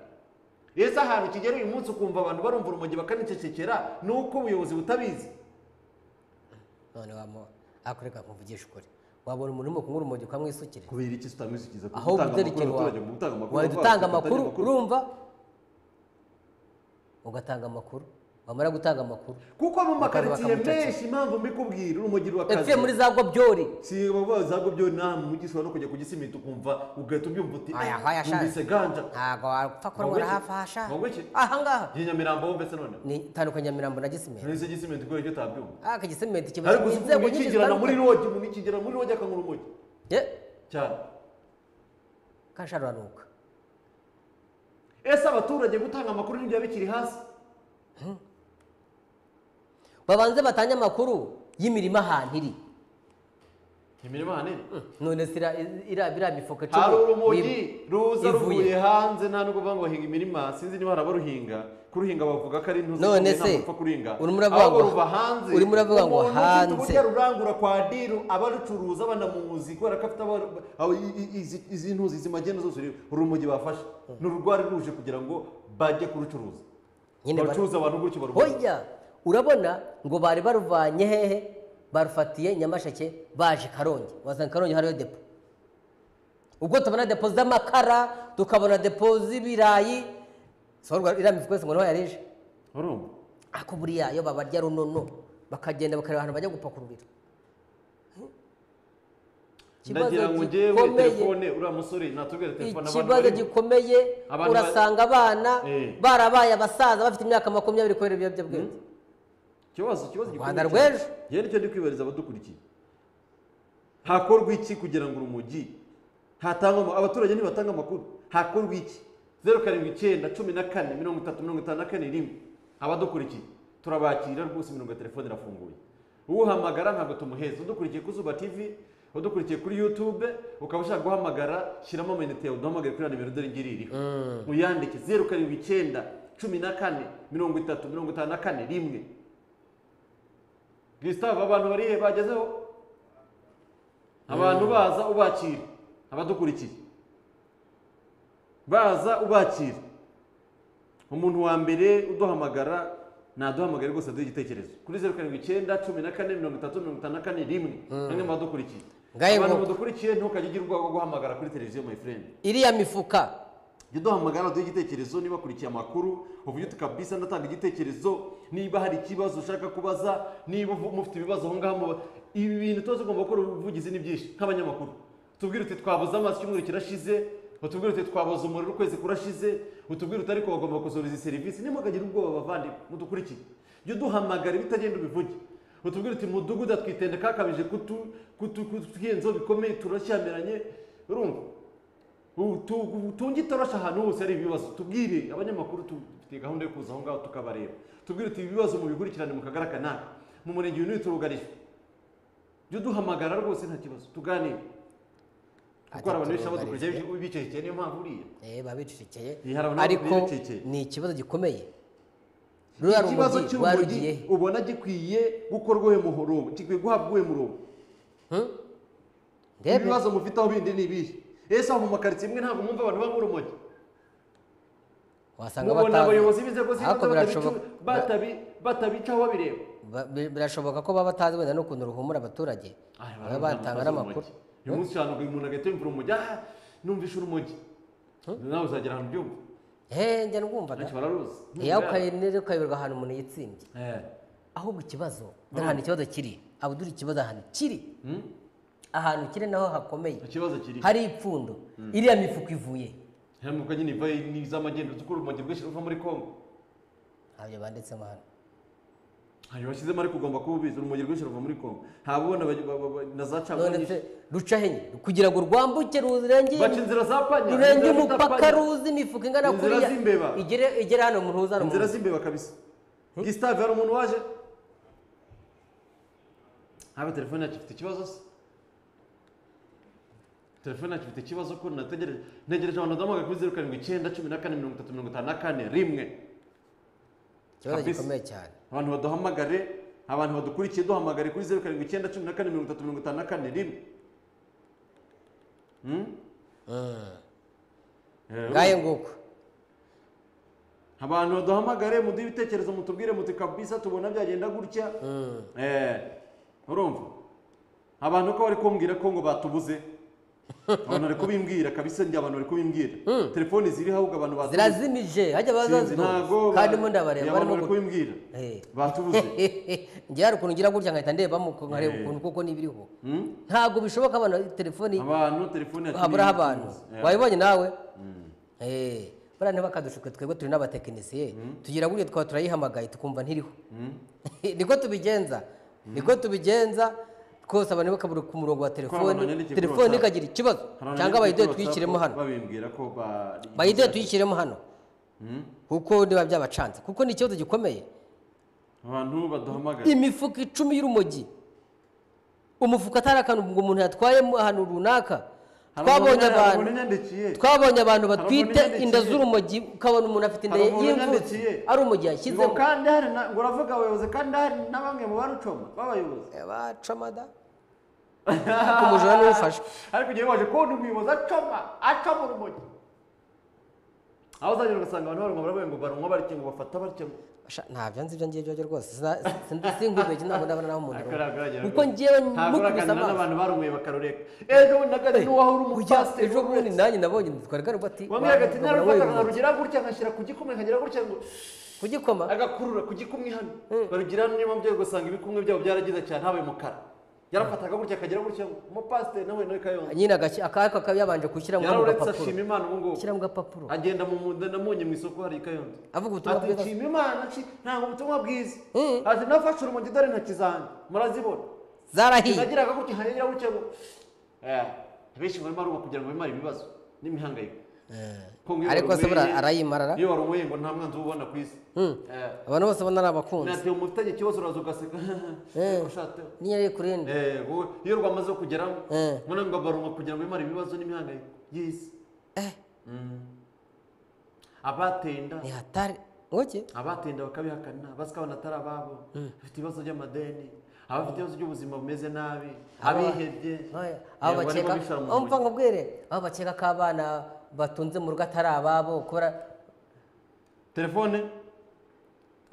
ese ahantu kigera uyu munsi ukumva abantu barumva urumogi bakanicecekera ni uko ubuyobozi butabizi none wamo akoreka kumvugisha ukuri wabona umuntu urimo kunywa urumogi ukamwisukira kubera iki tutamuzikiza aho uzerekero wawe wahita utanga amakuru urumva ugatanga amakuru wamara gutanga amakuru kuko mu makaritsiye bakamuceceka. menshi impamvu mbikubwira urumogi epfuye muri rwakazi za gobyori si bavuga za byo nta mujyi ushobora no kujya kugisimita ukumva ugahita ubyumva uti aya haya numvise ganja ntabwo wapfa Ngo kurwara ngwiki? hafi ahasha Ngo ngwiki? ahangaha iyi nyamirambo wumve se none ni itandukanye ya mirambo na gisimenti nahise gisimita kubera icyo utabyumva aka gisimenti kiba ariko kirimo uzi ukuntu nyinshi ikigirana muri zitandukanye. rogi umuntu ikigirana muri rogi akanywa urumogi Ye, cyane kasharanuka ese abaturage gutanga amakuru ntibyaba bikiri hasi babanze batange amakuru y'imirima ahantu iri imirimo ahanini none se ira- ira- iriya mifuka cumi hari urumogi ni- ruza ivuye. ruvuye hanze nta nubwo bavuga ngo bahinga imirima sinzi niba hari abaruhinga kuruhinga bavuga ko ari intuzi None ntabwo se, upfa kuruhinga urimo uravuga ahubwo ngo- ruva hanze urimo uravuga ngo Umuntu ufite hanze. uburyo rurangura kwa diru abarucuruza banamuzi kubera ko afite aba- aba- i- i- izi- izi ntuzi izi magenda zose uri- urumogi bafashe ni urwari ruje kugira ngo bajye kurucuruza Nyine bari- barucuruza abantu gutyo baruhuze hoya urabona ngo bari baruvanye hehe barufatiye nyamasheke baje karongi wazana karongi hariyo depo ubwo tubona depo z'amakara tukabona depo z'ibirayi so rwa- iriya mifuka yose ngo niho yarije urumva ako buriya iyo babarya runono bakagenda bakareba ahantu bajya gupakururira Ikibazo ndagira ngo njyewe gikomeye. telefone uriya musore natubwira telefone abantu ikibazo barimo. gikomeye Abantu ba- urasanga abana Eh. barabaye abasaza bafite imyaka makumyabiri kubera ibiyobyabwenge ikibazo ikibazo Rwanda gikomeye rw'ejo. cyane. yewe nicyo ndi kwibariza abadukurikiye hakorwa iki kugira ngo urumogi hatangwa abaturage ntibatanga amakuru hakorwa iki zeru karindwi icyenda cumi na kane mirongo itatu mirongo itanu na kane rimwe abadukurikiye turabakira rwose mirongo ya telefone irafunguye uhamagara ntabwo tumuheza udukurikiye ku zuba tivi udukurikiye kuri yutube ukaba ushaka guhamagara shyiramo amayinite yawe uduhamagare kuri ya nimero dore ngiyi iriho uyandike zeru karindwi icyenda cumi na kane mirongo itatu mirongo itanu na kane rimwe Gustave abantu barihe bagezeho abantu baza ubakira abadukurikiye baza ubakira umuntu wa mbere uduhamagara naduhamagare rwose aduhe igitekerezo kuri zeru karindwi icyenda cumi na kane mirongo itatu mirongo itanu na kane rimwe bamwe mu badukurikiye Ngaye abantu ngo- badukurikiye ntukajye ugira ubwoba bwo guhamagara kuri televiziyo my friend iriya mifuka jya uduhamagara duhe igitekerezo niba akurikiye amakuru uvuge uti kabisa ndatanga igitekerezo niba hari ikibazo ushaka kubaza niba uvu- mufite ibibazo aho ngaho muba- ibi bintu tuba tugomba gukora ubuvugizi ni byinshi nk'abanyamakuru tubwire uti twabuze amazi icyumweru kirashize utubwire uti twabuze umuriro ukwezi kurashize utubwire uti ariko bagomba gusohora izi serivisi ntimugagire ubwoba bavandimwe mudukurikiye jya uduhamagara ibitagenda ubivuge utubwire uti mudugudu twitende kakabije kutu kutu kutwiyenzaho bikomeye turashyamiranye urumva tunge itorosha ahantu hose hari ibibazo tubwire abanyamakuru tufite gahunda yo kuza aho ngaho tukabareba tubwire uti ibibazo mubikurikirane mu kagari kanaka mu murenge uyu n'uyu turugarijwe jya uduhamagara rwose nta kibazo tuganire kuko hari abantu benshi baba turugarijwe. dukurikiye bicecekeye niyo mpamvu uriya eh, babicecekeye Iyi, hari abantu ariko babicecekeye. ni ikibazo gikomeye ruriya ikibazo rumogi cy'urumogi rwarugiye ubona gikwiye gukorwa uyu muhorobo gikwiye guhabwa uyu murongo ibibazo mufite aho bindi ni ibihe ese aho mu makaritsiye imwe ntabwo mwumva abantu banywa urumogi wasanga mubona batazi. abayobozi b'inzego Ariko z'ibanze birashoboka- batabicu- batabi- batabicaho babireba ba- bi- birashoboka ko baba batazi wenda n'ukuntu ruhumura abaturage baba batanga n'amakuru uyu munsi ushobora kugira umuntu agahita yumvira umujyi aha numvishe urumogi nawe uzagera ahantu ubyumva Eh, njya numvaga benshi bararuzi Eh, aho ukayi- ukayoberwa ahantu umuntu yitsimbye ahubwo ikibazo dore ahantu ikibazo kiri abudura ikibazo ahantu kiri ahantu kiri naho hakomeye ikibazo kiri hari ipfundo iriya mifuka ivuye haramuka nyine iva n'iz'amagendo uzi ko urumogi rwinshi ruva muri kongo ntabyo banditsemo hano hari bashyizemo ariko ugomba kuba ubizi urumogi rwinshi ruva muri kongo haba ubona baj- ba- ba- ba- na za none caguwa se ruca henye kugira ngo rwambuke rurenge baca inzira za panya rurenge inzira bita umupaka panya. ruzi imifuka ingana Inzira kuriya z'imbeba. igere igere hano mu ruhuza inzira z'imbeba kabisa gisitave hari umuntu waje haba telefone yacu ifite ikibazo se telefone yacu ifite ikibazo ko nategereje ntegereje abantu badahamagara kuri zeru karindwi icyenda cumi na kane mirongo itatu mirongo itanu na kane rimwe ikibazo kabisa. gikomeye cyane abantu baduhamagare abantu badukurikiye duhamagare kuri zeru karindwi icyenda cumi na kane mirongo itatu mirongo itanu na kane rimwe Hmm? Eh, ngaye nguko abantu baduhamagare muduhe ibitekerezo mutubwire muti kabisa tubona byagenda gutya Eh, urumva abantu ko bari kumbwira ko ngo batubuze abantu bari kubimbwira kabisa njye abantu bari kubimbwira telefoni ziriho ahubwo abantu batubuze zirazimije hajya Sinzi, bazaziduha ntago kandi ba- mo njye ndabareba abantu barimo bari gutya kubimbwira Eh. batubuze njye hari ukuntu ngira gutya nkahita ndebamo uko nkareba Eh. ukuntu kuko nibiriho Hmm? ntabwo bishoboka abantu telefoni abantu telefoni yacu haburaho niyo abantu itubuze. Yeah. wabibonye nawe Eh, buriya ntibakadushuke twebwe turi n'abatekinisiye tugira gutya twaba turayihamagaye tukumva ntiriho niko tubigenza niko tubigenza twose abantu bakabura ku murongo wa telefoni abanyagiye kuri telefoni WhatsApp. ikagira ikibazo Hari abantu cyangwa bari bayidoye kuri tuyishyiremo WhatsApp hano babimbwira ko ba bayidoye tuyishyiremo hano kuko niba byabacanze kuko ni ikibazo gikomeye abantu baduhamagara imifuka icumi y'urumogi umufuka atari akantu ngo umuntu yatwayemo ahantu runaka twabonye abantu yandikiye twabonye abantu Hari umuntu batwite inda yandikiye. z'urumogi ukabona umuntu afite inda Hari umuntu y'imvutsi yandikiye. ari urumogi ngo yashyizemo kandi hari na- ngo uravuga abayobozi kandi hari na bamwe mu barucoma b'abayobozi bacamada ariko umujura niwe ufashe ariko igihe baje kubona umuyobozi acoma acoma urumogi aho uzagera ugasanga abantu baranywa baravuga ngo baranywa batya ngo bafata batya ngo Basha- ntabyo nzi ibyo ngibyo byo rwose Sina- sindi- sinkubwiye iki ntabwo ndabona naho umuntu Ariko aruma. aragaragara kuko rwose. ngewe ntabwo mukubise uraganira amaso n'abantu barumuye bakarureka ejo bundi nagazi n'uwaho uri Ujya, umupasiteri ejo bundi nanjye nabonye twari karubwo ati wambwira agati wabona narufata wenyine." nkarugira gutya ngashyira ku gikumwe nkagira gutya ngo kugikoma agakurura ku gikumwe hano barugira niyo mpamvu ugiye gusanga ibikumwe byabo byaragize cyane habaye umukara yarafataga gutya akagira gutya ngo umupasiteri nawe nawe kayonza nyine agashyi- akako akaba yabanje gushyira mu kano yaruretse gapapuro ashima imana ubu ngubu shyira mu gapapuro agenda mu munda namunye mu isoko hari kayonza avuga ubutumwa ati bwiza nshima imana nshi- ntabwo ubutumwa bwiza Mm. ati nafashe urumogi dore intoki zanjye murazibona zarahiye nagiraga gutya nkagira gutya ngo Eh, abenshi barimo baruba kugira ngo bimare ibibazo n'imihangayiko Ko nk'iyo ariko se warumweye- buriya arayimarara iyo warumuye ngo nta mwanzi ubona ku isi Mm. Eh, abantu bose ubona ari abakunzi nateye umufite ikibazo uraza ugaseka Eh. ushatse niyo ari kurindi Eh, wowe, iyo rwamaze kugeramo Eh. mbona ngo baruma kugira ngo bimare ibibazo n'imihangayiko y'isi Mm. abateye inda ni hatari ngoke abatenda bakabihakana bazi ko abantu atari ababo bafite ibibazo by'amadeni abafite ibibazo by'ubuzima bumeze nabi abihebye aho yego, barimo bakeka bishora mu aho buyi. mva ngo bwere aho bakeka ko abana batunze mu rugo atari ababo kubera telefone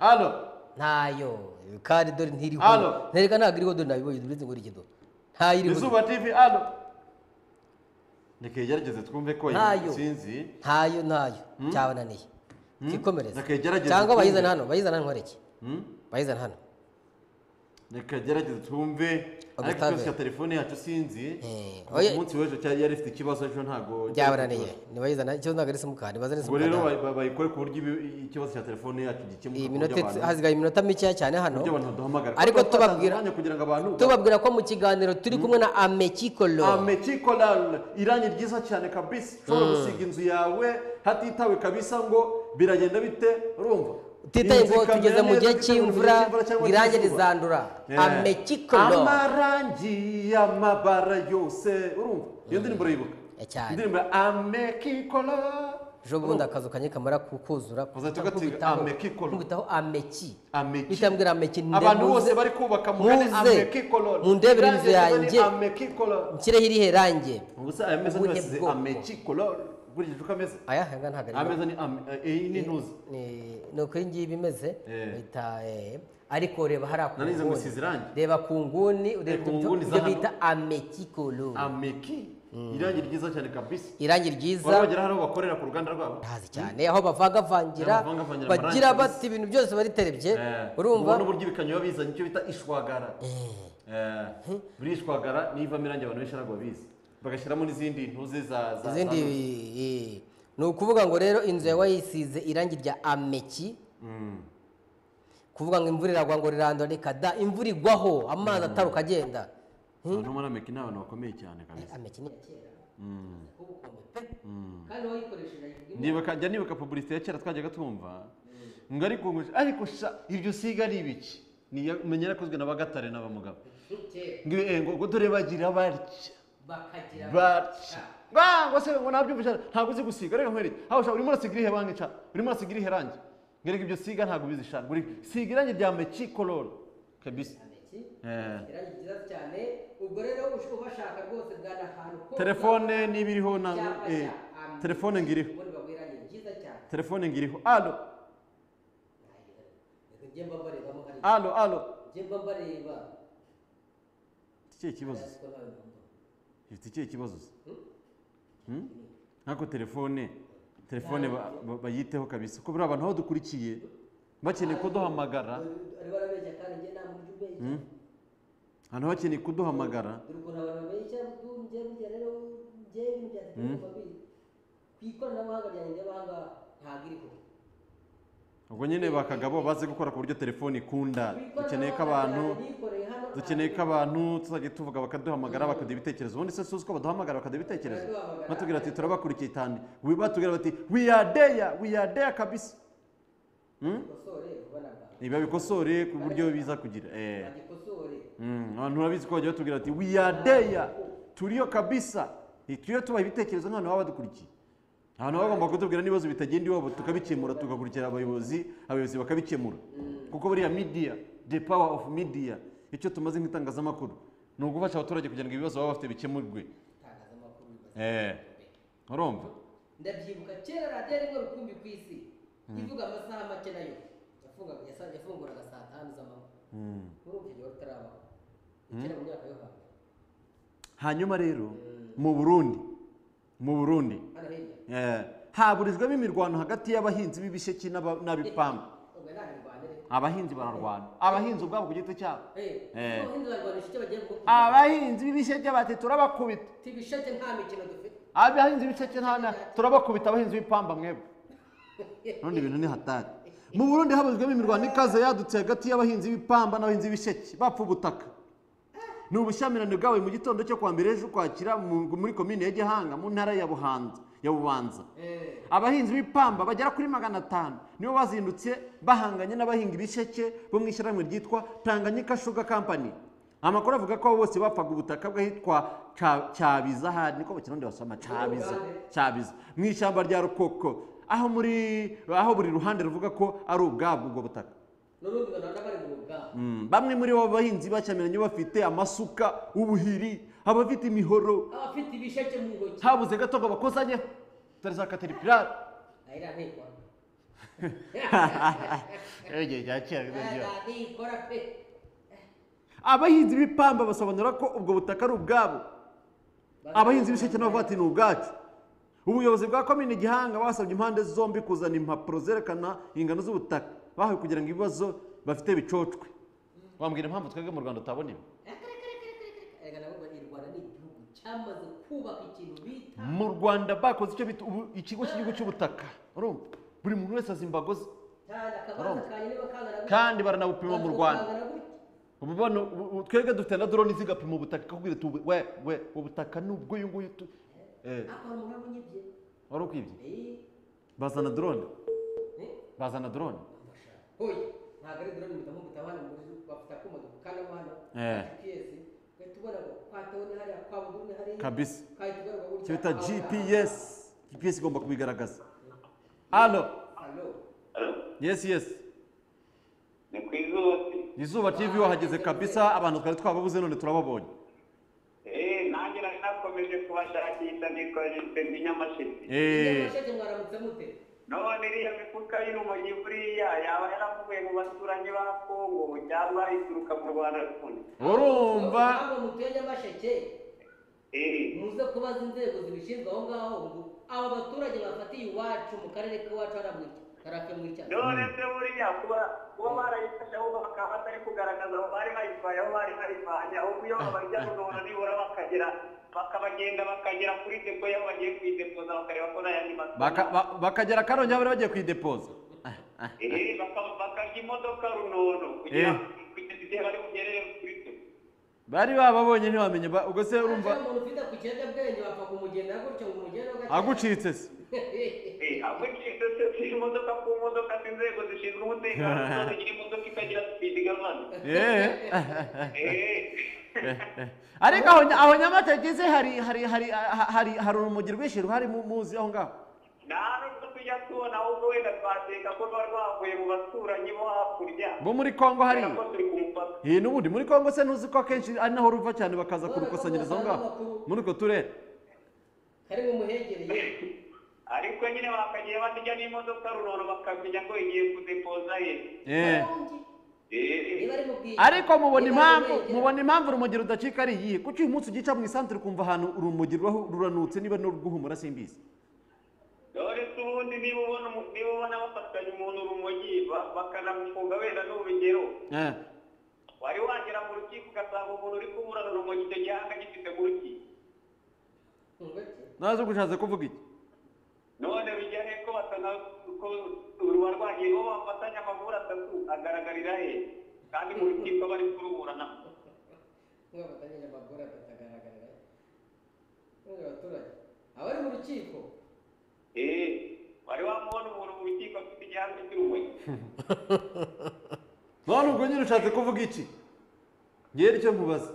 alo ntayo kandi dore ntiriho Halo. ntereka ntabwo iriho dore nabibonye uretse ngo irikido ntayo iriho izuba tv alo ntikigerageze twumve ko Ntayo. sinzi ntayo ntayo cyabananiye kikomereza Nakayigerageze cyangwa twumve. bayizana hano bayizana hano nkoreke Hmm? bayizana hano nikagerageze twumve ariko Ubutabera. ikibazo cya telefone yacu sinzi Eh, ku oya- munsi w'ejo cyari yari ifite ikibazo ejo ntabwo byabananiye ntibayizana ikibazo ntabwo ari simukadi bazane ubwo rero simukadi ba- ba- bayikore ku buryo ibi- ikibazo cya telefone yacu gikemuka iyi ku minota buryo abantu- hasigaye iminota mikeya cyane hano buryo abantu baduhamagara ariko Kuko twatanze tubabwira umwanya kugira ngo abantu tubabwira ko mu kiganiro turi kumwe na amekikolo amekikolal irangi ryiza cyane kabisa ushobora gusiga inzu yawe hatitawe kabisa ngo biragenda bite urumva utitaye Inzu ngo ikamera tugeze mu neza, gihe utitaye ngo mu cy'imvura cyangwa irangi cy'izuba. rizandura Eh. amekikolo amarangi y'amabara yose urumva iyo ndirimbo urayibuka Eh, cyane. indirimbo ya amekikola ejo bundi akazu kanjye kamara kukuzura Uzahita ugatiga amekikolo. nkubitaho ameki Ameki. bitambwira ameki nde abantu muze- bose bari kubaka mugane muze amekikolo mundebere inzu yanjye amekikolo nshyireho irihe range gusa aya meza Ubuhe niba asize bwoko? amekikolo ukurikije uko ameze aya hanga ntabwo aya ari meza ni ame- eh, iyi ni ntuzi Ni- ni uko iyi ngiyi imeze Eh. bita eh, ariko reba hariya ku Nanize ngo nguni. isize irangi. reba ku nguni ureba ku ibyo nguni za ibyo hano. bita amekikolo ameki irangi ryiza cyane kabisa irangi baba ryiza bagera hari aho bakorera ku ruganda rwabo ntazi cyane aho bavangavangira Aho bavangavangira bagira amarangi bati ibintu byose bariterebye Eh, urumva ubona uburyo ibikanyo biba bizanye icyo bita ishwagara Eh, buri ishwagara niyo ivamo irangi abantu benshi ntabwo babizi bagashyiramo n'izindi ntuzi za za- izindi za- eh, ni ukuvuga ngo rero inzu yawe yisize irangi rya ameki kuvuga ngo imvura iragwa ngo rirandura reka da imvura igwaho amazi ataruka agenda abantu muri ameki ni abantu bakomeye cyane kabisa ameki ni iya kera Ubu ukuntu pe. kandi wayikoresheje ayibwira ndibuka jya nibuka publicité ya kera twajyaga tumva ngo ariko ngo- ariko sha iryo siga ari ibiki Ni iya- menya yarakozwe na bagatare n'abamugabo kera ngo eh, ngo ngo dore bagira batya bakagira batya ngo se ngo nabyumvise ntabwo uzi gusiga reka nkwereke aho sha urimo urasiga irihe banki ca urimo urasiga irihe rangi ngereka ibyo siga ntabwo ubizi sha Ngo uri- siga irangi rya meki koloro kabisa ameki Eh. irangi ryiza cyane ubwo rero ushobora ubashaka rwose bwana ahantu hose telefone niba iriho na Icyapa eh, cya Ameki. telefone ngiriho ubundi baguha irangi ryiza cyane telefone ngiriho alo reka njye mba mbarebamo hari alo alo njye mba mbareba ikihe kibazo se? ariko ntawe mbona ifite ikihe kibazo se Hmm? nk'ako telefone telefone ba- ba- bayiteho kabisa ko buriya abantu aho dukurikiye bakeneye kuduhamagara bari barabeshya kandi njye nta mujyi ubeshya abantu bakeneye kuduhamagara dore ukuntu abantu babeshya njye burya rero njye ibintu bya telefone biri ku ikoranabuhanga ryanjye ry'abahanga ntabwo iriho ubwo nyine bakagabo baze gukora ku buryo telefone ikunda dukeneye ko abantu dukeneye ko abantu tuzajya tuvuga bakaduhamagara bakaduha ibitekerezo ubundi se si uzi ko baduhamagara bakaduha ibitekerezo Baraduhamagara. batubwira ati turabakurikiye cyane We- batubwira bati we are there we are there kabisa Hmm? basore ubona bwa ntibabikosore ku buryo biza kugira eh. bagikosore Mm, abantu urabizi ko bajya batubwira bati we are there turiyo kabisa Eh, turiyo tubaha ibitekerezo nk'ahantu baba badukurikiye ahantu baba bagomba kutubwira n'ibibazo bitagenda iwabo tukabikemura tugakurikira abayobozi abayobozi bakabikemura kuko buriya media the power of media icyo tumaze nk'itangazamakuru ni ugufasha abaturage kugira ngo ibibazo baba bafite bikemurwe itangazamakuru bibaza Eh, urumva ndabyibuka kera radiyo ari mwe rukumbi ku isi ivuga amasaha make nayo yafungaga yasa- yafunguraga saa tanu z'amanywa urumva igihe wari utarabaho kera mu myaka yo hambere hanyuma rero mu burundi mu burundi hano hirya eh, haburizwamo imirwano hagati y'abahinzi b'ibisheke n'aba- n'ab'ipamba ubwo nta mirwanire abahinzi bararwana abahinzi ubwabo ku giti cyabo Eh. eh ubuhinzi barwanisha icyo bagiye gukora abahinzi b'ibisheke bati turabakubita tibisheke nta mikino dufite abahinzi b'ibisheke nta na turabakubita abahinzi b'ipamba mwebwe none ibintu ni hatari mu burundi habuzwemo imirwano ikaze yadutse hagati y'abahinzi b'ipamba n'abahinzi b'ibisheke bapfa ubutaka ni ubushyamirane bwabaye mu gitondo cyo kwa mbere ukwakira muri komine ya gihanga mu ntara ya buhanza ya bubanza abahinzi b'ipamba bagera kuri magana atanu nibo bazindutse bahanganye n'abahinga ibisheke bo mu ishyirahamwe ryitwa tanganyika shuga kampani amakuru avuga ko bose bapfaga ubutaka bw'ahitwa Cya- cyabiza hari niko mu kirundi basoma cyabiza cyabiza mu ishyamba rya rukoko aho muri aho buri ruhande ruvuga ko ari ubwabwo ubwo butaka n'ubundi banana bari mu rugamba Mm, bamwe muri bo bahinzi bacyamiranye bafite amasuka ubuhiri abafite imihoro abafite ibisheke mu ntoki habuze gato ngo bakusanyeho dore za kateripirari ahera ntikora igihe cya kera ntikora pe abahinzi b'ipamba basobanura ko ubwo butaka ari ubwabo abahinzi b'isheke nabo bavuga ati ni ubwacu ubuyobozi bwa komini gihanga basabye impande zombi kuzana impapuro zerekana ingano z'ubutaka bahawe kugira ngo ibibazo bafite bicocwe wambwira impamvu twebwe mu rwanda tutabona ibi erega nabo bari rwanda ni igihugu cyamaze kubaka ikintu bita mu rwanda bakoze icyo bita ubu- ikigo cy'igihugu cy'ubutaka urumva buri muntu wese azi imbago ze cyane akabanza Urumva? kanyine bakangana gutya. kandi baranabupima mu rwanda Bakangana gutya. ubu bano ubu- ubu twebwe dufite na drone zigapima ubutaka ikakubwira iti ubu- we we ubutaka ni ubw'uyu nguyu tu- eh, akora umuraba unyibye wari ukwibye Eh, bazana drone eh, bazana drone hoya ntabwo ari drone mudamu mutabana mu nzu bafite akuma dukana abana Eh. gps ugahita ubona ngo kwa tawuni hariya kwa buguni hariya Kabisa. ugahita ubona ngo icyo bita aho ngaho. gps gps igomba kubigaragaza hano Alo. yes yes ni ku izuba se izuba tv wahageze kabisa abantu twari twababuze none turababonye eee nanjye nari nakomeje kubashakisha nikoreshe ndi nyamashiti Eh, Masheke mwaramutse mute none iriya mifuka y'urumogi buriya yaba yaravuye mu baturanyi ba kongo cyangwa ituruka mu rwanda rundi urumva ntabwo mutuye nyamasheke eee muze kubaza inzego zibishinzwe aho ngaho ngo aba baturage bafatiye iwacu mu karere k'iwacu haramurya harakemura icyatsi none se buriya kuba kuba barayifashe aho bakaba batari kugaragaza aho bari bayitwaye aho bari bayivanye aho kuyoba barya kugahono nibura bakagera bakabagenda bakagera kuri depo y'aho bagiye kuyidepoza bakareba ko n'ayandi baka- masomo ba- bakagera karongi bari bagiye kuyidepoza eee baka- bakarya imodoka runono kugira ngo kugeza igihe bari bugerere kuri depo bari bababonye ntiwamenye ba- ubwo se urumva urumva umuntu ufite ku kiyobyabwenge wapfa kumugenda gutyo ngo umugende gake agucitse se agucitse imodoka ku modoka z'inzego zishinzwe umutekano zikagira imodoka ikagira sipidi igabana Eh. Eh, ariko aho nya- aho nyamata igeze hari hari hari ha- hari hari urumogi rwinshi ruhari mu- muzi aho ngaho nta nubwo tujya tubona ahubwo wenda twateka ko ruba rwavuye mu baturanyi bo hakurya bo muri kongo hariya kubera ko turi ku mupaka iyi n'ubundi muri kongo se ntuzi ko akenshi ari naho ruva cyane bakaza kurukusanyiriza aho ngaho muri utwo turere kari mu muhegereye ariko nyine bakagiye batijya n'imodoka runono bakamenya ko igiye kudepoza ye Eh. Eh, niba ari mu bwiza ariko mubona impamvu mubona impamvu urumogi rudacika ari iyihe kuko uyu munsi ugica mu isantere ukumva ahantu urumogi ruba ruranutse niba ni urw'uhumura simbizi dore se ubundi niba ubona umu- niba ubona bafatanya umuntu urumogi ba- bakanamufunga wenda n'urugero Eh. wari wagera mu rukiko ugasanga umuntu uri kuburana urumogi icyo gihanga gifite mu rukiko nazo gushatse kuvuga iki none bijya he ko batana ko uwarwaye bo bafatanya amavura atatu agaragarira he kandi mu rukiko bari kuruburana mwabatanyije amakuru atagaragarira mwe abaturage abari mu rukiko eh wari wamubona umuntu mu rukiko afite igihanga cy'urumogi none ubwo nyine ushatse kuvuga iki ngewe icyo nkubaza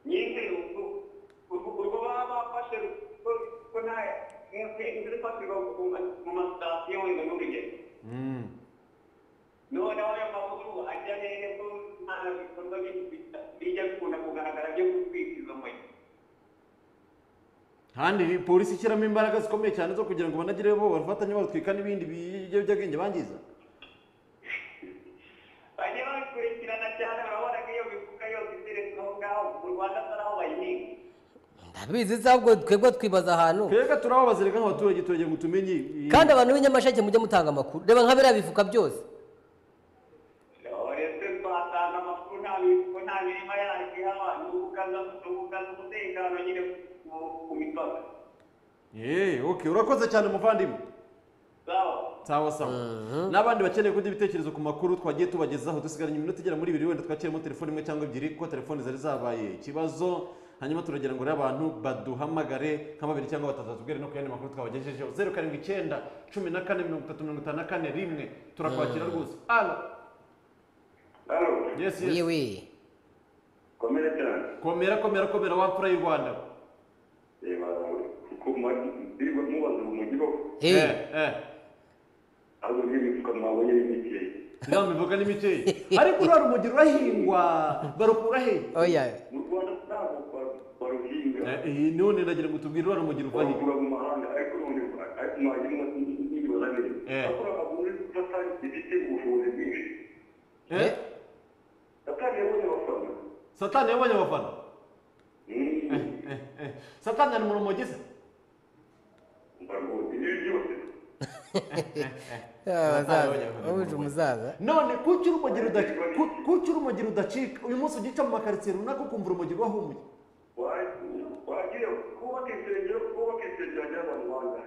nyine ubwo ubwo- ubwo baba bafashe ko ko nta inzira ifatirwa ku ma- mu masitasiyo wenda n'urugendo Mm. none ayo makuru ajya hehe ko nta bikorwa bi- bijya bikunda kugaragara byo gutwika izo moyo kandi polisi ishyiramo imbaraga zikomeye cyane zo kugira ngo banagire bo bafatanye barutwika n'ibindi biyobyabwenge bangiza bajya babikurikirana cyane urabona ko iyo mifuka yose iteretse aho ngaho mu rwanda atari aho bayihinga ndabizi se ahubwo twebwe twibaza ahantu twebwe turababaza reka nk'abaturage turajya ngo tumenye i- kandi abantu b'inyamasheke mujye mutanga amakuru reba nka biriya bifuka byose uretse twatanga amakuru nta mifuko nta mirima yacu ihaba ni ugukaza ni ugukaza umutekano nyine ku- ku mipaka Eh, okay urakoze cyane muvandimwe sawa sawa n'abandi bakeneye kugira ibitekerezo ku makuru twagiye tubagezaho dusigaranye iminota igera muri ibiri wenda twakiremo telefone imwe cyangwa ebyiri kuko telefone zari zabaye ikibazo hanyuma turagira ngo rero abantu baduhamagare nka babiri cyangwa batatu batubwire no ku yandi makuru twabagejejeho zeru karindwi icyenda cumi na kane mirongo itatu mirongo itanu na kane rimwe turakwakira rwose alo yesi yesi wiwi komera cyane komera komera komera wa mfura y'u rwanda reba ndirirwa mubaza mu mujyi koko eh eh ahubwo n'imifuka mwabonye y'imiti nawe mbivuga n'imiti ariko uriya rumogi rurahingwa barukura he oya mu rwanda ntabwo ba- baruhinga Eh, none ndagira ngo tubwire uriya rumogi ruva he barugura mu mahanga ariko none ariko mwagirimo n'inyigo zabiri ariko bagura gufata ibiti ubuvuzi bwinshi eh satani yabonye abafana satani yabonye abafana Mm. Eh, eh. satani ari mu rumogi se Barugura ibi byose abazaza wabuje umuzaza none kuki urumogi ruda- ku- kuki urumogi rudacika uyu munsi ugica mu makaritsiye runaka ukumva urumogi rwahumuye Wa- wagiye kubaka insengero kubaka insengero ajyana mu mahanga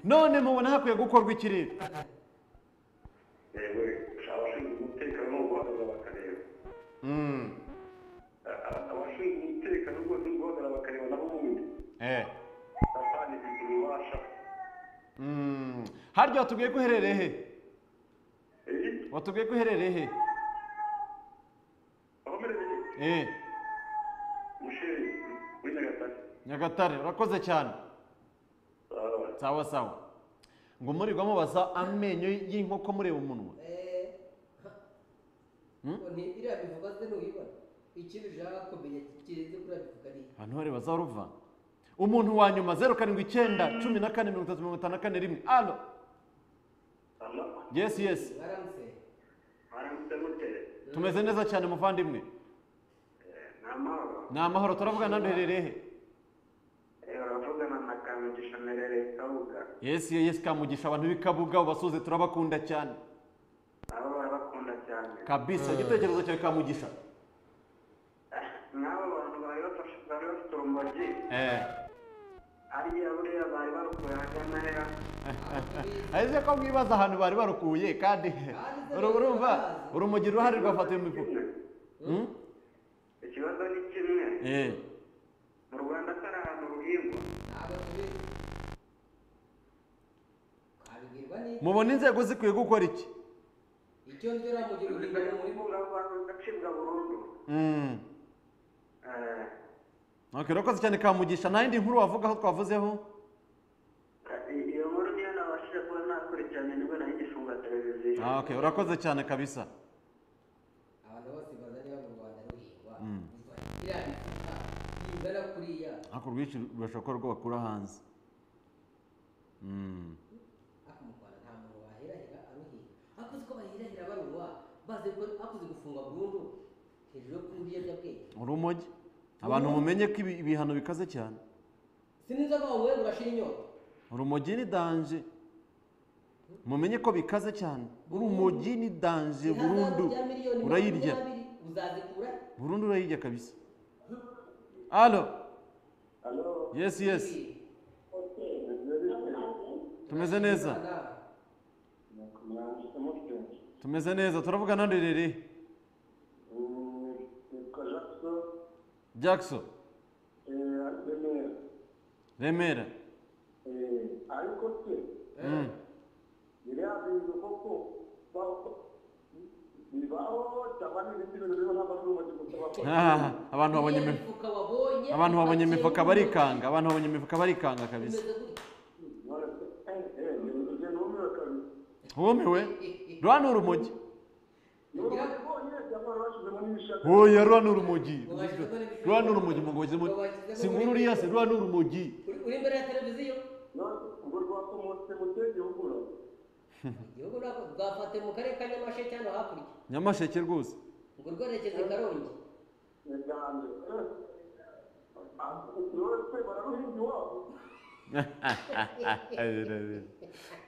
none mubona hakwiye gukorwa ikirere yewe abashinzwe umutekano guhagarara bakareba A- abashinzwe umutekano rwose guhagarara bakareba nabo ubundi eh satani ifite ububasha Mm. harya watubwiye ko uherereye he watubwiye ko uherereye he eh musheri muri nyagatare nyagatare urakoze cyane sawa sawa ngo murirwa mubaza amenyo y'inkoko mureba umunwa iriya bivuga se ntuyibona ikintu ushaka kumenya kirenze kuri iriya bivuga ni abantu bari bazaruva umuntu wa nyuma zeru karindwi icyenda cumi na kane mirongo itatu mirongo itanu na kane rimwe alo yesi yesi baramutse baramutse muteye tumeze neza cyane muvandimwe ni amahoro ni amahoro turavugana hano duherereye he Eh, uravugana na kamugisha merere kabuga yesi yesi kamugisha abantu b'ikabuga ubasuze turabakunda cyane nabo barabakunda cyane kabisa igitekerezo cyawe kamugisha nk'abo bantu bari bafashe bari bafite urumogi eh ariya buriya bari barukuye ahagana hera azi ko mwibaza ahantu bari barukuye kandi uru- urumva urumogi uruhare rwafata iyo mifuka Hmm? ikibazo ni kimwe eh mu rwanda atari ahantu ruhingwa twabibwirwa ni mubona inzego zikwiye gukora iki icyo ndora mu gihe uri Uburinganire muri bunga abantu bugacibwa burundu Mm. Eh, Okay, urakoze cyane kamugisha nta yindi nkuru wavuga aho twavuzeho iyo nkuru niyo nabashije kuba nakurikiranye nibwo nari igifunga televiziyo Ah, okay urakoze cyane kabisa abantu bose baza niba mu rwanda ruhingwa Mm. iriya bivuga yingana kuriya ariko urwinshi rurashobora kuba rwo bakura hanze Mm. ariko mu rwanda nta muntu waherahera aruhinga ariko uzi ko baherahera barunywa bazi ko akoze gufungwa burundu hejuru yo kunywa ibiyobyabwenge urumogi abantu mumenye ko ibi- ibihano bikaze cyane sinzi ko wowe urashira inyota urumogi ni danje mumenye ko bikaze cyane urumogi ni danje burundu Ihazabu rya miliyoni urayirya makumyabiri uzazikura burundu urayirya kabisa alo yesi yesi tumeze neza tumeze neza turavugana nderereye yitwa jackson jackson eh, Remera. remera Eh, ariko se Mm. biriya bintu koko ba- bibaho cyangwa ni ibindi bintu bibaho n'abantu bamaze gusaba Ah, abantu babonye Iriya imifu- mifuka wabonye abantu babonye ipakiye imifuka mu ntoki. barikanga abantu babonye imifuka barikanga kabisa Imeze gutya. wumiwe rura ni urumogi None oya rura ni urumogi rura ni urumogi mu ngozi si nkuru uriya se rura ni urumogi Uri- uri imbere ya televiziyo urwo rwakomotse mu kihe gihugu ura? igihugu ntabwo rwafate mu karere ka nyamasheke hano hakurya nyamasheke rwose ngo rwerekeze i karongi Yiganje. Eh, ah, none se bararuhinga iwabo?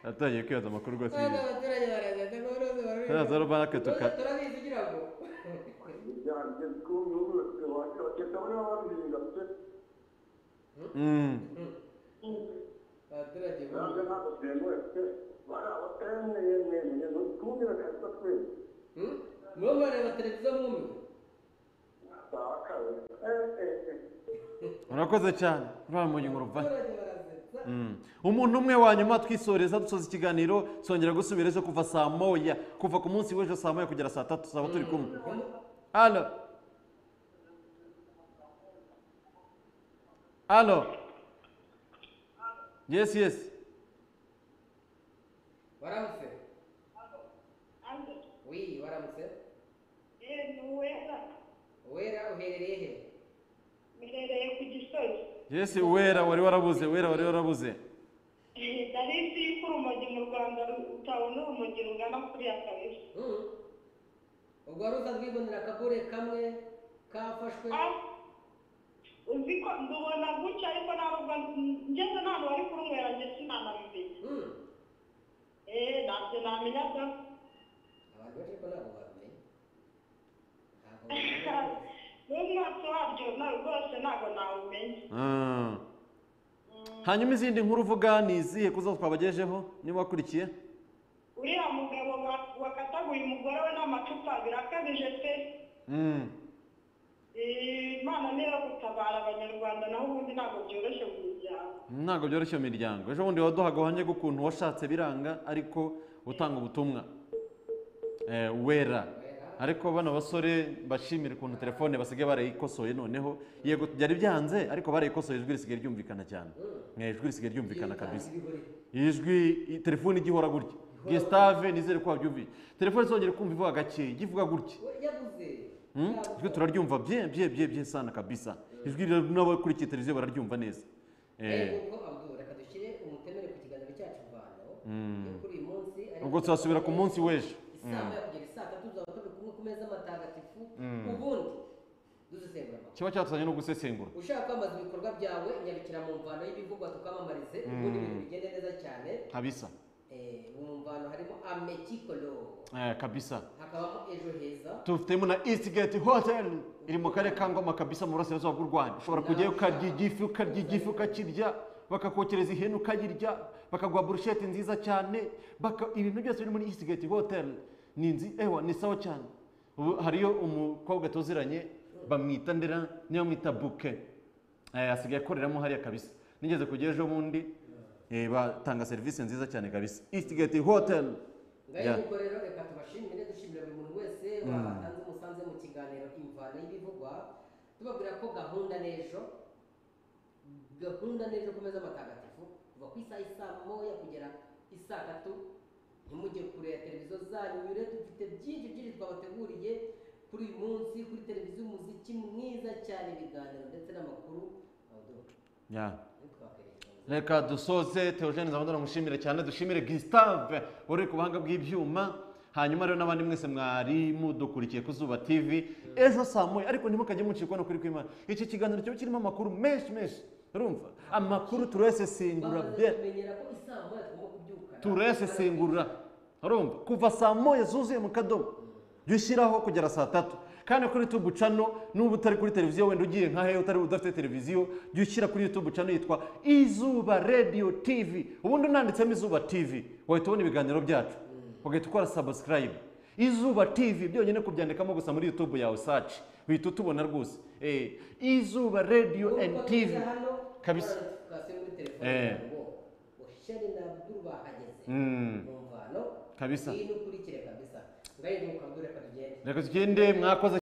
natangiye kwibaza amakuru rwose Abana abaturage barazaza ngo baraza barabizi. Baraza baraka tuka- Baraza turabizi ugira ngo Yiganje, kuko mu gihugu bafite abaturage, bakeka bariho baruhinga pe. Mm. abaturage ntabwo ntabwo byemewe pe bari abatemeyemeye ntutumire kabisa twese nibo mwareba televiziyo mwumiwe murakoze cyane rura mu ngingo ruvanye umuntu umwe wa nyuma twisoreza dusoza ikiganiro songera gusubira ejo kuva saa moya kuva ku munsi w'ejo saa moya kugera saa tatu tuzaba turi kumwe hano hano yesi yesi waramutse wi waramutse wera uherereye he mperereye ku gisozi yesi wera wari warabuze wera wari warabuze nari isi y'urumogi mu rwanda rutabona urumogi rungana kuriya kabisa ubwo wari usanzwe wibonera akagure kamwe kafashwe uzi ko ndubona gutya ariko ntabwo ngeze n'ahantu bari kurunywera njye sinanabimenya eee ntabyo namenya da abantu benshi ko ntabwo babimenye n'umwatsi waryo nawe rwose ntabwo nawumenya Ah. hanyuma izindi nkuru uvuga ni izihe kuzo twabagejeho niba wakurikiye uriya mugabo wa- wakataguye umugore we n'amacupa birakabije pe Mm. Eee, imana niyo gutabara abanyarwanda naho ubundi ntabwo byoroshye mu miryango ntabwo byoroshye iyo miryango ejo bundi waduhaga ubuhamya bw'ukuntu washatse biranga ariko utanga ubutumwa Eh, wera ariko bano basore bashimira ukuntu telefone basigaye barayikosoye noneho yego byari byanze ariko barayikosoye ijwi risigaye ryumvikana cyane Eh, ijwi risigaye ryumvikana kabisa ijwi i- telefone ijya ihora gutya gesitave nizere ko wabyumviye telefone izongera kumva ivuga gakeya ijya ivuga gutya yabuze Hmm? ijwi turaryumva bye bye bye bye sana kabisa ijwi rero n'abakurikiye televiziyo bararyumva neza Eh, ubwo abdul reka dushyire umutemere ku kiganiro cyacu rwanda Mm. yo kuri uyu munsi ariko- ubwo tuzasubira ku munsi w'ejo isaa moya kugera isaa tatu tuzaba turi kumwe ku meza matagatifu Mm. ubundi dusesengura amakuru kiba cyatuzanye no gusesengura ushaka kwamamaza ibikorwa byawe nyarukira mu mvano y'ibivugwa tukamamarize ubundi Mm. ibintu bigende neza cyane kabisa Eh, mu mvano harimo amekikolo Eh, kabisa hakabamo ejo heza tufitemo na east gate hotel iri mu karere ka ngoma kabisa mu burasirazuba bw'u rwanda ushobora kujyayo ukarya igifi ukarya igifi ukakirya bakakokereza ihene ukayirya bakaguha burushete nziza cyane baka- ibintu byose biri muri east gate hotel ni inzi ewa ni sawa cyane ubu hariyo umukobwa tuziranye bamwita ndera niyo bamwita buke Eh, asigaye akoreramo hariya kabisa nigeze kujya ejo bundi eh, batanga serivisi nziza cyane kabisa east gate hotel ngayo Yeah. nuko rero reka tubashimire dushimira buri muntu wese Mm. watanze umusanzu mu kiganiro imvano y'ibivugwa tubabwira ko gahunda n'ejo gahunda n'ejo ku meza matagatifu kuva ku isaha isaa moya kugera isaa tatu ntimujye kure ya televiziyo zanyu nyure dufite byinshi byinshi twabateguriye kuri uyu munsi kuri televiziyo umuziki mwiza cyane ibiganiro ndetse n'amakuru Yeah. ntitwakwirengagiza reka dusoze teogene zabandana mushimire cyane dushimire gisitave wari ku buhanga bw'ibyuma hanyuma rero n'abandi mwese mwari mudukurikiye ku zuba tv ejo saa moya ariko ntimukajye mucikwa no kuri kwimana iki kiganiro kiba kirimo amakuru menshi menshi urumva amakuru turayasesengura bye kumenyera ko isaa moya tugomba kubyuka turayasesengura urumva kuva saa moya zuzuye mu kadomo jya ushyiraho kugera saa tatu kandi kuri YouTube channel n'ubu utari kuri televiziyo wenda ugiye nka hehe utari udafite televiziyo jya ushyira kuri YouTube channel yitwa izuba radio tv ubundi unanditsemo izuba tv wahita ubona ibiganiro byacu ugahita ukora subscribe izuba tv byonyine kubyandikamo gusa muri YouTube yawe search uhita utubona rwose Eh, izuba radio and tv kabisa Eh. ushari na abdul bahageze Mm. mu mvano Kabisa. iyi ni ukurikire kabisa ngayo nuko abdul reka tugende reka tugende mwakoze